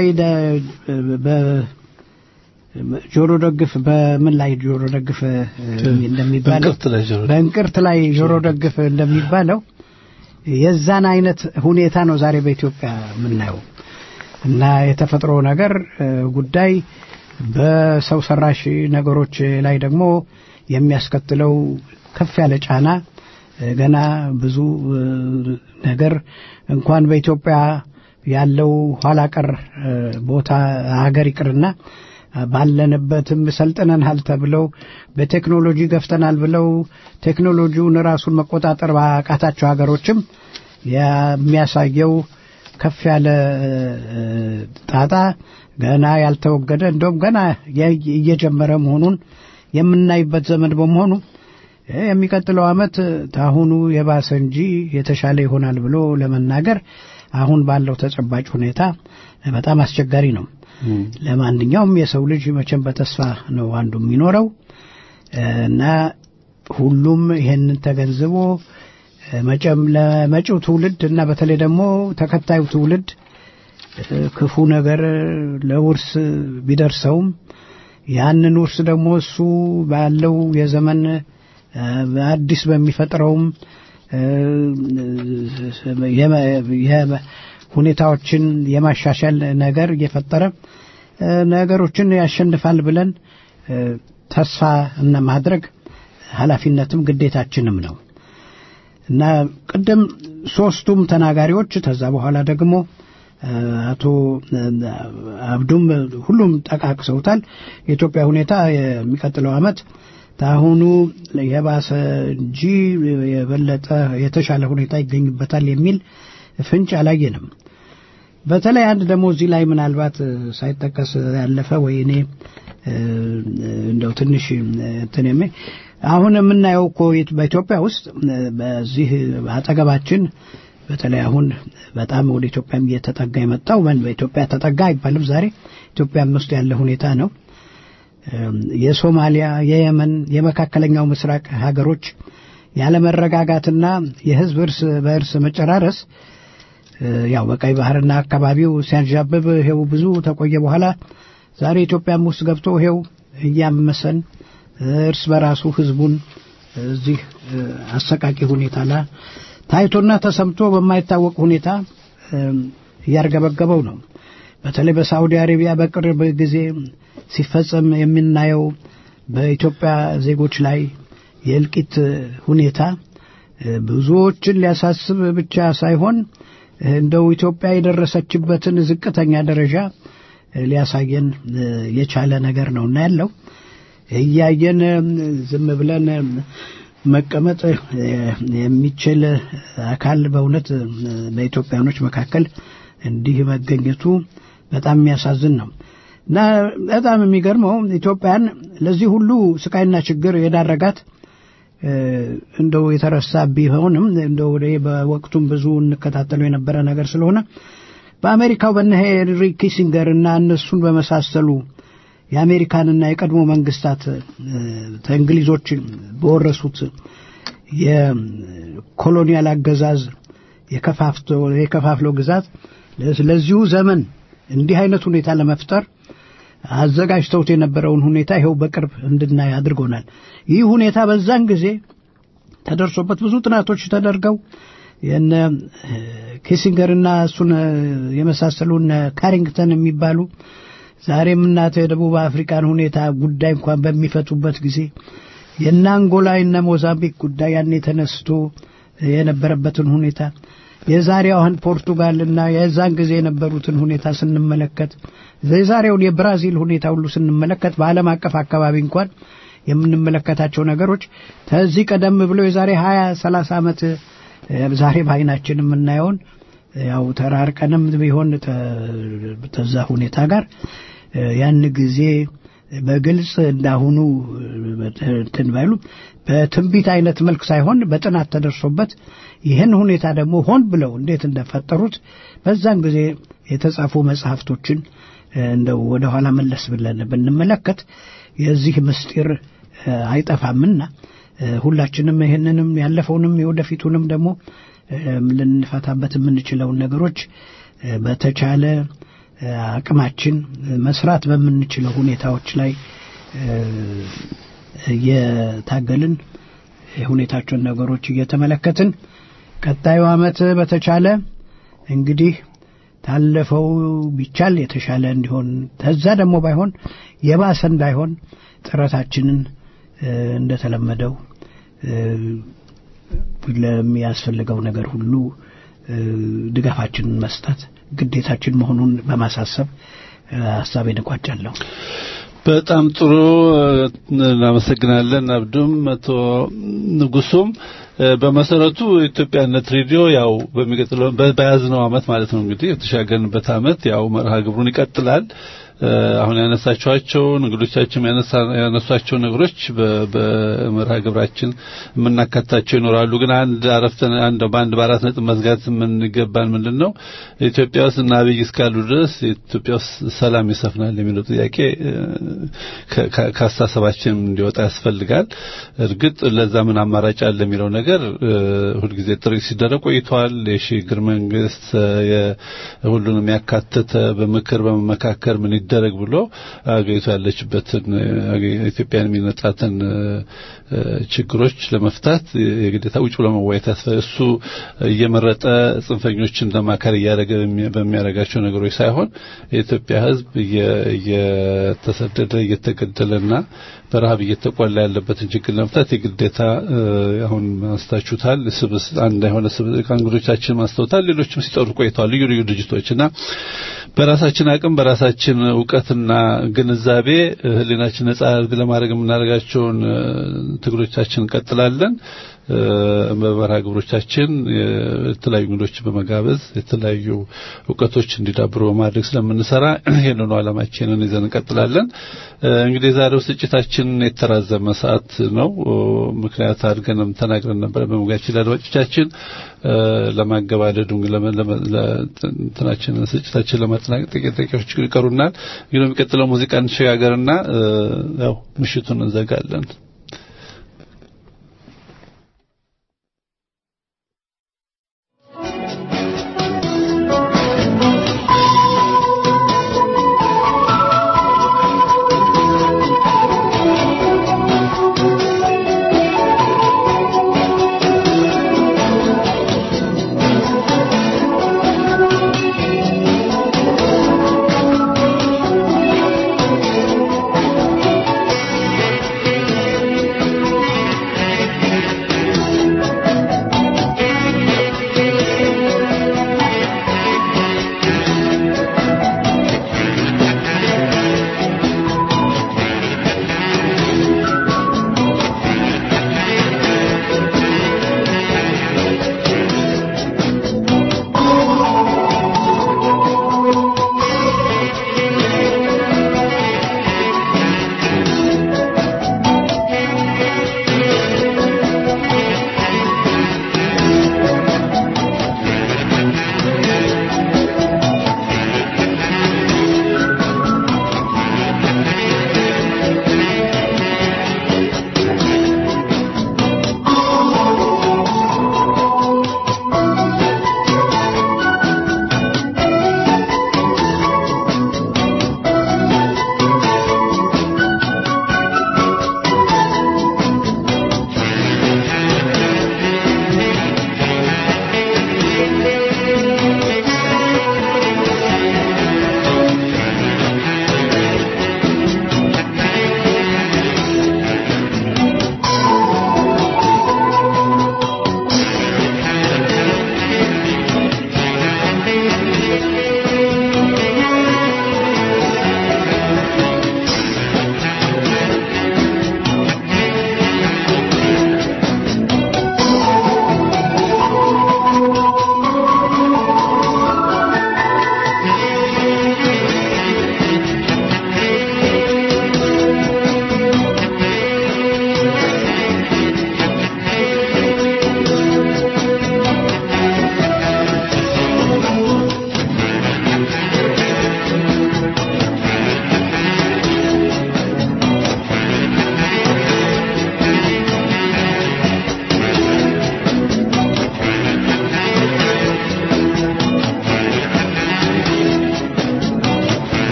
ጆሮ ደግፍ በምን ላይ ጆሮ ደግፍ እንደሚባለው በእንቅርት ላይ ጆሮ ደግፍ እንደሚባለው የዛን አይነት ሁኔታ ነው ዛሬ በኢትዮጵያ የምናየው እና የተፈጥሮ ነገር ጉዳይ በሰው ሰራሽ ነገሮች ላይ ደግሞ የሚያስከትለው ከፍ ያለ ጫና ገና ብዙ ነገር እንኳን በኢትዮጵያ ያለው ኋላ ቀር ቦታ ሀገር ይቅርና ባለንበትም ሰልጥነናል ተብለው በቴክኖሎጂ ገፍተናል ብለው ቴክኖሎጂውን ራሱን መቆጣጠር ባቃታቸው ሀገሮችም የሚያሳየው ከፍ ያለ ጣጣ ገና ያልተወገደ እንደውም ገና እየጀመረ መሆኑን የምናይበት ዘመን በመሆኑ የሚቀጥለው ዓመት ታሁኑ የባሰ እንጂ የተሻለ ይሆናል ብሎ ለመናገር አሁን ባለው ተጨባጭ ሁኔታ በጣም አስቸጋሪ ነው። ለማንኛውም የሰው ልጅ መቼም በተስፋ ነው አንዱ የሚኖረው እና ሁሉም ይሄንን ተገንዝቦ መቼም ለመጪው ትውልድ እና በተለይ ደግሞ ተከታዩ ትውልድ ክፉ ነገር ለውርስ ቢደርሰውም ያንን ውርስ ደግሞ እሱ ባለው የዘመን አዲስ በሚፈጥረውም ሁኔታዎችን የማሻሻል ነገር እየፈጠረ ነገሮችን ያሸንፋል ብለን ተስፋ እና ማድረግ ኃላፊነትም ግዴታችንም ነው እና ቅድም ሶስቱም ተናጋሪዎች ከዛ በኋላ ደግሞ አቶ አብዱም ሁሉም ጠቃቅሰውታል። የኢትዮጵያ ሁኔታ የሚቀጥለው ዓመት ታሁኑ የባሰ እንጂ የበለጠ የተሻለ ሁኔታ ይገኝበታል የሚል ፍንጭ አላየንም። በተለይ አንድ ደግሞ እዚህ ላይ ምናልባት ሳይጠቀስ ያለፈ ወይ እኔ እንደው ትንሽ እንትን አሁን የምናየው እኮ በኢትዮጵያ ውስጥ በዚህ አጠገባችን በተለይ አሁን በጣም ወደ ኢትዮጵያም እየተጠጋ የመጣው በኢትዮጵያ ተጠጋ አይባልም። ዛሬ ኢትዮጵያም ውስጥ ያለ ሁኔታ ነው። የሶማሊያ፣ የየመን፣ የመካከለኛው ምስራቅ ሀገሮች ያለመረጋጋትና የህዝብ እርስ በእርስ መጨራረስ ያው በቀይ ባህርና አካባቢው ሲያንዣብብ ይሄው ብዙ ተቆየ በኋላ ዛሬ ኢትዮጵያም ውስጥ ገብቶ ይሄው እያመሰን እርስ በራሱ ህዝቡን እዚህ አሰቃቂ ሁኔታ ላይ ታይቶና ተሰምቶ በማይታወቅ ሁኔታ እያርገበገበው ነው። በተለይ በሳዑዲ አረቢያ በቅርብ ጊዜ ሲፈጸም የምናየው በኢትዮጵያ ዜጎች ላይ የእልቂት ሁኔታ ብዙዎችን ሊያሳስብ ብቻ ሳይሆን እንደው ኢትዮጵያ የደረሰችበትን ዝቅተኛ ደረጃ ሊያሳየን የቻለ ነገር ነው እና ያለው እያየን ዝም ብለን መቀመጥ የሚችል አካል በእውነት በኢትዮጵያኖች መካከል እንዲህ መገኘቱ በጣም የሚያሳዝን ነው እና በጣም የሚገርመው ኢትዮጵያን ለዚህ ሁሉ ስቃይና ችግር የዳረጋት እንደው የተረሳ ቢሆንም እንደው በወቅቱም ብዙ እንከታተለው የነበረ ነገር ስለሆነ በአሜሪካው በነ ሄንሪ ኪሲንገር እና እነሱን በመሳሰሉ የአሜሪካንና የቀድሞ መንግስታት እንግሊዞች በወረሱት የኮሎኒያል አገዛዝ የከፋፍለው ግዛት ለዚሁ ዘመን እንዲህ አይነት ሁኔታ ለመፍጠር አዘጋጅተውት የነበረውን ሁኔታ ይኸው በቅርብ እንድናይ አድርጎናል። ይህ ሁኔታ በዛን ጊዜ ተደርሶበት ብዙ ጥናቶች ተደርገው የነ ኪሲንገርና እሱን የመሳሰሉ እነ ካሪንግተን የሚባሉ ዛሬም እናት የደቡብ አፍሪካን ሁኔታ ጉዳይ እንኳን በሚፈቱበት ጊዜ የእነ አንጎላ የእነ ሞዛምቢክ ጉዳይ ያኔ ተነስቶ የነበረበትን ሁኔታ የዛሬዋን ፖርቱጋልና የዛን ጊዜ የነበሩትን ሁኔታ ስንመለከት የዛሬውን የብራዚል ሁኔታ ሁሉ ስንመለከት በዓለም አቀፍ አካባቢ እንኳን የምንመለከታቸው ነገሮች ከዚህ ቀደም ብሎ የዛሬ ሀያ ሰላሳ ዓመት ዛሬ በአይናችን የምናየውን ያው ተራርቀንም ቢሆን ተዛ ሁኔታ ጋር ያን ጊዜ በግልጽ እንዳሁኑ እንትን ባይሉ በትንቢት አይነት መልክ ሳይሆን በጥናት ተደርሶበት ይህን ሁኔታ ደግሞ ሆን ብለው እንዴት እንደፈጠሩት በዛን ጊዜ የተጻፉ መጽሐፍቶችን እንደው ወደ ኋላ መለስ ብለን ብንመለከት የዚህ ምስጢር አይጠፋምና ሁላችንም ይህንንም ያለፈውንም የወደፊቱንም ደግሞ ልንፈታበት የምንችለውን ነገሮች በተቻለ አቅማችን መስራት በምንችለው ሁኔታዎች ላይ እየታገልን የሁኔታቸውን ነገሮች እየተመለከትን ቀጣዩ ዓመት በተቻለ እንግዲህ ታለፈው ቢቻል የተሻለ እንዲሆን ተዛ ደግሞ ባይሆን የባሰ እንዳይሆን ጥረታችንን እንደተለመደው ለሚያስፈልገው ነገር ሁሉ ድጋፋችንን መስጠት ግዴታችን መሆኑን በማሳሰብ ሀሳቤን እቋጫለሁ። በጣም ጥሩ እናመሰግናለን። አብዱም መቶ ንጉሱም በመሰረቱ ኢትዮጵያነት ሬዲዮ ያው በሚቀጥለው በያዝነው አመት ማለት ነው እንግዲህ የተሻገርንበት አመት ያው መርሃ ግብሩን ይቀጥላል። አሁን ያነሳቸዋቸው እንግዶቻችን ያነሷቸው ነገሮች በመርሃ ግብራችን የምናካታቸው ይኖራሉ። ግን አንድ አረፍተ አንድ በአንድ በአራት ነጥብ መዝጋት የምንገባን ምንድን ነው ኢትዮጵያ ውስጥ እና አብይ እስካሉ ድረስ ኢትዮጵያ ውስጥ ሰላም ይሰፍናል የሚለው ጥያቄ ከአስተሳሰባችን እንዲወጣ ያስፈልጋል። እርግጥ ለዛ ምን አማራጭ አለ የሚለው ነገር ሁልጊዜ ጥሪ ሲደረግ ቆይቷል። የሽግግር መንግስት ሁሉንም ያካተተ በምክር በመመካከር ምን ይደረግ ብሎ አገሪቱ ያለችበትን ኢትዮጵያን የሚነጻትን ችግሮች ለመፍታት የግዴታ ውጭ ብሎ መወያየት ያስፈልጋል። እሱ እየመረጠ ጽንፈኞችን ለማከር እያደረገ በሚያደርጋቸው ነገሮች ሳይሆን የኢትዮጵያ ሕዝብ እየተሰደደ እየተገደለና በረሃብ እየተቆላ ያለበትን ችግር ለመፍታት የግዴታ አሁን ማስታችሁታል። ስብስ አንድ የሆነ ከእንግዶቻችን ማስተውታል። ሌሎችም ሲጠሩ ቆይተዋል። ልዩ ልዩ ድርጅቶች እና በራሳችን አቅም በራሳችን እውቀትና ግንዛቤ ህሊናችን ነጻ ለማድረግ የምናደርጋቸውን ትግሎቻችን እንቀጥላለን። በመርሃ ግብሮቻችን የተለያዩ እንግዶችን በመጋበዝ የተለያዩ እውቀቶች እንዲዳብሩ በማድረግ ስለምንሰራ ይህንኑ ዓላማችንን ይዘን እንቀጥላለን። እንግዲህ የዛሬው ስርጭታችን የተራዘመ ሰዓት ነው። ምክንያት አድርገንም ተናግረን ነበረ በመግቢያችን ለአድማጮቻችን ለማገባደዱ እንትናችንን ስርጭታችን ለማጠናቀቅ ጥቂት ደቂቃዎች ይቀሩናል። እንግዲህ የሚቀጥለው ሙዚቃ እንሸጋገርና ያው ምሽቱን እንዘጋለን። Thank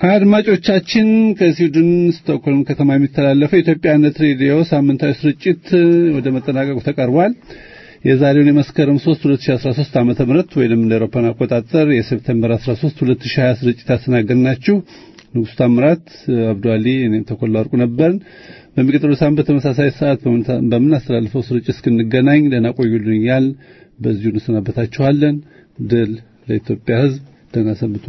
አድማጮቻችን ከስዊድን ስቶክሆልም ከተማ የሚተላለፈው የኢትዮጵያነት ሬዲዮ ሳምንታዊ ስርጭት ወደ መጠናቀቁ ተቃርቧል። የዛሬውን የመስከረም 3 2013 ዓመተ ምህረት ወይንም እንደ አውሮፓውያን አቆጣጠር የሴፕቴምበር 13 2020 ስርጭት ያስተናገድናችሁ ንጉሥ ታምራት፣ አብዱ አሊ፣ እኔም ተኮላ ወርቁ ነበርን። በሚቀጥለው ሳምንት በተመሳሳይ ሰዓት በምናስተላልፈው ስርጭት እስክንገናኝ ደህና ቆዩልኝ እያል በዚሁ እንሰናበታችኋለን። ድል ለኢትዮጵያ ሕዝብ። ደህና ሰንብቱ።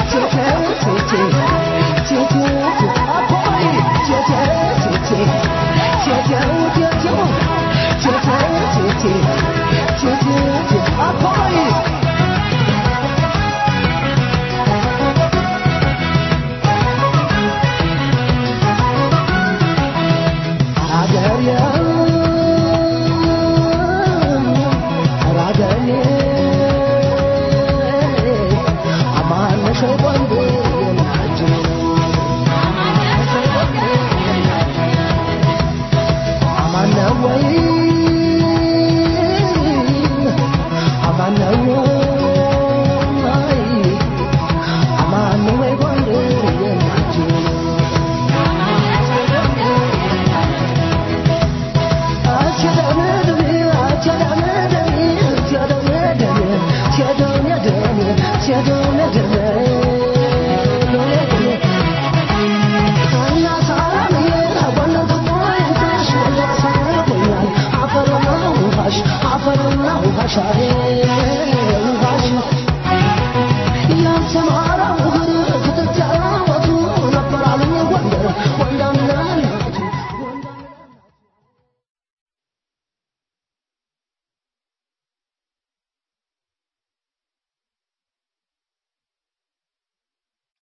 Thank you. አፈርና ውሃ ሻሬ